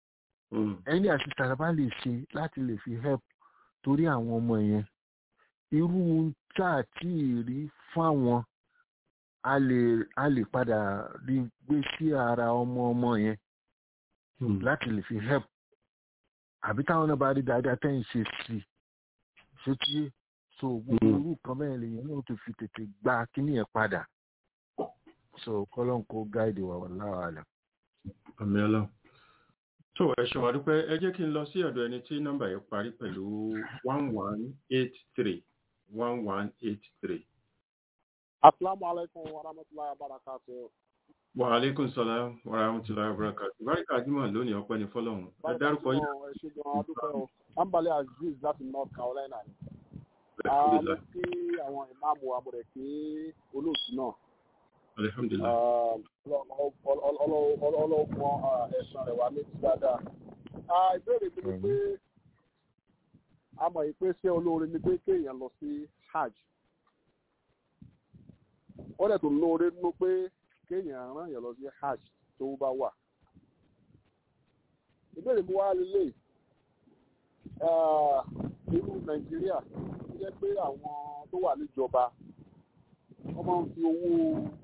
ẹni àṣìṣàrà bá lè ṣe láti lè fi help torí àwọn ọmọ yẹn irú tá a tí ì rí fáwọn a lè a lè padà rí gbé sí ara ọmọ ọmọ yẹn láti lè fi help àbí táwọn náà bá rí dáadáa tẹ́ ń ṣe sí i ṣé tí so gbogbo irú kan bẹ́ẹ̀ lèyìn náà tó fi tètè gba kíní yẹn padà so kọ́lọ́n kó gáìdì wà wọ́n láwàálẹ̀. àmì ọlọ́run tó ẹ ṣe wàá dúpẹ́ ẹ jẹ́ kí n lọ sí ọ̀dọ̀ ẹni tí nọ́mbà yẹn parí pẹ̀lú one one eight three one one eight three. asalaamu alaykum wa rahmatulahi wa barakatuh. wa aleykum salaam wa rahmatulahi wa barakatuh. báríkà jimoh lónìí ọpẹ́ ní fọ́lọ́run ẹ dárúkọ yín. ẹ ṣe gan adúpẹ́ o ambale aziz láti north carolina ni. a alhamdulilayi mú kí àwọn ìmáàmù amúrẹ̀ kí olóòtú náà alhamdulilayi ọlọ́gbọ́n ẹ̀sán rẹ̀ wá ní ti dáadáa. Ah, ìbéèrè mi ni pé a mọ̀ yìí pé ṣé olóore ni pé kéèyàn lọ sí hajj. ó dẹ̀ tó lóore nínú pé kéèyàn rán yàn lọ sí hajj tó bá wà. ìbéèrè mi wá lélẹ̀ nínú nàìjíríà ó jẹ́ pé àwọn tó wà níjọba wọ́n máa ń fi owó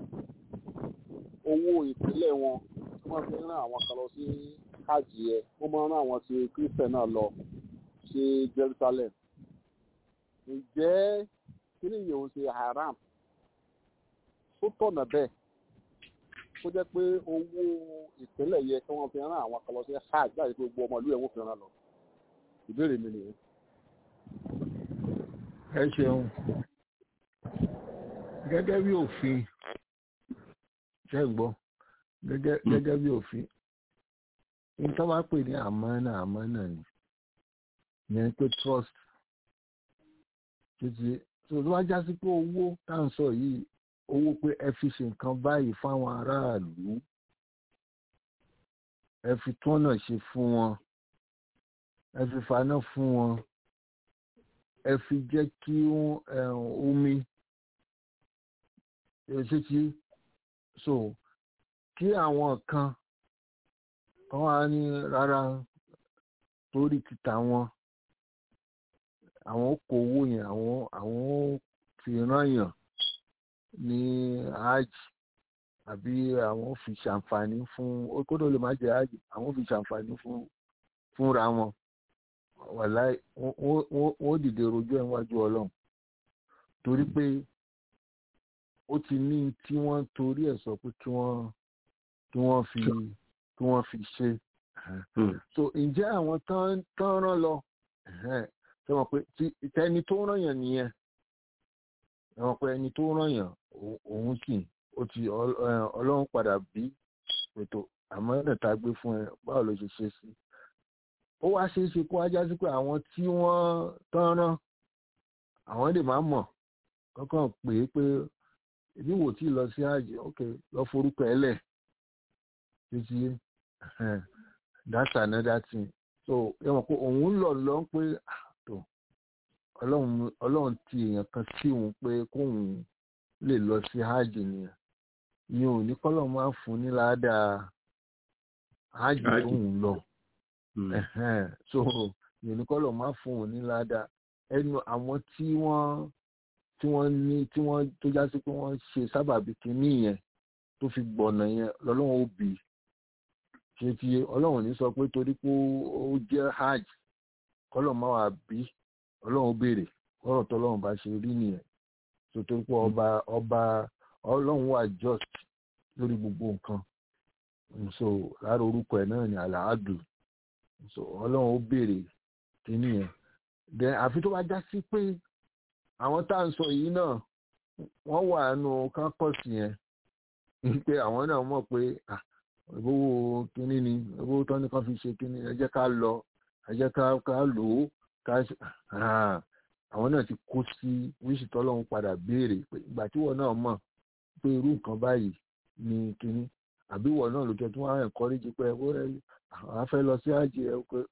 owó ìpínlẹ̀ wọn wọ́n máa fi ń rán àwọn kan lọ sí hajj yẹn wọ́n máa ń rán àwọn ti christian náà lọ sí jerusalem ǹjẹ́ kí ni ìyẹn ò ṣe haram tó tọ̀nà bẹ́ẹ̀ kó jẹ́ pé owó ìpínlẹ̀ yẹ kí wọ́n fi rán àwọn kan lọ sí hajj láti pé gbogbo ọmọlúwẹ̀ ẹ̀ wọ́n fi rán lọ ìbéèrè mi nìyẹn. ẹ ṣeun gẹ́gẹ́ bí òfin ṣe ń gbọ́ gẹ́gẹ́ gẹ́gẹ́ bí òfin ní tó bá pè ní àmánà àmánà ni yẹn pé trust títí tó tó bá já sí pé owó tá à ń sọ yìí owó pé ẹ fi ṣe nǹkan báyìí fáwọn aráàlú ẹ fi tọ́nà ṣe fún wọn ẹ fi faná fún wọn ẹ fi jẹ́ kí omi ṣe ti so kí àwọn kan kan wá ní rárá torí títa wọn àwọn kó owó yẹn àwọn àwọn fi rányàn ní hajj àbí àwọn fi ṣàǹfààní fún kódò lè má jẹ hajj àwọn fi ṣàǹfààní fún fúnra wọn wàláì wọ́n dìde rojọ́ ẹ̀ wájú ọlọ́run torí pé ó ti ní tí wọ́n torí ẹ̀ sọ pé kí wọ́n kí wọ́n fi kí wọ́n fi ṣe so ǹjẹ́ àwọn tán tán rán lọ ṣe mọ̀ pé tẹni tó rán yàn nìyẹn ṣe mọ̀ pé ẹni tó rán yàn òun sì ó ti ọlọ́run padà bí ètò àmọ́ ẹ̀rẹ̀ tá a gbé fún ẹ báwo ló ṣe ṣe sí ó wá ṣeé ṣe kó wájá sí pé àwọn tí wọ́n tán rán àwọn lè má mọ̀ kọ́kàn pé pé ibi wò tí lọ sí àjẹ ok lọ forúkọ ẹ lẹ̀ títí that's another thing so ẹ mọ̀ pé òun lọ lọ pé tó ọlọ́run ọlọ́run ti èèyàn kan sí òun pé kóun lè lọ sí hajj nìyẹn ni ò ní kọ́lọ̀ máa fún ní ládàá hajj tóun lọ so ni ò ní kọ́lọ̀ máa fún òun ní ládàá ẹnu àwọn tí wọ́n tí wọ́n ní tí wọ́n tó já sí pé wọ́n ṣe sábàbí kínní yẹn tó fi gbọ̀nà yẹn lọ́lọ́run ó bì í ṣe ti ọlọ́run ní sọ pé torí pé ó jẹ́ hajj kọ́lọ̀ máa wà bí ọlọ́run ó béèrè ọ̀rọ̀ tọ́lọ́run bá ṣe rí nìyẹn tó torí pé ọba ọba ọlọ́run wà just lórí gbogbo nǹkan so lára orúkọ ẹ̀ náà ni àlàádù so ọlọ́run ó béèrè kínní yẹn then àfi tó bá já sí pé àwọn tá à ń sọ yìí náà wọ́n wà nù kápọ́ọ̀sì yẹn pé àwọn náà mọ̀ pé ìbówó kínní ni ìbówó tán ní kan fi ṣe kínní ẹ jẹ́ ká lọ ẹ jẹ́ ká ká lò ó ká àwọn náà ti kó sí wíṣì tọ́lọ́run padà béèrè pé ìgbà tí wọ́n náà mọ̀ pé irú nǹkan báyìí ni kínní àbí wọ́n náà ló jẹ́ tí wọ́n á ẹ̀kọ́rẹ́jì pé ó rẹ̀ àwọn afẹ́ lọ sí àjẹ́ ẹ pé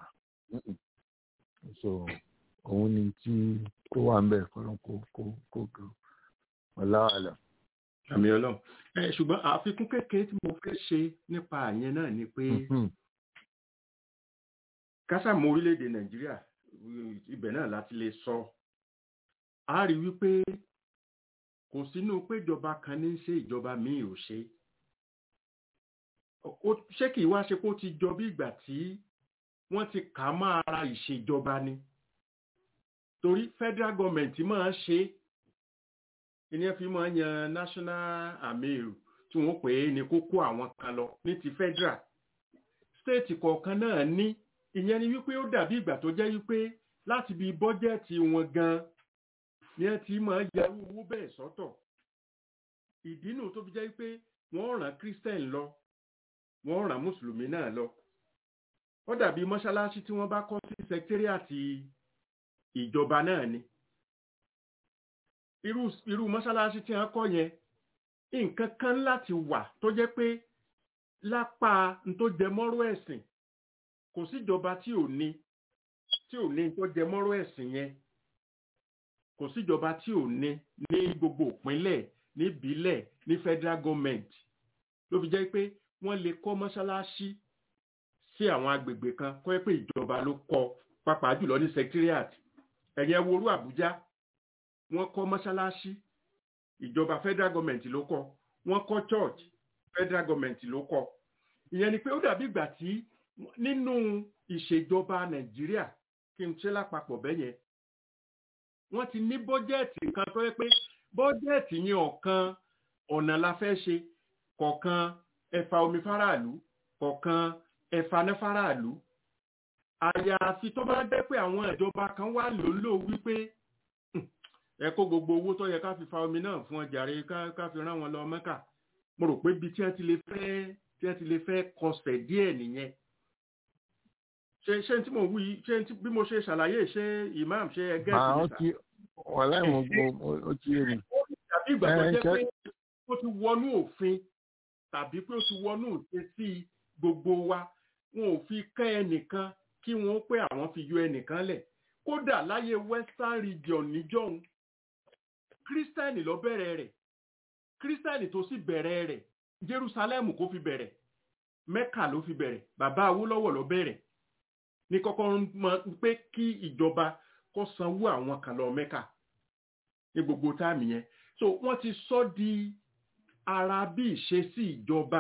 so òun ni tí tó wà ń bẹ̀ kọ́lọ́n kó kó kó kó ọ̀làwàlà. àmì ọlọ́run ẹ ṣùgbọ́n àfikún kékeré tí mo fẹ́ ṣe nípa àyẹn náà ni pé kásàmù orílẹ̀-èdè nàìjíríà ibẹ̀ náà láti lè sọ a rí wípé kò sínú péjọba kan ní í ṣe ìjọba míì ò ṣe Ó- ṣé kì í wá ṣe pé ó ti jọ bí ìgbà tí wọ́n ti kà á mọ́ ara ìṣèjọba ni torí federal government máa ń ṣe ìyẹn fi máa ń yan national amir tí wọ́n pè é ní kókó àwọn kan lọ ní ti federal state kọ̀ọ̀kan náà ní ìyẹn ni wípé ó dàbí ìgbà tó jẹ́ wípé láti bí bọ́jẹ́ẹ̀tì wọn gan ni ẹ ti máa ń yarú owó bẹ́ẹ̀ sọ́tọ̀ ìdí nù tó fi jẹ́ wípé wọ́n ràn christian lọ wọ́n ràn mùsùlùmí náà lọ ó dàbí mọ́ṣáláṣí tí wọ́n bá kọ́ sí sẹkítẹ́rìàtì ìjọba náà ni irú irú mọ́ṣáláṣí tí wọ́n kọ́ yẹn nǹkan kan láti wà tó jẹ́ pé lápá n tó jẹ mọ́rọ̀ ẹ̀sìn kò síjọba tí ò ní tí ò ní n tó jẹ mọ́rọ̀ ẹ̀sìn yẹn kò síjọba tí ò ní ní gbogbo ìpínlẹ̀ níbílẹ̀ ní federal government ló fi jẹ́ pé wọ́n lè kọ́ mọ́ṣáláṣí sí àwọn agbègbè kan kọ́ ẹ pé ìjọba ló kọ́ pàápàá jùlọ ní secretariat ẹ̀yẹn worú Àbújá wọ́n kọ́ mọ́ṣáláṣí ìjọba federal government ló kọ́ wọ́n kọ́ church federal government ló kọ́ ìyẹn ni pé ó dàbí ìgbà tí nínú ìṣèjọba Nàìjíríà kí n ṣe lápapọ̀ bẹ́yẹn wọ́n ti ní bọ́jẹ́ẹ̀tì kan tó yẹ pé bọ́jẹ́ẹ̀tì yẹn ọ̀kan ọ̀nà la fẹ́ ṣe kọ̀ọ̀kan ẹ̀fà omi fáráàlú kọ̀ọ̀kan ẹ̀fà náà fáráàlú àyàfi tó bá jẹ́ pé àwọn ìjọba kan wà lólò wípé "Hmm, ẹ kó gbogbo owó tó yẹ ká fi fa omi náà fún ọjàre ká ká fi rán wọn lọ Mẹ́kà mo rò pé ibi tí wọ́n ti lè fẹ́ tí wọ́n ti lè fẹ́ kọsẹ̀ díẹ̀ nìyẹn ṣe ṣe tí mo wí ṣe tí- bí mo ṣe ṣàlàyé ṣe imam ṣe ẹgẹ́ màá ó ìgbésà ti wàhálà ìmọ̀ gbọ́ ó ti yé mi. tàbí ìgbà tó Ẹ, jẹ́ ṣe- pé ó ti wọnú òfin tàbí pé ó ti wọnú ìṣesí gbogbo wa wọn ò fi kẹ́ ẹnìkan kí wọ́n pé àwọn fi yọ ẹnìkan lẹ̀ kódà láyé western region níjọ́hun kírísítẹ́nì ló bẹ̀rẹ̀ rẹ̀ kírísítẹ́nì tó sì bẹ̀rẹ̀ rẹ̀ jerusalem kò fi bẹ̀rẹ̀ mẹ́kà ló fi bẹ̀rẹ̀ bàbá awólọ́wọ̀ ló bẹ̀rẹ̀ ní kọ́kọ́ ń mọ pé kí ìjọba kó sanwó àwọn kan lọ mẹ́kà ní gbogbo táàmì yẹn so wọ́n ti sọ di ara bí ìṣesí ìjọba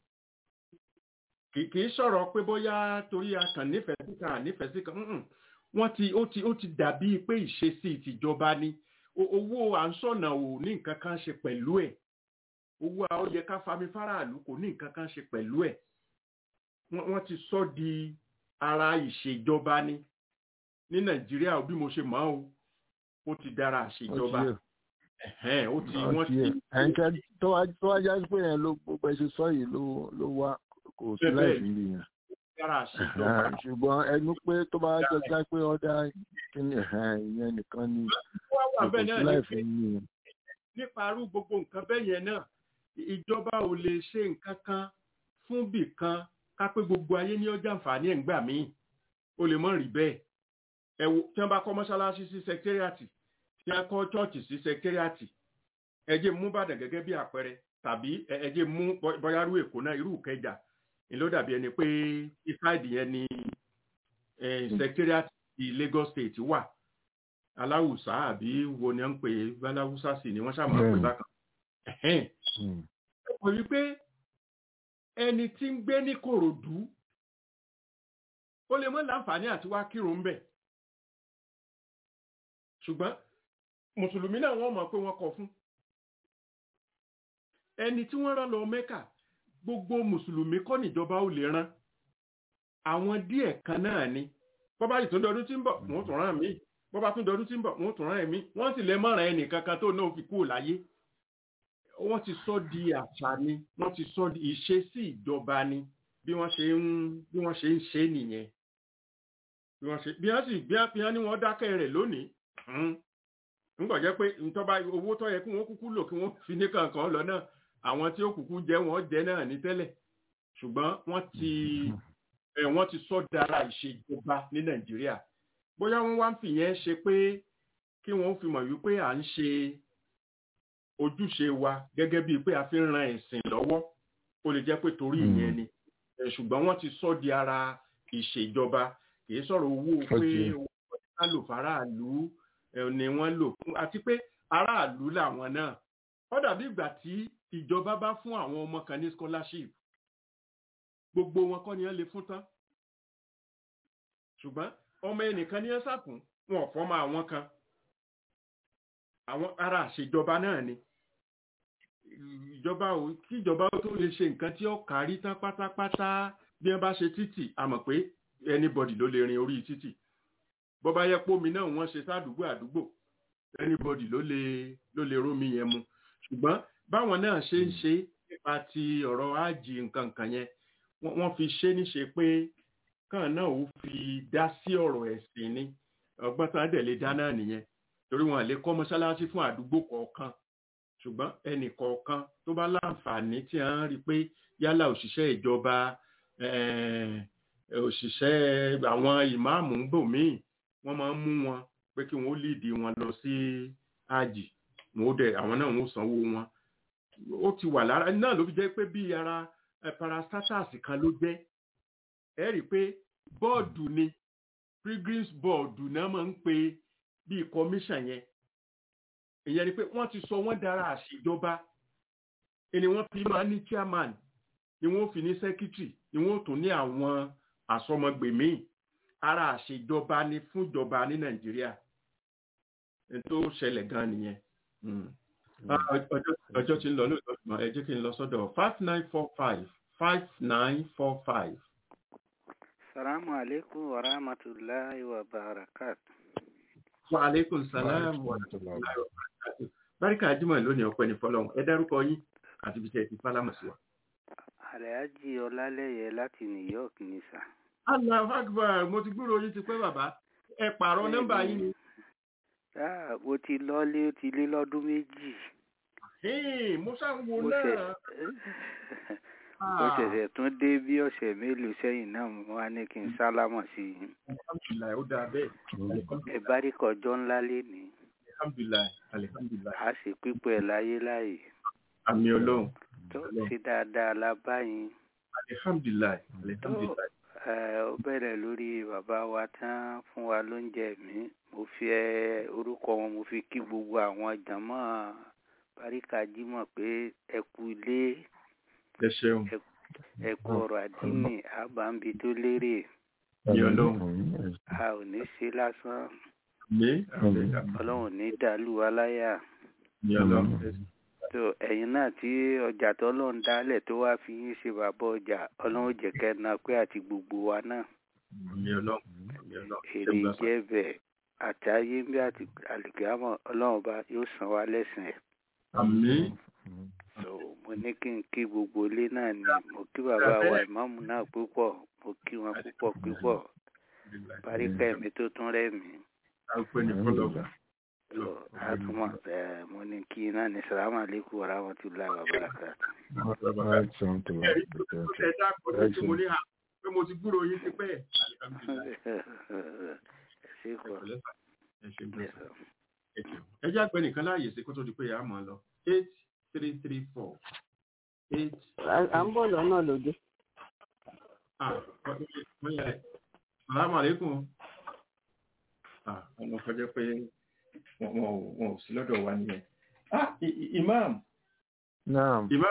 kì kì í sọ̀rọ̀ pé bóyá torí a kàn nífẹ̀ẹ́ sí kan nífẹ̀ẹ́ sí kan mm-mm. wọ́n ti ó ti ó ti dàbí pé ìṣesí tìjọba ni O- owó à ń sọ̀nà ò ní nǹkan kan ṣe pẹ̀lú ẹ̀ owó a ó yẹ ká fami fáráàlú kò ní nǹkan kan ṣe pẹ̀lú ẹ̀ wọ́n wọ́n ti sọ di ara ìṣèjọba ni ní nàìjíríà bí mo ṣe mọ̀ ọ́ ó ti dára ó ti àṣejọba yé ẹ̀hẹ́n, ó ti ó wọ́n ti yé ti ẹ̀ǹkẹ́ tó wá tó wá já sí pé yẹn ló gbogbo ẹ ṣe sọ yìí ló ló wá kò sí Bẹ́ẹ̀ láì bẹ́ẹ̀. fi rí yẹn. dára àṣejọba ṣùgbọ́n ẹnu pé tó bá jọ já pé ọ̀dà kíni ìyẹn nìkan ni wá wà kò bẹ́ẹ̀ sí náà láì ni fi rí yẹn. nípa arú gbogbo nǹkan bẹ́ẹ̀ yẹn náà ìjọba ò lè ṣe nǹkan kan fún bì kan ká pé gbogbo ayé ní ọjà àǹfààní ẹ̀ ń gbà míì ó lè mọ̀ rí bẹ́ẹ̀ ẹ wo tí wọ́n bá kọ́ mọ́ṣáláṣí sí sẹkítẹ́rìàtì tí wọ́n kọ́ chọ́ọ̀chì sí sẹkítẹ́rìàtì ẹ jẹ́ mú Ìbàdàn gẹ́gẹ́ bí àpẹẹrẹ tàbí ẹ ẹ jẹ́ mú bọ́- bóyá irú Èkó náà irú Ìkẹjà ni ló dàbí ẹni pé ìsáìdì yẹn ni sẹkítẹ́rìàtì ti Lagos State wà aláwùsá àbí wo ni wọ́n ń pè é aláwùsá sì ni wọ́n ṣàmọ́ pé Bẹ́ẹ̀ni. bákan ẹ̀hẹ́n Hmm. mọ̀ wípé ẹni tí ń gbé ní Kòròdú ó lè mọ́ láǹfààní àti wá kírun ń bẹ̀ ṣùgbọ́n mùsùlùmí náà wọ́n mọ̀ pé wọ́n kọ fún ẹni tí wọ́n rán lọ Mẹ́kà gbogbo mùsùlùmí kọ́ níjọba ó lè rán àwọn díẹ̀ kan náà ni bọ́bá yìí tún dọdún tí ń bọ̀ wọ́n tún rán mí bọ́bá tún dọdún tí ń bọ̀ wọ́n tún rán ẹ̀mí wọ́n sì lè mọ̀ràn ẹnì kankan tó náà fi kúrò láyé wọ́n ti sọ di àṣà ni wọ́n ti sọ di ìṣesí ìjọba ni bí wọ́n ṣe ń bí wọ́n ṣe ń ṣe nìyẹn bí wọ́n ṣe bí wọ́n sì bí wọ́n bí wọ́n ní wọ́n dákẹ́ rẹ̀ lónìí hmm, ńgbọ̀ jẹ́ pé ntọ́ba owó tó yẹ kí wọ́n kúkú lò kí wọ́n fi ní kankan lọ náà àwọn tí ó kúkú jẹ́ wọ́n jẹ́ náà ní tẹ́lẹ̀ ṣùgbọ́n wọ́n ti ẹ̀ wọ́n ti sọ dára ìṣèjọba ní Nàìjíríà bóyá wọ́n wá ń fìyẹn ṣe pé kí wọ́n fi mọ̀ wípé à ń ṣe ojúṣe wa gẹ́gẹ́ bíi pé a fi ń ran ẹ̀sìn lọ́wọ́ ó lè jẹ́ pé torí Mm. ìyẹn ni Eh, ṣùgbọ́n wọ́n ti sọ di ara ìṣèjọba kìí sọ̀rọ̀ owó pé Okay. owó ká lò faraàlú ẹ̀ ni wọ́n lò fún àti pé aráàlú làwọn náà ó dàbí ìgbà tí ìjọba bá fún àwọn ọmọ kan ní scholarship gbogbo wọn kọ́ ni wọ́n lè fún tán ṣùgbọ́n ọmọ ẹnìkan ní ẹ sàkún wọn ò fọ́mọ àwọn kan àwọn ara àṣejọba náà ni ìjọba ò kí ìjọba ó tó lè ṣe nǹkan tí ó kárí tán pátápátá bí wọ́n bá ṣe títì a mọ̀ pé anybody ló lè rin orí títì bó bá yẹ pómi náà wọ́n ṣe sádùúgbò àdúgbò anybody ló lè ló lè rómi yẹn mu ṣùgbọ́n báwọn náà ṣe ń ṣe nípa ti ọ̀rọ̀ ájì nǹkan nǹkan yẹn wọ́n fi ṣe níṣe pé kàn náà ó fi dá sí ọ̀rọ̀ ẹ̀sìn ni ọgbọ́n tán dẹ̀ lè dá náà nìyẹn torí wọn lè kọ́ mọ́ṣáláṣí fún àdúgbò kọ̀ọ̀kan ṣùgbọ́n ẹnì kọ̀ọ̀kan tó bá láǹfààní tí a ń rí pé yálà òṣìṣẹ́ ìjọba òṣìṣẹ́ àwọn ìmáàmù ń bò míì wọ́n máa ń mú wọn pé kí wọ́n líìdì wọn lọ sí àjì wọn ó dẹ̀ àwọn náà wọ́n sanwó wọn ó ti wà lára náà ló fi jẹ́ pé bí ara parastatus kan ló jẹ́ ẹ rí i pé bọ́ọ̀dù ni pilgrims board náà máa ń pe bíi commission yẹn ìyẹn ni pé wọ́n ti sọ wọ́n dára àṣìjọba ẹni wọ́n fi máa ní chairman ni wọ́n fi ní secretary ni wọ́n tún ní àwọn àsọmọgbèmí ara àṣìjọba ni fúnjọba ní nàìjíríà tó ṣẹlẹ̀ gan nìyẹn ọjọ́ tí ń lọ lóòótọ́ ẹ jẹ́ kí n lọ sọ́dọ̀ five nine four five five nine four five. salamu alaikum wa rahmatulahi wa barakatuh. Wa alaikum salam wa rahmatullahi wa barakatuh. Báríkà Jímọ̀ lónìí ọpẹ́ ní fọ́lọ́run. Ẹ dárúkọ yín àti ibi tí ẹ ti fálámù sí wa. Àlẹ́ájì Ọlálẹ́yẹ láti New York ní sà. Allahu Akbar, mo ti gbúrò yín ti pẹ́ bàbá. Ẹ pààrọ̀ nọ́mbà yín ni. Mo ti lọ́lé ó ti lé lọ́dún méjì. Mo ṣáà ń wo náà. Mo ṣẹ̀ṣẹ̀ tún dé bí ọ̀sẹ̀ mélòó sẹ́yìn náà mo wá ní kí n sálámọ̀ sí i. Alhamdulilayi, ó dáa bẹ́ẹ̀. Ẹ bá rí kọjọ́ ńlá lénìí. Alhamdulilayi, alihamdulilayi. A sì pípẹ́ láyé láàyè. Àmì Ọlọ́run. Tó ṣe dáadáa la báyìí. Alihamdulilayi, alihamdulilayi. Ó bẹ̀rẹ̀ lórí bàbá wa tán fún wa lóúnjẹ mi. Mo fi orúkọ wọn mo fi kí gbogbo àwọn jàmọ́ Báríkà Jímọ̀ pé ẹ kú ilé ẹ ṣeun. ẹ kú ọ̀rọ̀ àdínì àbámbi tó lérè. ní ọlọ́run. a ò ní ṣe lásán. ní ọlọ́run ní dàlú aláyà. ní ọlọ́run. tó ẹ̀yin náà tí ọjà tó lọ́n dálẹ̀ tó wá fi yín ṣe bàbá ọjà ọlọ́run jẹ́ kẹ́na pé àti gbogbo wa náà. ní ọlọ́run. ní ọlọ́run. èrè jẹ́ bẹ̀ àti ayé bí àti àlùkìyámọ̀ ọlọ́run bá yóò san wá lẹ́sìn ẹ̀. àmín so mo ní kí n kí gbogbo ilé náà ni mo kí bàbá wa ìmáàmù náà púpọ̀ mo kí wọn púpọ̀ púpọ̀ paríkà ẹ̀mí tó tún rẹ̀ mí. so àtúmọ̀ ẹ̀ mo ní kí náà ní sàlámù alaykum wa rahmatullahi wa barakatuh. pé mo ti gbúrò yín ti pẹ́. ẹ ṣe kọ́ ẹ jẹ́ àpẹ nìkan láàyè sí kó tó di pé a máa lọ eight three three four eight. à ń bọ̀ lọ́nà lóde. Salamu alaikum. Ọmọ kọjá pé wọn ò sí lọ́dọ̀ wa nìyẹn. Imam. Naam. Imam.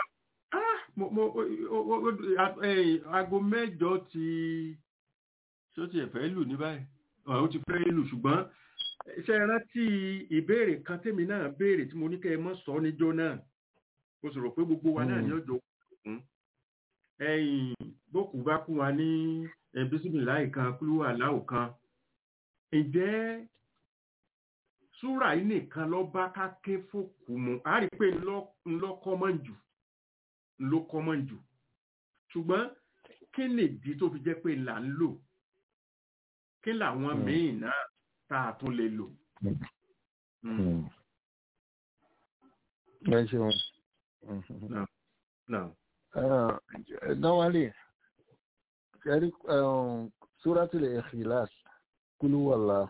Aago mẹ́jọ ti ṣó ti ẹ̀fẹ́ lù ní báyìí. Ó ti fẹ́ lù ṣùgbọ́n ṣe rántí ìbéèrè kan tèmi náà béèrè tí mo ní kẹ́ ẹ mọ́ sọ níjọ́ náà mo sọ̀rọ̀ pé gbogbo wa náà ní ọjọ́ òkun ẹ̀yìn bókù bá kú wa ní bísímìláì kan kúlú aláwò kan ǹjẹ́ súrà yìí nìkan lọ bá ká ké fòkù mu a rí pé ńlọ kọ́mọ̀ jù ńlọ kọ́mọ̀ jù ṣùgbọ́n kí nìdí tó fi jẹ́ pé là ń lò kí làwọn míì náà tá a tún lè lò. ẹ ṣeun. normally kẹ́rí suratul ikhlas kúlú wàlá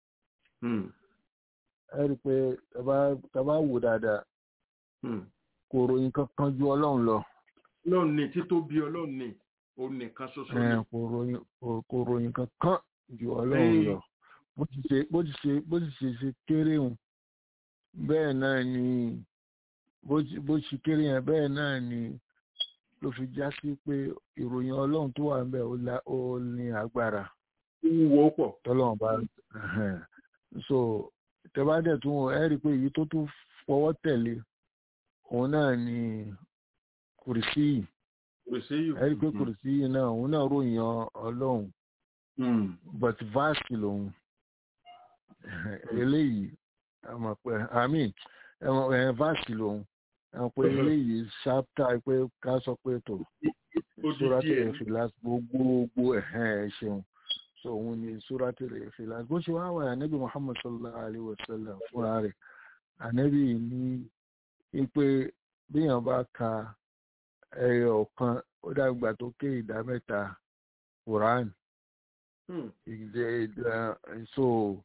ẹ rí i pé tàbá wò dáadáa kò ròyìn kankan ju ọlọ́run lọ. ọlọ́run ni títóbi ọlọ́run ni òun nìkan ṣoṣo ni. kò ròyìn kankan ju ọlọ́run lọ bó ti ṣe bó ti ṣe bó ti ṣe ṣe kéré hùn bẹ́ẹ̀ náà ni bó ti- bó ṣe kéré yẹn bẹ́ẹ̀ náà ni ló fi já sí pé ìròyìn ọlọ́run tó wà ń bẹ̀ ó la- ó ní agbára ó wúwo pọ̀ tọ́lọ́run bá ẹhẹ́n. so tẹ́bádẹ̀ tún wọ ẹ́ rí i pé èyí tó tún fọwọ́ tẹ̀lé òun náà ni kùrìsí yìí kò sí yìí. ẹ́ rí i pé kùrìsí yìí náà òun náà ròyìn ọlọ́run Mm. but vast lòun eléyìí àmọ́ pé àmì ẹ̀wọ̀n vast lòun àwọn pé eléyìí ṣápítà pé ká sọ pé tó sóràtì rẹ̀ fi last gbogbogbò ẹ̀hẹ́n ẹ̀ ṣeun so òun ni sóràtì rẹ̀ fi last bó ṣe wá wà ànábì muhammad sallallahu alayhi wa sallam fúnra rẹ̀ ànábì ní pé bíyàn bá ka ẹyọ kan ó dàgbà tó ké ìdá mẹ́ta quran Mm. ìdẹ ìdá so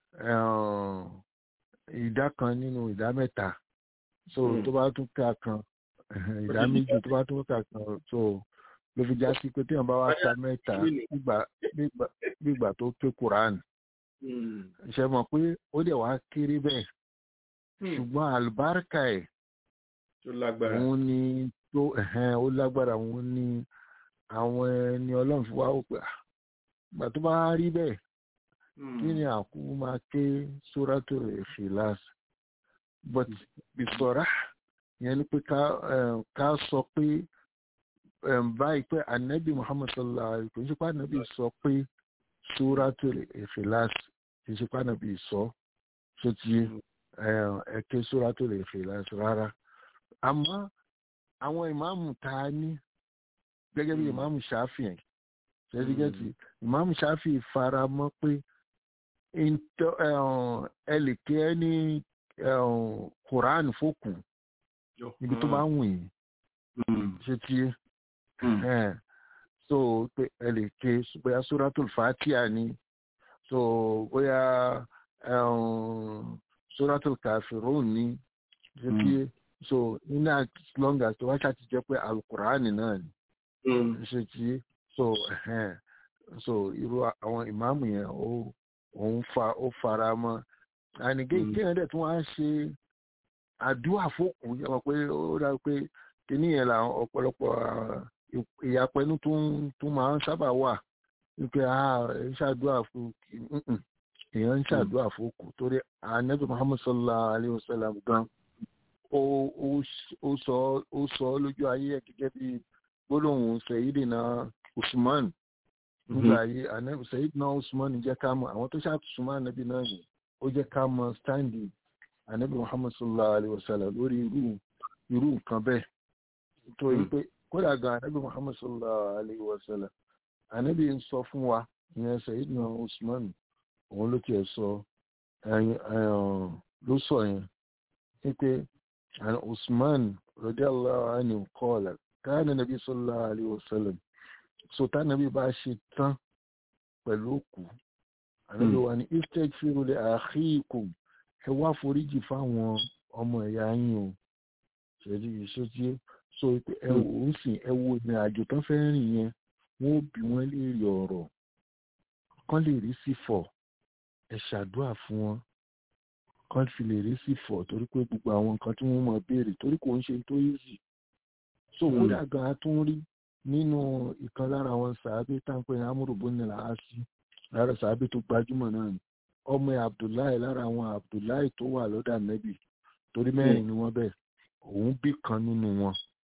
um, ìdá kan nínú ìdá mẹ́ta so Mm. tó bá tún ká kan ẹhẹn, ìdá Ó ti di méjì tó bá tún ká kan so ló fi já sí pé téèyàn bá wá ka mẹ́ta nínú. nígbà nígbà- nígbà tó ké quran Mm. ṣe mọ̀ pé ó dẹ̀ wá kéré bẹ́ẹ̀ Mm. ṣùgbọ́n àlùbáríkà ẹ̀ tó lágbára. òun ni tó ẹ̀hẹ́n, ó lágbára òun ni àwọn ẹni ọlọ́run fi wá wò pé "Ah, ìgbà tó bá rí bẹ́ẹ̀ Mm. kí ni àkú máa ké sóràtò ìfìlàs but bisọ̀rá yẹn ni pé ká eh, ká sọ pé eh, báyìí pé anabi muhammad sallallahu alayhi wa sallam kò ní ṣe pé anabi sọ pé sóràtò ìfìlàs kì í ṣe pé anabi sọ tó ti ẹ ké sóràtò ìfìlàs rárá àmọ́ àwọn ìmáàmù tá a ní gẹ́gẹ́ bí Mm. ìmáàmù ṣáfìyàn ṣẹ́dígẹ́tì ìmáàmù ṣáfì fara mọ́ pé ntọ́- ẹ̀hún, ẹ lè kí ẹ ní ẹ̀hún, quran fòkù Yọ. níbi tó bá wù yín Mm. ṣe tí Mm. ẹ̀ so pé ẹ lè ké bóyá suratul fatia ni so bóyá ẹ̀hún, suratul kafirun ni ṣe tí so in as long as tó wá ṣáà ti jẹ́ pé alukur'an náà ni Mm. ṣe tí so ẹhẹn so irú àwọn ìmáàmù yẹn ó òun fa ó fara mọ́ ànìgé Mm. kéèyàn dẹ̀ tún wá ṣe àdúrà fókù yẹ wọn pé ó dá pé kíní yẹn làwọn ọ̀pọ̀lọpọ̀ ah, ì- ìyapẹnu tún tún máa ń sábà wà wípé ah ẹ ń ṣàdúrà fún mm-mm, èèyàn ń ṣàdúrà fókù torí anabi muhammad sallallahu alayhi wa sallam gan ó ó ó sọ ó sọ lójú ayé ẹ̀ gẹ́gẹ́ bí gbólóhùn sayidina usman nígbà ayé anabi sayidina usman jẹ́ ká mọ̀ àwọn tó ṣàtúnṣe anabi náà ni ó jẹ́ ká mọ̀ standi anabi muhammad sallallahu alayhi wa sallam lórí irú irú nǹkan bẹ́ẹ̀ tó yí pé kódà gan anabi muhammad sallallahu alayhi wa sallam anabi ń sọ fún wa ìyẹn sayidina usman òun ló tiẹ̀ sọ ẹyin ẹyin ló sọ yẹn wípé àni usman radiyallahu anhu qala kana nabi sallallahu alayhi wa sallam so tánàbí bá ṣe tán pẹ̀lú òkú ànábì wa ní istaghfiru li akhikum ẹ wá foríjì fáwọn ọmọ ẹ̀yà yín o ṣèlú iṣẹ́ tí so pé ẹ wò ó sìn ẹ wo ìrìn àjò tán fẹ́ rìn yẹn wọ́n ó bí wọ́n léèrè ọ̀rọ̀ kán lè rí sí fọ̀ ẹ ṣàdúrà fún wọn kán fi lè rí sí fọ̀ torí pé gbogbo àwọn nǹkan tí wọ́n mọ̀ béèrè torí kò ń ṣe tó easy so kódà gan a tún rí nínú ìkan lára àwọn sàábé táǹpẹ́ ní amúròbó ní làásì lára sàábé tó gbajúmọ̀ náà ni ọmọ ẹ̀ abdullahi lára àwọn abdullahi tó wà lọ́dà nẹ́bì torí mẹ́rin ni wọ́n bẹ̀ òun bí kan nínú wọn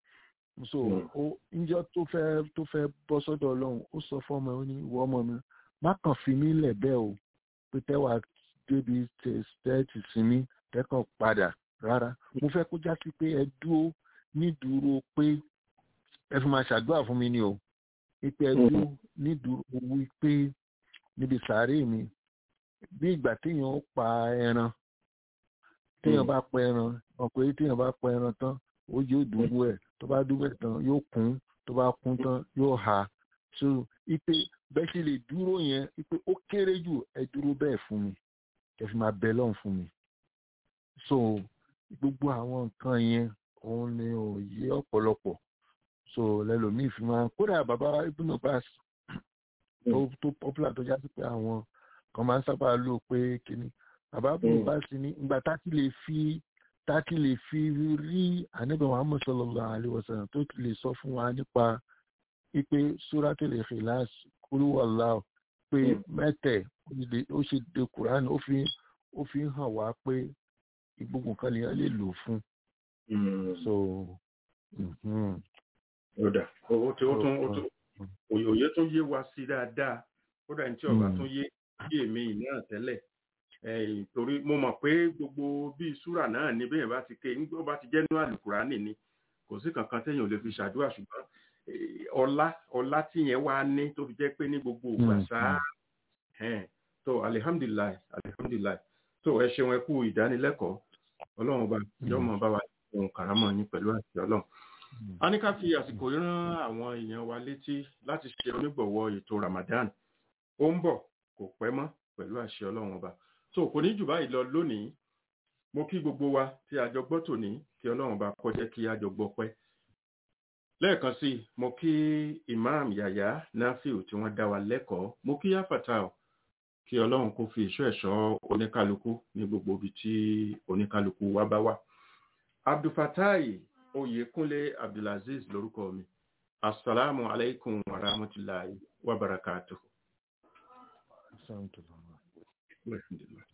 so ó níjọ́ tó fẹ́ tó fẹ́ bọ́ sọ́dọ̀ ọlọ́run ó sọ fọ́mọ ẹ̀ ó ní ìwọ ọmọ mi má kàn fi mí lẹ̀ bẹ́ẹ̀ o pé tẹ́wà débi tẹ́ẹ̀tì sí mi tẹ́kàn padà rárá mo fẹ́ kó já sí pé ẹ dúró nídúró pé ẹ fi máa ṣàdúrà fún mi ni o pípẹ́ ẹ dúró nídúró wípé níbi sàárè mi bí ìgbà téèyàn ó pa ẹran téèyàn bá pa ẹran ọ̀pọ̀ téèyàn bá pa ẹran tán ó yóò dúró ẹ̀ tó bá dúró ẹ̀ tán yóò kún tó bá kún tán yóò hà so ipe bẹ́ẹ̀ sì lè dúró yẹn ipe ó kéré jù ẹ dúró bẹ́ẹ̀ fún mi ẹ fi máa bẹ lọ́hùn fún mi so gbogbo àwọn nǹkan yẹn òun ni ò yé ọ̀pọ̀lọpọ̀ so lẹ́lòmíì fi máa kódà bàbá ibùnà bá tó tó popular tó já sí pé àwọn kan máa ń sábà lò pé kíní bàbá bùrù bá sí ní ìgbà táti lè fi táti lè fi rí ànábì muhammed sallallahu alaihi wasallam tó lè sọ fún wa nípa ipe suratul ikhlas kúrú wàlá pé mẹ́tẹ̀ ó ṣe de quran ó fi ó fi hàn wá pé gbogbo nǹkan lèèyàn lè lò fún so ọ̀dà ó tí ó tún ó tún òye tún yé wa sí dáadáa kódà ní tí ọba tún yé yé mi náà tẹ́lẹ̀ torí mo mọ̀ pé gbogbo bí súrà náà ní bẹ́ẹ̀ bá ti ké nígbà bá ti jẹ́ nínú àlùkùránì ni kò sí kankan téèyàn ò lè fi ṣàdúrà ṣùgbọ́n ọlá ọlá tí yẹn wá ní tó fi jẹ́ pé ní gbogbo ògbà sáà tó alihamdulilayi alihamdulilayi tó ẹ ṣeun ẹ kú ìdánilẹ́kọ̀ọ́ ọlọ́run ọba yọmọ bá wa ohun kàrámọ̀ yín pẹ̀lú àti ọlọ́run a ní ká fi àsìkò yìí rán àwọn èèyàn wa létí láti ṣe onígbọ̀wọ́ ètò Ramadan ó ń bọ̀ kò pẹ́ mọ́ pẹ̀lú àṣẹ ọlọ́run ọba tó kò ní jù báyìí lọ lónìí mo kí gbogbo wa tí a jọ gbọ́ tòní kí ọlọ́run ọba kó jẹ́ kí a jọ gbọ́ pẹ́ lẹ́ẹ̀kan sí i mo kí Imam Yahya Nafiu tí wọ́n dá wa lẹ́kọ̀ọ́ mo kí Yafata o kí ọlọ́run kó fi ìṣọ́ ẹ̀ṣọ́ oníkálukú ní gbogbo ibi tí oníkálukú wa bá wà abdulfatai oyèkúnlé abdulaziz lórúkọ mi asalaamu alaykum wa rahmatulahi wa barakatuhu. Alhamdulillah. Alhamdulillah.